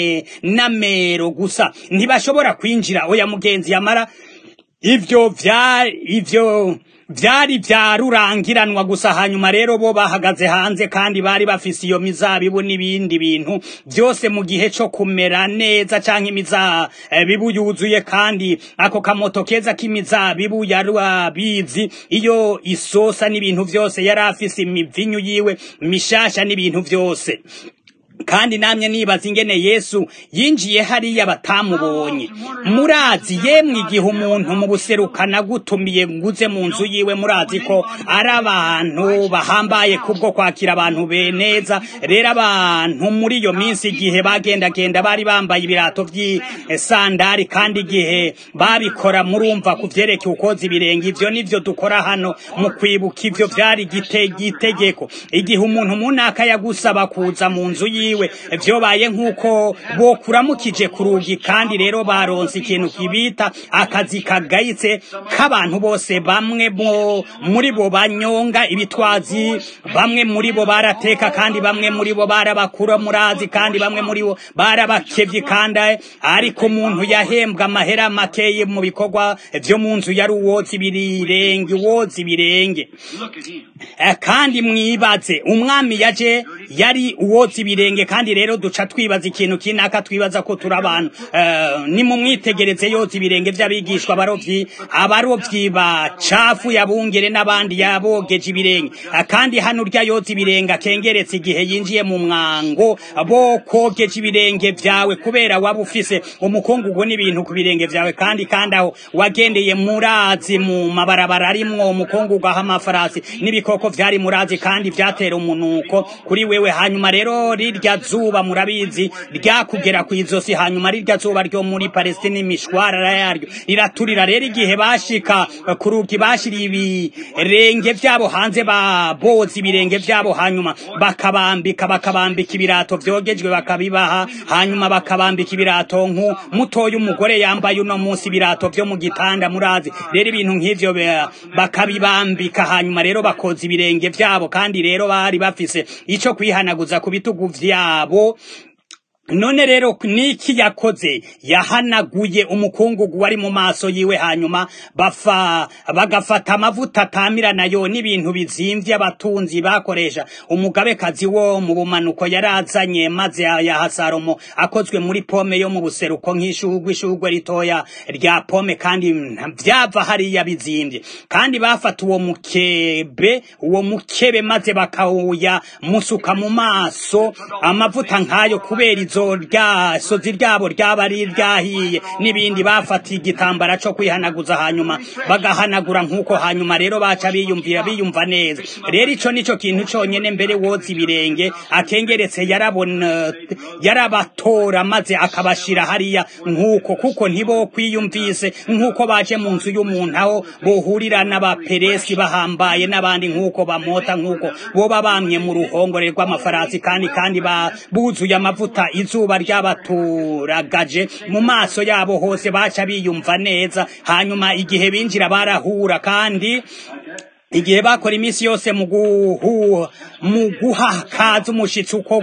n'amero gusa ntibashobora kwinjira oya mugenzi yamara ivyo vya ivyo vyari vyarurangiranwa gusa hanyuma rero bo bahagaze hanze kandi bari bafise iyo mizabibu n'ibindi bintu byose mu gihe co kumera neza canke imizabibu yuzuye kandi ako kamoto keza k'imizabibu yari abizi iyo isosa n'ibintu vyose yari afise imivinyu yiwe mishasha n'ibintu vyose kandi namye nibaza ingene yesu yinjiye hariya batamubonye murazi yemwe igihe umuntu mu buserukana gutumiye nguze mu nzu yiwe murazi ko ari abantu bahambaye kubwo kwakira abantu be neza rero abantu muri iyo minsi igihe bagendagenda bari bambaye ibirato by'isandari kandi igihe babikora murumva ku vyerekeye ukoza ibirenge ivyo nivyo dukora hano mu kwibuka ivyo vyari igitegeko igihe umuntu munaka yagusaba kuza mu nzu yiwe yiwe vyobaye nk'uko bokuramukije ku rugi kandi rero baronse ikintu kibita akazi kagayitse k'abantu bose bamwe muri bo banyonga ibitwazi bamwe muri bo barateka kandi bamwe muri bo barabakura murazi kandi bamwe muri bo barabakevye kandi ariko umuntu yahembwa amahera makeye mu bikorwa vyo mu nzu yari uwoza ibirenge uwoza ibirenge kandi mwibaze umwami yaje yari uwoza ibirenge ibirenge kandi rero duca twibaza ikintu kinaka twibaza ko turi abantu uh, ni mu mwitegereze yoza ibirenge vy'abigishwa abarovyi abarovyi bacafu yabungere n'abandi yabogeje ibirenge kandi hano urya yoza ibirenge akengeretse igihe yinjiye mu mwango bo kogeje ibirenge vyawe kubera waba ufise umukungugu n'ibintu ku birenge vyawe kandi kandi aho wagendeye murazi mu mabarabara arimwo umukungugu aho amafarasi n'ibikoko vyari murazi kandi vyatera umunuko kuri wewe hanyuma rero rirya zuba murabizi ryakugera kw'izosi hanyuma rirya zuba ryo muri Palestine imishwarara yaryo riraturira rero igihe bashika ku rugi bashiriye ibirenge vyabo hanze baboza ibirenge vyabo hanyuma bakabambika bakabambika ibirato vyogejwe bakabibaha hanyuma bakabambika ibirato nku mutoya umugore yambaye uno munsi ibirato vyo mu gitanda murazi rero ibintu nk'ivyo bakabibambika hanyuma rero bakoza ibirenge vyabo kandi rero bari bafise ico kwihanaguza ku bitugu vyabo none rero niki yakoze yahanaguye umukungugu wari mu maso yiwe hanyuma bafa bagafata amavuta atamira nayo n'ibintu bizimvye abatunzi bakoresha umugabekazi wo mu bumanuko yarazanye maze yaha salomo akozwe muri pome yo mu buseruko nk'ishugwe ishugwe ritoya rya pome kandi vyava hariya bizimvye kandi bafata uwo mukebe uwo mukebe maze bakawuya musuka mu maso amavuta nk'ayo kubera izo rya sozi ryabo ryaba ari ryahiye n'ibindi bafatiye igitambara cyo kwihanaguza hanyuma bagahanagura nk'uko hanyuma rero baca biyumvira biyumva neza rero ico nico kintu conyene mbere woza ibirenge akengeretse yarabona yarabatora maze akabashira hariya nk'uko kuko ntibo kwiyumvise nk'uko baje mu nzu y'umuntu aho bohurira n'abaperesi bahambaye n'abandi nk'uko bamota nk'uko boba bamye mu ruhongore rw'amafarasi kandi kandi buzuye amavuta izuba ryabaturagaje mu maso yabo hose baca biyumva neza hanyuma igihe binjira barahura kandi igihe bakora iminsi yose mu guha mu guha kaze umushitsi uko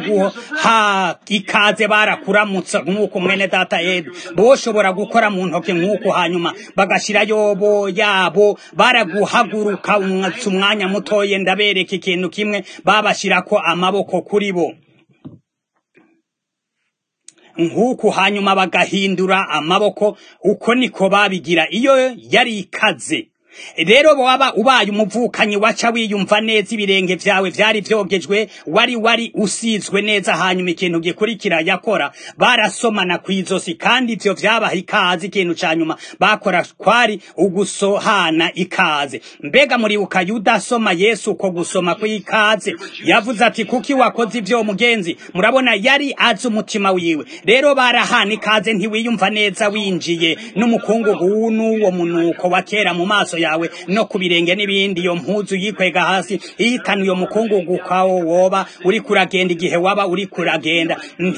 guha ikaze barakuramutsa nk'uko mwene data Ed boshobora gukora mu ntoke nk'uko hanyuma bagashira yobo yabo baraguhaguruka umwanya mutoye ndabereka ikintu kimwe babashirako amaboko kuri bo nk'uku hanyuma bagahindura amaboko uko niko babigira iyo yari ikaze rero waba ubaye umuvukanyi waca wiyumva neza ibirenge vyawe vyari vyogejwe wari wari usizwe neza hanyuma ikintu gikurikira yakora barasomana kw'izosi kandi ivyo vyabaha ikaze ikintu ca nyuma bakora kwari ugusohana ikaze mbega muribuka yuda asoma yesu uko gusoma kw'ikaze yavuze ati kuki wakoze ivyo mugenzi murabona yari azi umutima wiwe rero barahana ikaze ntiwiyumva neza winjiye n'umukungugu n'uwo munuko wa kera mu maso yawe no ku birenge n'ibindi iyo mpuzu yikwega hasi ihitana iyo mukungugu kwawo woba uri kuragenda igihe waba uri kuragenda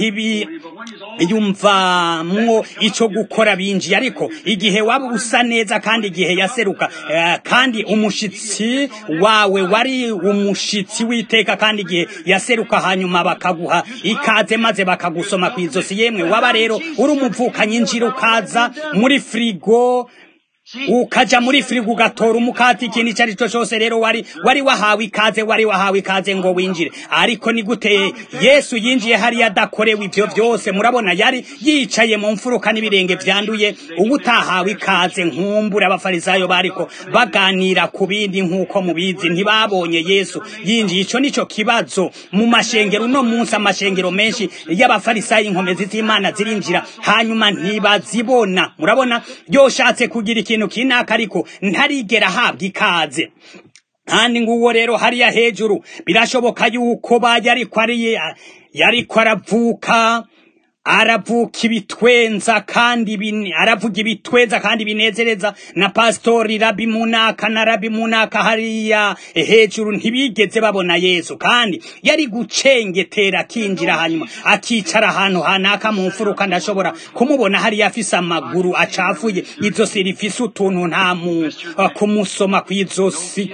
ntibiyumvamwo ico gukora binjiye ariko igihe waba usa neza kandi igihe yaseruka uh, kandi umushitsi wawe wari umushitsi witeka kandi igihe yaseruka hanyuma bakaguha ikaze maze bakagusoma kw'izosi yemwe waba rero uri umuvukanyi njira ukaza muri frigo ukaja muri firigo ugatora umukati ikintu icyo ari cyo cyose rero wari wari wahawe ikaze wari wahawe ikaze ngo winjire ariko ni gute yesu yinjiye hariya adakorewe ibyo byose murabona yari yicaye mu mfuruka n'ibirenge byanduye ubu utahawe ikaze nkumbura abafarisayo bariko baganira ku bindi nk'uko mubizi ntibabonye yesu yinjiye icyo nicyo kibazo mu mashengero uno munsi amashengero menshi y'abafarisayo inkomezi z'imana zirinjira hanyuma ntibazibona murabona yoshatse kugira ikintu ikintu kinaka ariko ntarigera ahabwa ikaze kandi nguwo rero hariya hejuru birashoboka yuko bajya ariko ari yariko aravuka aravuka ibitwenza kandi aravuga ibitwenza kandi binezereza na pastori rabi munaka na rabi munaka hariya hejuru ntibigeze babona yesu kandi yari gucengetera akinjira hanyuma akicara ahantu hanaka mu mfuruka ndashobora kumubona hariya afise amaguru acafuye izosi rifise utuntu nta mu kumusoma kw'izosi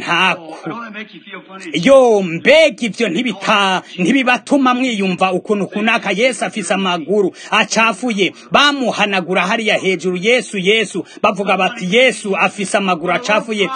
ntako yo mbega ivyo ntibita ntibibatuma mwiyumva ukuntu kunaka yesu afise amaguru acafuye bamuhanagura hariya hejuru yesu yesu bavuga bati yesu afise amaguru acafuye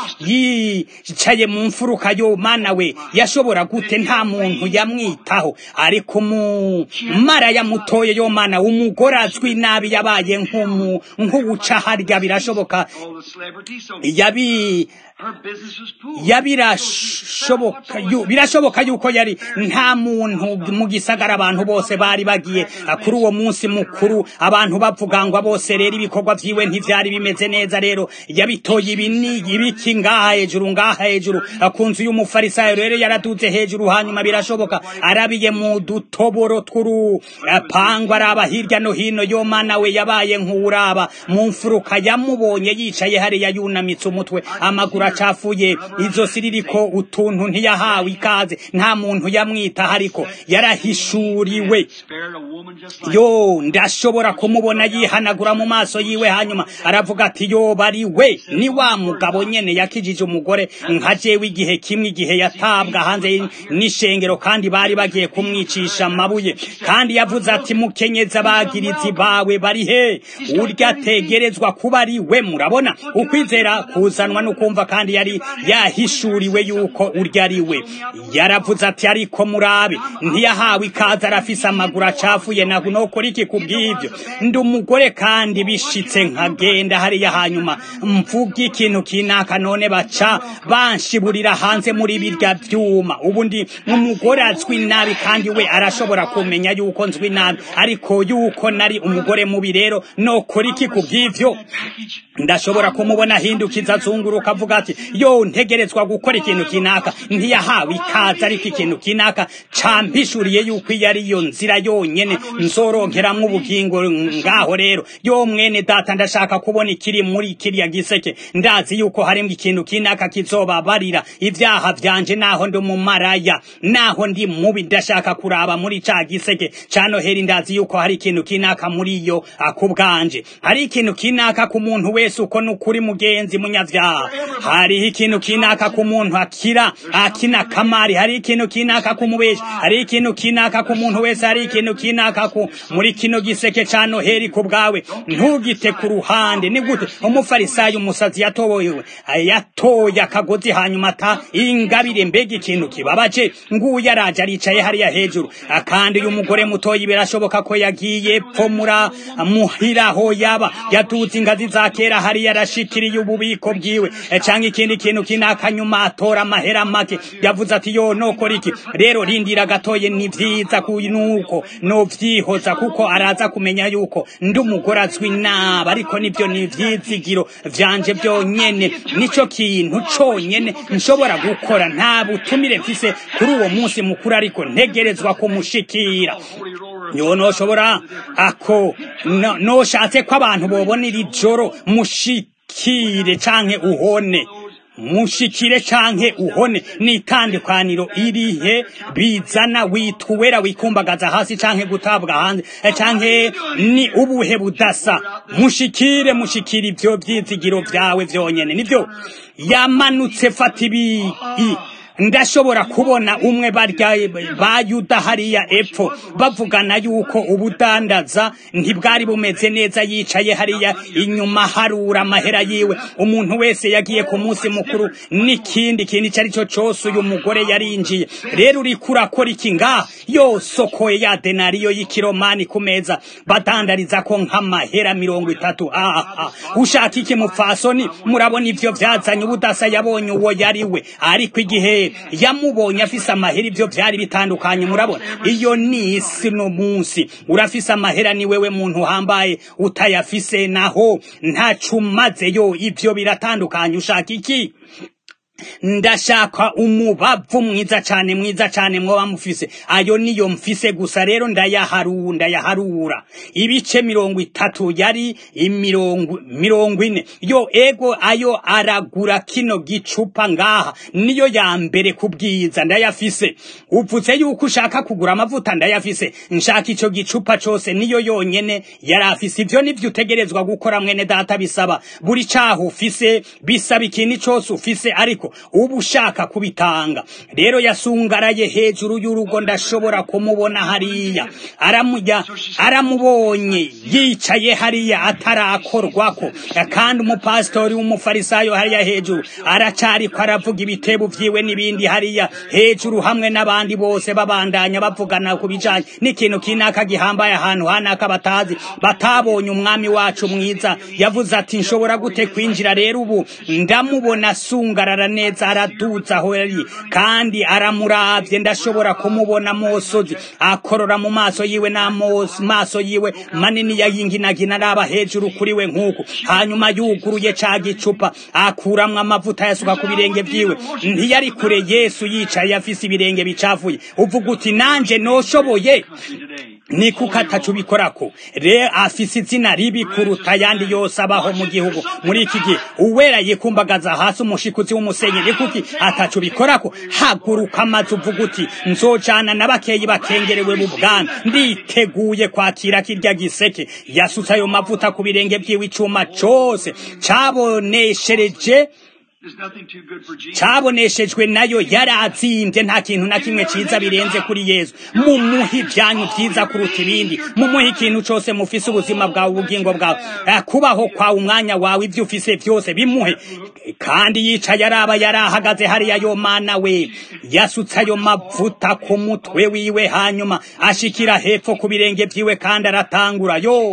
yicaye mu mfuruka yo mana we yashobora gute nta muntu yamwitaho ariko umumaraya mutoye yo mana umugore azwi nabi yabaye nk'umu nk'uwuca harya birashoboka Oh, the celebrity, so yabi her business was poor. yabirashoboka yu- birashoboka yuko yari nta muntu mu gisagara abantu bose bari bagiye ah, kuri uwo munsi mukuru abantu bavuga ngo bose rero ibikorwa vyiwe ntivyari bimeze neza rero yabitoye ibini ibiki ngaha hejuru ngaha hejuru ah, ku nzu y'umufarisayo rero yaraduze hejuru hanyuma birashoboka arabiye mu dutoboro tw'urupangwa araba hirya no hino yo mana we yabaye nk'uraba mu mfuruka yamubonye yicaye hariya yunamitse umutwe amaguru acafuye izosi ririko utuntu ntiyahawe ikaze nta muntu yamwitaho ariko yarahishuriwe Spared a woman just like yo ndashobora kumubona yihanagura mu maso yiwe hanyuma aravuga ati yo bari we ni wa mugabo nyene yakijije umugore nka jewe igihe kimwe igihe yatabwa hanze n'ishengero kandi bari bagiye kumwicisha amabuye kandi yavuze ati mukenyezi abagirizi bawe bari he urya ategerezwa kuba ari we murabona ukwizera kuzanwa no kumva kandi yari yahishuriwe yuko urya ari we yaravuze ati ariko murabe ntiyahawe ikaze arafise amaguru acafuye na nokora iki kubw'ibyo ndi umugore kandi bishitse nkagenda hariya hanyuma mvuga ikintu kinaka none baca banshiburira hanze muri birya vyuma ubu ndi umugore azwi nabi kandi we arashobora kumenya yuko nzwi nabi ariko yuko nari umugore mubi rero nokora iki kubw'ivyo package. ndashobora kumubona ahindukiza azunguruka avuga ati yo ntegerezwa gukora ikintu kinaka ntiyahawe ikaze ariko ikintu kinaka campishuriye yuko iyo ari yo nzira yonyene nzoronkeramwo ubugingo ngaho rero yo mwene data ndashaka kubona ikiri muri kiriya giseke ndazi yuko harimwo ikintu kinaka kizobabarira ivyaha vyanje naho ndi umumaraya naho ndi mubi ndashaka kuraba muri ca giseke ca noheri ndazi yuko hari ikintu kinaka muri yo akubwanje hari ikintu kinaka ku muntu wese uko nukuri mugenzi munyavyaha hariho ikintu kinaka ku muntu akira akina kamari hari ikintu kinaka ku mubeshi hari ikintu kinaka ku muntu wese hari ikintu kinaka ku muri kino giseke ca noheri ku bwawe ntugite ku ruhande ni gute umufarisayo umusazi yatoboyewe yatoye akagozi hanyuma ata ingabire mbega ikintu kibabaje nguyu araje aricaye hariya hejuru kandi uyu mugore mutoyi birashoboka ko yagiye pfo mura muhiraho yaba yaduze ingazi za kera hariya arashikiriye ububiko bwiwe Eh, canke ikindi kintu kinaka nyuma atora amahera make yavuze ati yo nokora iki rero rindira gatoye ni vyiza ku nuko no vyihoza kuko araza kumenya yuko ndi umugore azwi naba ariko nivyo ni ivyizigiro vyanje vyonyene nico kintu conyene nshobora gukora nta butumire mfise kuri uwo munsi mukuru ariko ntegerezwa kumushikira Holy roller. yo noshobora ako no- noshatse ko abantu bobona iri joro mushikire canke uhone mushikire canke uhone ni itandukaniro irihe bizana witwa uwera wikumbagaza hasi canke gutabwa hanze eh, canke ni ubuhe budasa mushikire mushikire ivyo vyizigiro vyawe vyonyene nivyo yamanutse fata ibi i- ndashobora kubona umwe barya ba yuda hariya epfo bavugana yuko ubudandaza ntibwari bumeze neza yicaye hariya inyuma harura amahera yiwe umuntu wese yagiye ku munsi mukuru n'ikindi kintu icyo ari cyo cyose uyu mugore yarinjiye rero uriko urakora iki ngaha yosokoye ya denariyo y'ikiromani ku meza badandariza ko nk'amahera mirongo itatu aha ushaka iki mupfasoni murabona ivyo vyazanye ubudasa yabonye uwo yari we ariko igihe yamubonye afise amahera ivyo vyari bitandukanye murabona iyo ni isi no munsi urafise amahera ni wewe muntu uhambaye utayafise naho ntaco umazeyo ivyo biratandukanye ushaka iki ndashaka umubavu mwiza cane mwiza cane mwoba mufise ayo niyo mfise gusa rero ndayaharu ndayaharura ibice mirongo itatu yari imirongo mirongo ine yo ego ayo aragura kino gicupa ngaha niyo ya mbere kubwiza ndayafise uvuze yuko ushaka kugura amavuta ndayafise nshaka ico gicupa cose niyo yonyene yari afise ivyo nivyo utegerezwa gukora mwene data bisaba buri caho ufise bisaba ikintu cose ufise ariko gutyo uba ushaka kubitanga rero yasungaraye hejuru y'urugo ndashobora kumubona hariya aramujya aramubonye yicaye hariya atarakorwako kandi umupasitori w'umufarisayo hariya hejuru aracariko aravuga ibitebo vyiwe n'ibindi hariya hejuru hamwe n'abandi bose babandanya bavugana ku bijanye n'ikintu kinaka gihambaye ahantu hanaka batazi batabonye umwami wacu mwiza yavuze ati nshobora gute kwinjira rero ubu ndamubona asungarara neza araduza aho yari kandi aramuravye ndashobora kumubona mosozi akorora mu maso yiwe n'amaso yiwe manini yayinginagina araba hejuru kuri we nk'uku hanyuma yuguruye ca gicupa akuramwo amavuta yasuka ku birenge vyiwe ntiyari kure yesu yicaye afise ibirenge bicafuye uvuga uti nanje noshoboye ni kuko atacu bikorako re afise izina ribi kuruta ayandi yose abaho mu gihugu muri iki gihe uwera yikumbagaza hasi umushikuzi w'umusenyi ni kuki atacu bikorako haguruka amazi uvuga uti nzojana n'abakeyi bakengerewe mu bwana nditeguye kwakira kirya giseke yasutse ayo mavuta ku birenge vyiwe icuma cose caboneshereje caboneshejwe nayo yari azimbye nta kintu na kimwe ciza birenze kuri yesu mumuhe ivyanyu vyiza kuruta ibindi mumuhe ikintu cose mufise ubuzima bwawe ubugingo bwawe kubaho kwawe umwanya wawe ivyo ufise vyose bimuhe kandi yicaye araba yari ahagaze hariya yo mana we yasutse ayo mavuta ku mutwe wiwe hanyuma ashikira hepfo ku birenge vyiwe kandi aratangura yo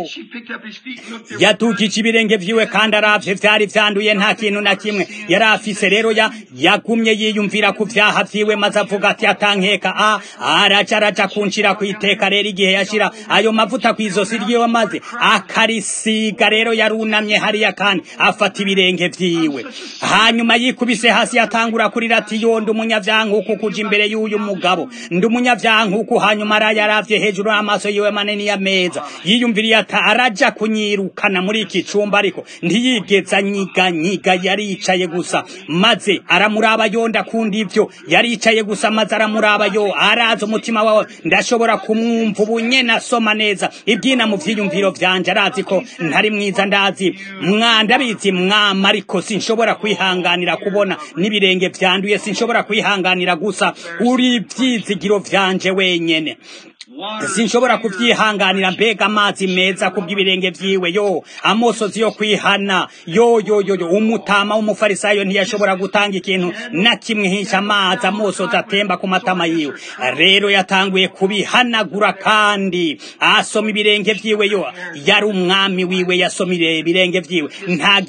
yadugije ibirenge vyiwe kandi aravye vyari vyanduye nta kintu na kimwe yari afise rero ya yagumye yiyumvira ku vyaha vyiwe maze avuga ati atankeka a araja araja kunshira ku iteka rero igihe yashira ayo mavuta kw'izosi ryiwe maze akarisiga rero yarunamye hariya kandi afata ibirenge vyiwe hanyuma yikubise hasi yatangura kurira ati yo ndi umunyavyankuku kuja imbere y'uyu mugabo ndi umunyavyankuku hanyuma arayaravye hejuru y'amaso yiwe manini ya meza yiyumviriye ati araja kunyirukana muri iki cumba ariko ntiyigeze anyiganyiga yaricaye gusa maze aramuraba yo ndakunda ivyo yaricaye gusa maze aramuraba yo araza umutima wawe ndashobora kumwumva ubu nyene asoma neza ibyina mu vyiyumviro vyanje arazi ko ntari mwiza ndazi mwandabizi mwama ariko sinshobora kwihanganira kubona n'ibirenge vyanduye sinshobora kwihanganira gusa uri ivyizigiro vyanje wenyene sinshobora kuvyihanganira mbega amazi meza kubw'ibirenge vyiwe yo amosozi yo kwihana yo yo yo yo umutama w'umufarisayo ntiyashobora gutanga ikintu na kimwe hisha amazi amosozi atemba ku matama yiwe rero yatanguye kubihanagura kandi asoma ibirenge vyiwe yo yari umwami wiwe yasoma ibirenge vyiwe nta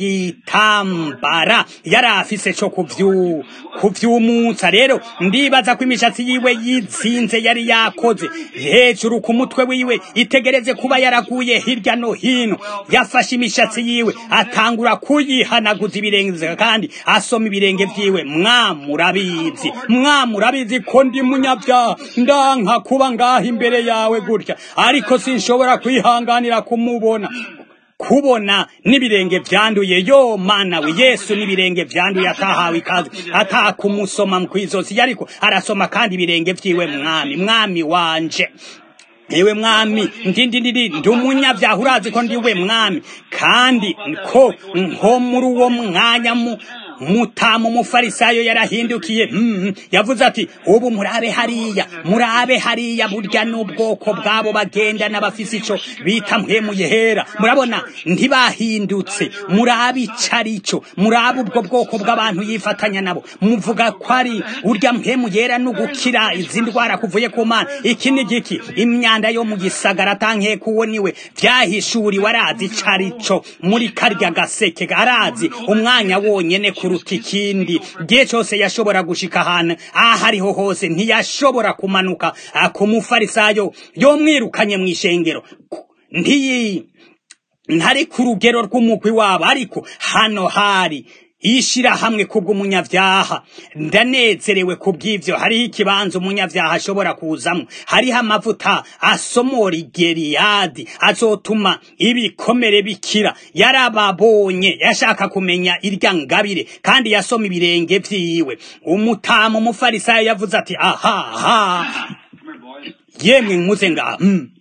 gitambara yari afise co kuvyu kuvyumutsa rero ndibaza ko imishatsi yiwe yizinze yari yakoze hejuru ku mutwe wiwe itegereze kuba yaraguye hirya no hino yafashe imishatsi yiwe atangura kuyihanaguza ibirenge kandi asoma ibirenge vyiwe mwamurabizi mwamurabizi ko ndi munyabyaha ndanka kuba ngaha imbere yawe gutya ariko sinshobora kwihanganira kumubona kubona n'ibirenge vyanduye yo mana we yesu n'ibirenge vyanduye atahawe ikaze atakumusoma mkwizosi ariko arasoma kandi ibirenge vyiwe mwami mwami wanje ewe mwami ndindi ndindi ndi umunyabyaha urazi ko ndiwe mwami kandi ko nko muri uwo mwanya mu mutamu umufarisayo yarahindukiye mm, yavuze ati ubu murabe hariya murabe hariya burya n'ubwoko bwabo bagenda n'abafise ico bita mpwemuye hera murabona ntibahindutse murabe icarico murabe ubwo bwoko bw'abantu yifatanya nabo muvuga ko ari urya mpwemuye hera no gukira izi ndwara kuvuye ku mana iki ni giki imyanda yo mu gisagara tankeka uwo niwe vyahishuriwe arazi icarico muri karya gaseke arazi umwanya wonyene ku kuruta ikindi gihe cyose yashobora gushika ahantu aho ariho hose ntiyashobora kumanuka ku mufarisayo yomwirukanye mu ishengero ntiyi ntari ku rugero rw'umugwi wabo ariko hano hari ishirahamwe kubw'umunyavyaha ndanezerewe kubw'ivyo hariho ikibanza umunyavyaha ashobora kuzamwo hariho amavuta asomora igeriyadi azotuma ibikomere bikira yarababonye yashaka kumenya irya ngabire kandi yasoma ibirenge vyiwe umutamu umufarisayo yavuze ati aha aha yemwe muze ngaha mm.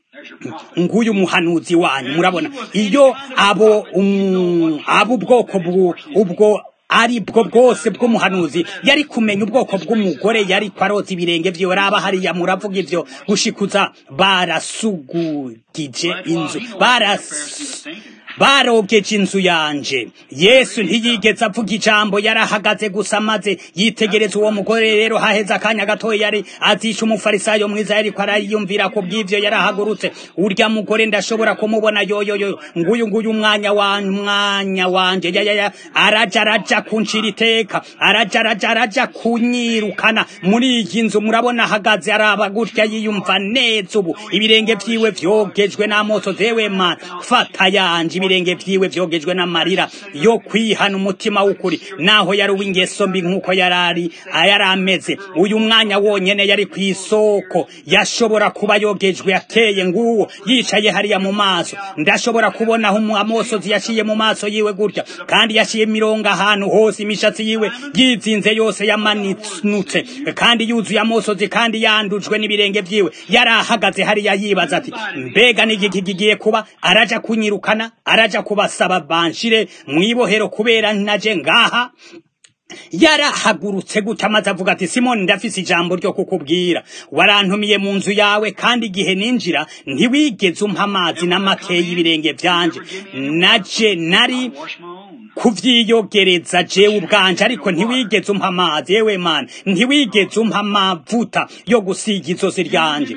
nguyu muhanuzi wanyu murabona iyo abo um, abo ubwoko ubwo ari bwo bwose bw'umuhanuzi yari kumenya ubwoko bw'umugore yari kwaroza ibirenge vyiwe raba hariya muravuga ivyo gushikuza barasugugije inzu baras barobyeje inzu yanje yesu ntiyigeze avuga ijambo yarahagaze gusa maze yitegereza uwo mugore rero haheze akanya gatoya yari azisha umufarisayo mwiza yariko arayiyumvira ku bw'ivyo yarahagurutse urya mugore ndashobora kumubona yoyoyo nguyu nguyu umwanya wa mwanya wanje yayaya araja araja kuncira iteka araja araja araja kunyirukana muri iyi nzu murabona ahagaze araba gutya yiyumva neza ubu ibirenge vyiwe vyogejwe n'amoto zewe man fata yanje ibirenge vyiwe vyogejwe n'amarira yo kwihana umutima w'ukuri naho yari uw'ingeso mbi nk'uko yarari yari ameze uyu mwanya wonyene yari ku isoko yashobora kuba yogejwe ateye nguwo yicaye hariya mu maso ndashobora kubona aho amosozi yaciye mu maso yiwe gutya kandi yaciye imirongo ahantu hose imishatsi yiwe yizinze yose yamanutse kandi yuzuye amosozi kandi yandujwe n'ibirenge vyiwe yari ahagaze hariya yibaza ati mbega n'igiki kigiye kuba araja kunyirukana araja kubasaba banshire mwibohero kubera naje ngaha yarahagurutse gutya amaze avuga ati simoni ndafise ijambo ryo kukubwira warantumiye mu nzu yawe kandi igihe ninjira ntiwigeze umpa amazi n'amakeyi y'ibirenge vyanje naje nari kuvyiyogereza jewe ubwanje ariko ntiwigeze umpa amazi yewe mana ntiwigeze umpa amavuta yo gusiga izosi ryanje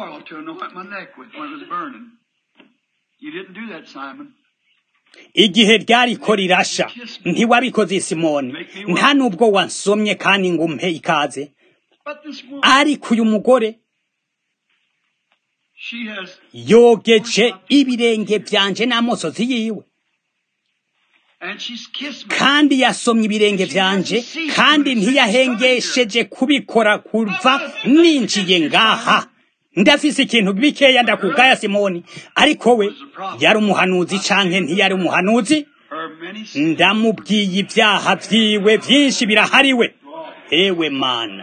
igihe ryariko rirasha ntiwabikoze simoni nta nubwo wansomye kandi ngo umpe ikaze ariko uyu mugore yogeje ibirenge vyanje n'amosozi yiwe kandi yasomye ibirenge vyanje kandi ntiyahengesheje kubikora kuva ninjiye ngaha ndafise ikintu bikeya ndakugaya simoni ariko we yari umuhanuzi canke ntiyari umuhanuzi ndamubwiye ibyaha vyiwe vyinshi birahariwe ewe mana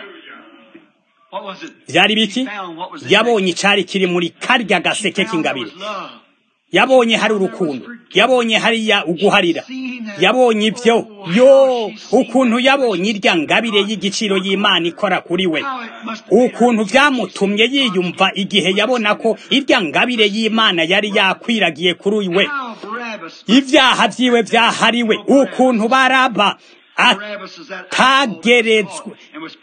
vyari biki yabonye icari kiri muri karya gaseke k'ingabire yabonye hari urukundo yabonye hariya uguharira yabonye ibyo yo ukuntu yabonye irya ngabire y'igiciro y'imana ikora kuri we ukuntu byamutumye yiyumva igihe yabona ko irya ngabire y'imana yari yakwiragiye kuri we ibyaha byiwe byahariwe ukuntu baraba atageretswe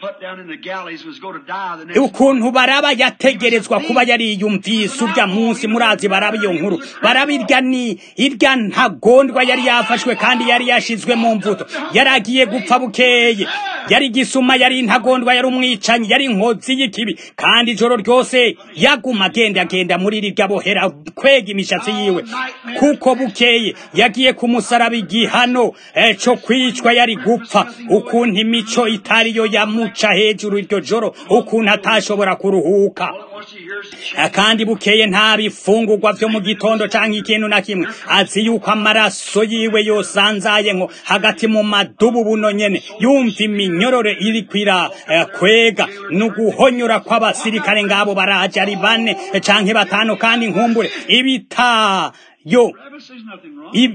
ukuntu baraba yategerezwa kuba yariyumvise urya munsi murazi baraba iyo nkuru baraba irya ni irya ntagondwa yari yafashwe kandi yari yashizwe mu mvuto yari agiye gupfa bukeye yari gisuma yari intagondwa yari umwicanyi yari inkozi y'ikibi kandi ijoro ryose yaguma agenda agenda muri rirya bohera kwega imishatsi yiwe kuko bukeye yagiye kumusaraba igihano cyo kwicwa yari gupfa ukuntu imico itariyo yamuca hejuru iryo joro ukuntu atashobora kuruhuka kandi bukeye nta bifungurwa vyo mu gitondo canke ikintu na kimwe azi yuko amaraso yiwe yosanzaye nko hagati mu madubu buno nyene yumva iminyorore iri kwira uh, kwega nuguhonyora kw'abasirikare ngabo baraje ari bane canke batanu kandi nkumbure ibita yo ib,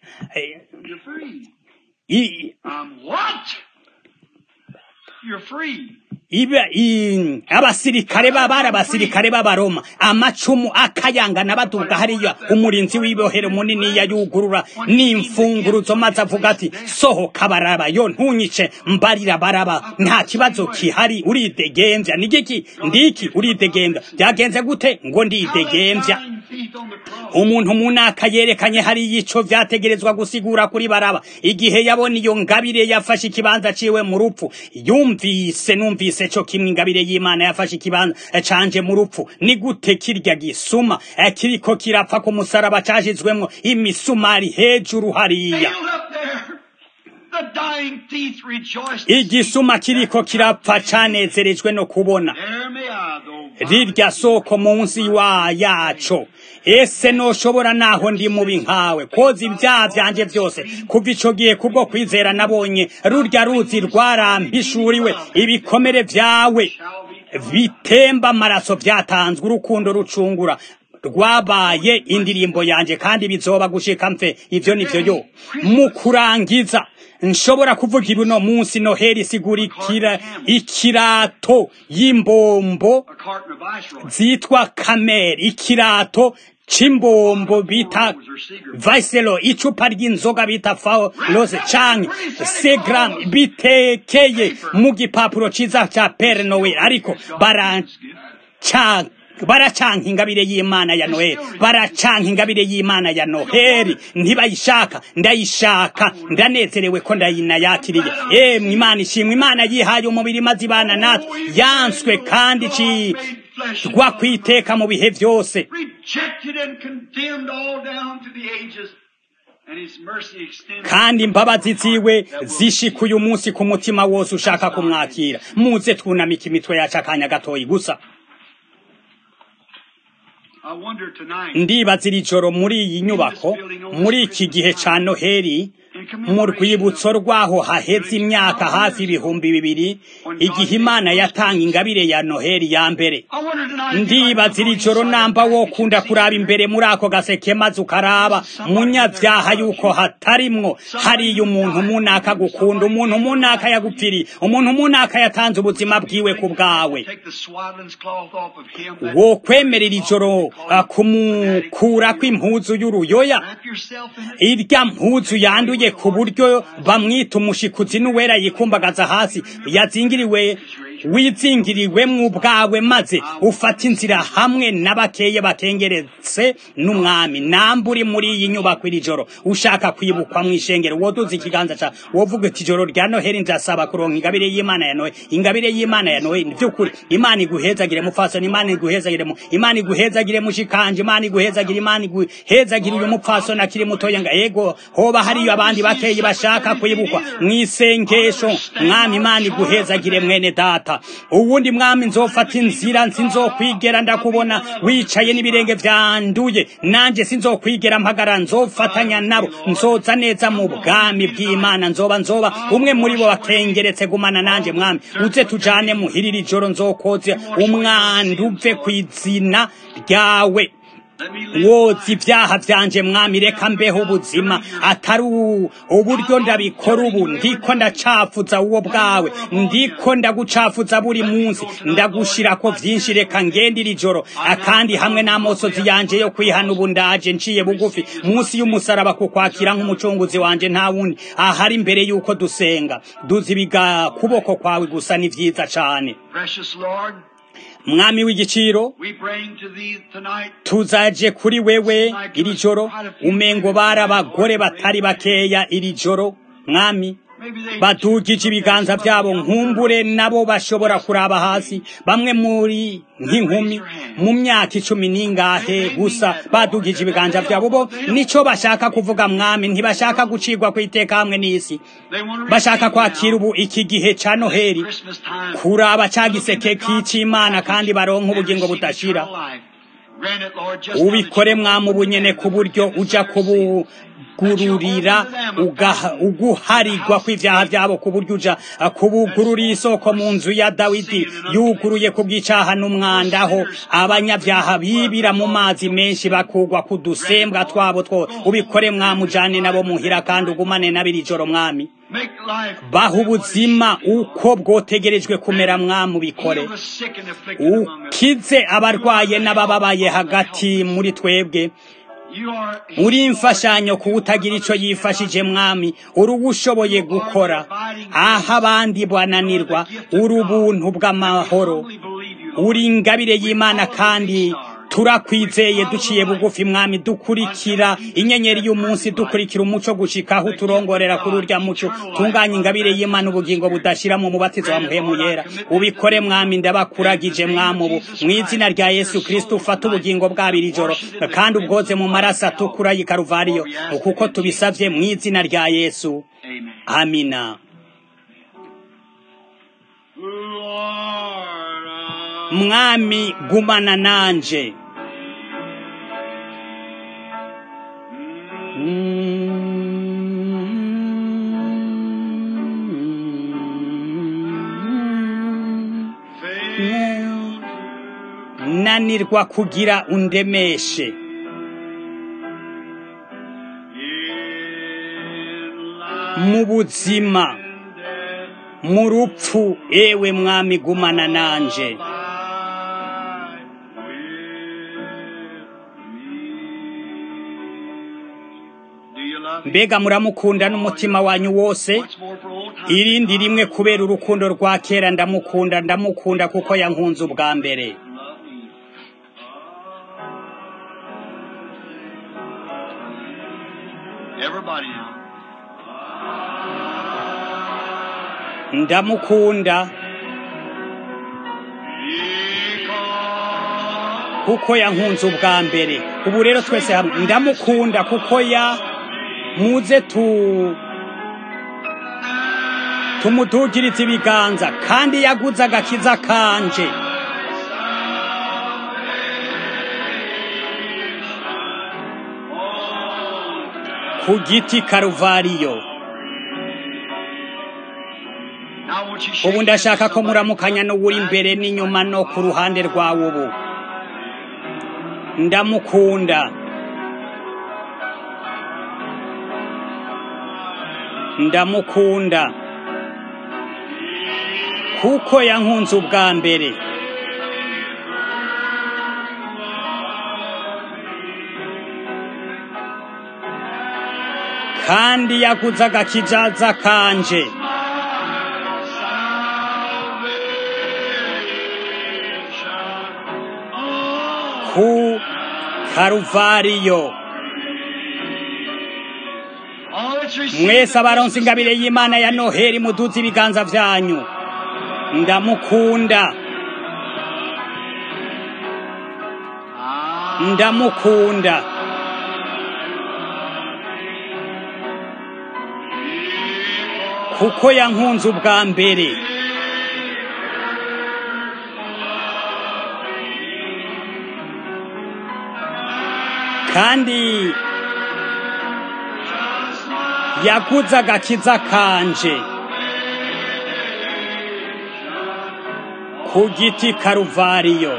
i, Um, what? You're free. iba abasirikare babari abasirikare b'abaroma amacumu akayangana baduga hariya umurinzi w'ibohero munini yayugurura n'imfunguruzo maze avuga ati sohoka baraba yo ntunyice mbarira baraba nta kibazo kihari uridegembya nigiki ndiki uridegembya byagenze gute ngo ndidegembya umuntu munaka yerekanye hari ico vyategerezwa gusigura kuri baraba igihe yabona iyo ngabire yafashe ikibanza ciwe mu rupfu yumvise numvise co kimwe ingabire y'imana yafashe ikibanza canje mu rupfu ni gute kirya gisuma kiriko kirapfa ku musaraba cashizwemwo imisumari hejuru hariya igisuma kiriko kirapfa canezerejwe no kubona rirya soko munsi wa yaco ese noshobora naho ndi mubi nkawe koza ibyaha vyanje vyose kuva ico gihe kubwo kwizera nabonye rurya ruzi rwarampishuriwe ibikomere vyawe bitemba amaraso vyatanzwe urukundo rucungura rwabaye indirimbo yanjye kandi bizoba gushika mfe ivyo nivyo yo mu kurangiza nshobora kuvuga ibi uno munsi noheli isigurikira ikirato y'imbombo A carton of Viceroy. zitwa kameri ikirato c'imbombo bita vaiselo icupa ry'inzoga bita faolose canke segram bitekeye mu gipapuro ciza ca pere noel ariko baraca baracanka ingabire y'imana ya noheli baracanka ingabire y'imana ya noheli ntibayishaka ndayishaka ndanezerewe ko ndayinayakiriye emwe imana ishimwe imana yihaye umubiri maze ibana natwe yanswe kandi icirwa kwiteka mu bihe vyose Rejected and condemned all down to the ages. And his mercy extended. kandi imbabazi ziwe zishika uyu munsi ku mutima wose ushaka kumwakira muze twunamika imitwe yacu akanya gatoyi gusa I wonder tonight. ndibaza iri joro muri iyi nyubako muri iki gihe ca noheli mu rwibutso rwaho haheze imyaka hafi ibihumbi bibiri igihe imana yatanga ingabire ya noheli ya mbere I wonder tonight. if you might ndibaza iri go joro inside namba the wo package kunda and see kuraba that imbere muri ako gaseke maze ukaraba munyabyaha yuko hatarimwo hariya umuntu munaka gukunda umuntu munaka yagupfiriye umuntu munaka yatanze ubuzima bwiwe ku bwawe Take the swaddling's cloth off of him. that- wo kwemerera ijoro ah, kumukurako impuzu y'uruyoya Wrap yourself in it. irya mpuzu yanduye ku buryo bamwita umushikuzi n'uwera yikumbagaza hasi yazingiriwe wizingiriwemwo ubwawe maze ufata inzira hamwe n'abakeye bakengeretse n'umwami namba uri muri iyi nyubako iri joro ushaka kwibukwa mu ishengero woduza ikiganza ca wovuga iti ijoro rya noheli ndasaba kuronka ingabire y'imana ya noheli ingabire y'imana ya noheli vy'ukuri imana iguhezagire mupfasoni imana iguhezagire mu imana iguhezagire mushikanje imana iguhezagire imana iguhezagire uyu mupfasoni akiri mutoya nga ego hoba hariyo abandi bakeyi bashaka kwibukwa mwisengesho mwami imana iguhezagire mwene data uwundi mwami nzofata inzira nsinzokwigera ndakubona wicaye n'ibirenge vyanduye nanje sinzokwigera mpagara nzofatanya nabo nzoza neza mu bwami bw'imana nzoba nzoba umwe muri bo bakengeretse gumana nanje mwami uze tujane muhirira ijoro nzokoze umwandu uve kw'izina ryawe Let me live woza ibyaha byanje mwami reka mbeho ubuzima atari u- uburyo ndabikora ubu ndiko ndacafuza uwo bwawe ndiko ndagucafuza buri munsi ndagushirako vyinshi reka ngende iri joro akandi hamwe n'amosozi yanje yo kwihana ubu ndaje nciye bugufi munsi y'umusaraba kukwakira nk'umucunguzi wanje nta wundi ahari imbere yuko dusenga duzi ibiga kuboko kwawe gusa ni vyiza cane Precious Lord, mwami w'igiciro we bring to thee tonight tuzaje kuri wewe iri joro umengo bari abagore batari bakeya iri joro mwami maybe they badugije ibiganza byabo nkumbure nabo bashobora kuraba hasi bamwe muri nk'inkumi mu myaka icumi n'ingahe gusa badugije ibiganza byabo bo nico bashaka kuvuga mwami ntibashaka gucirwa ku iteka hamwe n'isi they want to bashaka receive kwakira now ubu iki gihe ca noheli Christmas time. kuraba ca giseke k'icimana kandi baronka ubugingo budashira ubikore mwami ubunyene ku buryo uja kubugururira ugaha- uguharigwa kw'ivyaha vyabo ku buryo uja kubugururira isoko mu nzu ya dawidi yuguruye ku bw'icaha n'umwanda aho abanyavyaha bibira mu mazi menshi bakugwa ku dusembwa twabo two ubikore mwami ujane nabo muhira kandi ugumane nabiri joro mwami baha ubuzima uko bwotegerejwe kumera mwami ubikore ukize abarwaye n'abababaye hagati muri twebwe uri imfashanyo kuwutagira ico yifashije mwami uri uwushoboye gukora aho abandi bananirwa uri ubuntu bw'amahoro uri ingabire y'imana kandi turakwizeye duciye bugufi mwami dukurikira inyenyeri y'umunsi dukurikira umuco gushika aho turongorera kuri urya muco tunganya ingabire y'imana ubugingo budashira mu mubatizo wa muhemu yera ubikore mwami ndabakuragije mwami ubu mu izina rya yesu kristo ufate ubugingo bwabiri ijoro kandi ubwoze mu maraso atukura y'i karuvariyo kuko tubisavye mu izina rya yesu amina mwami gumana nanje sinanirwa kugira undemeshe mu buzima mu rupfu ewe mwami gumana nanje mbega muramukunda n'umutima wanyu wose irindi rimwe kubera urukundo rwa kera ndamukunda ndamukunda kuko yankunze ubwa mbere Everybody now. ndamukunda kuko yankunze ubwa mbere ubu rero twese hamwe ndamukunda kuko ya muze tu tumudugirize ibiganza kandi yaguze agakiza kanje ku giti karuvariyo Now won't you shake ubu ndashaka ko somebody? muramukanya n'uwuri imbere n'inyuma no ku ruhande rwawe ubu ndamukunda ndamukunda kuko yankunze ubwa mbere kandi yaguze agakijaza kanje ku karuvariyo All that's received mwese abaronse ingabire y'imana ya noheli muduze ibiganza vyanyu ndamukunda ndamukunda kuko yankunze ubwa mbere kandi yaguze agakiza kanje ku giti karuvariyo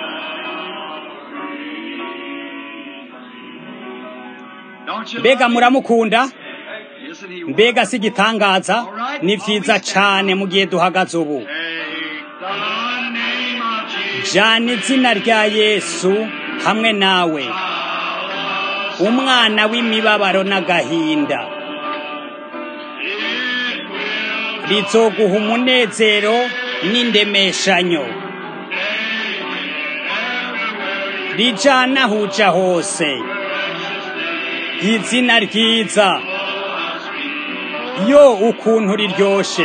Don't you mbega love muramukunda him? Isn't he mbega si igitangaza ni vyiza cane mu gihe duhagaze ubu Take the name of Jesus. jana izina rya yesu hamwe nawe umwana w'imibabaro n'agahinda rizoguha umunezero n'indemeshanyo rijana huja hose izina ryiza yo ukuntu riryoshe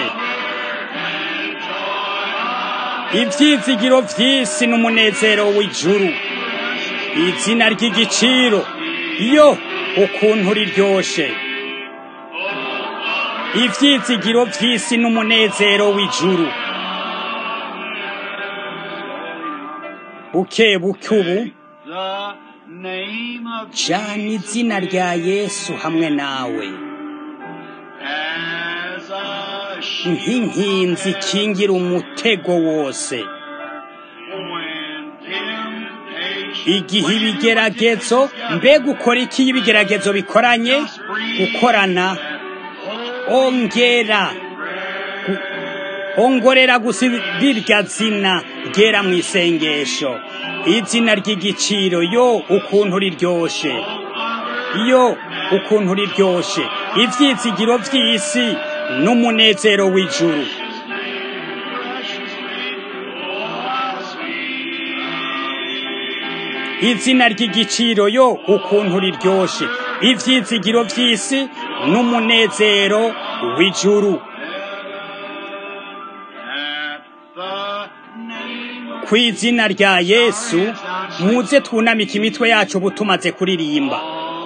ivyizigiro vy'isi n'umunezero w'ijuru izina ry'igiciro yo ukuntu riryoshe ivyizigiro vy'isi n'umunezero w'ijuru buke buke ubu The name of jana izina rya yesu hamwe nawe as a shield nk'inkinzi ikingira umutego wose when temptation igihe ibigeragezo mbega ukora iki iyo ibigeragezo bikoranye gukorana ongera gu- ongorera gusa rirya zina ryera mu isengesho izina ry'igiciro yo ukuntu riryoshe yo ukuntu riryoshe ivyizigiro vy'isi n'umunezero w'ijuru izina ry'igiciro yo ukuntu riryoshe ivyizigiro vy'isi n'umunezero w'ijuru at the name of ku izina rya yesu muze twunamike imitwe yacu ubu tumaze kuririmba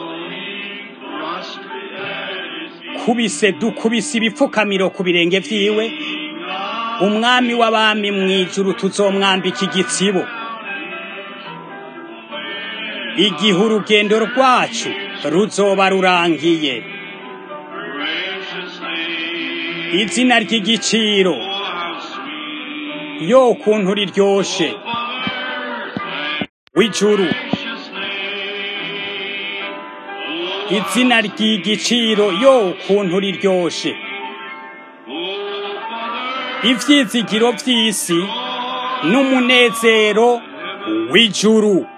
kubise dukubise ibipfukamiro ku birenge vyiwe umwami w'abami mw'ijuru tuzomwambika igitsibo igihe urugendo rwacu ruzoba rurangiye izina ry'igiciro yo ukuntu riryoshe w'ijuru izina ry'igiciro yo ukuntu riryoshe ivyizigiro vy'isi n'umunezero w'ijuru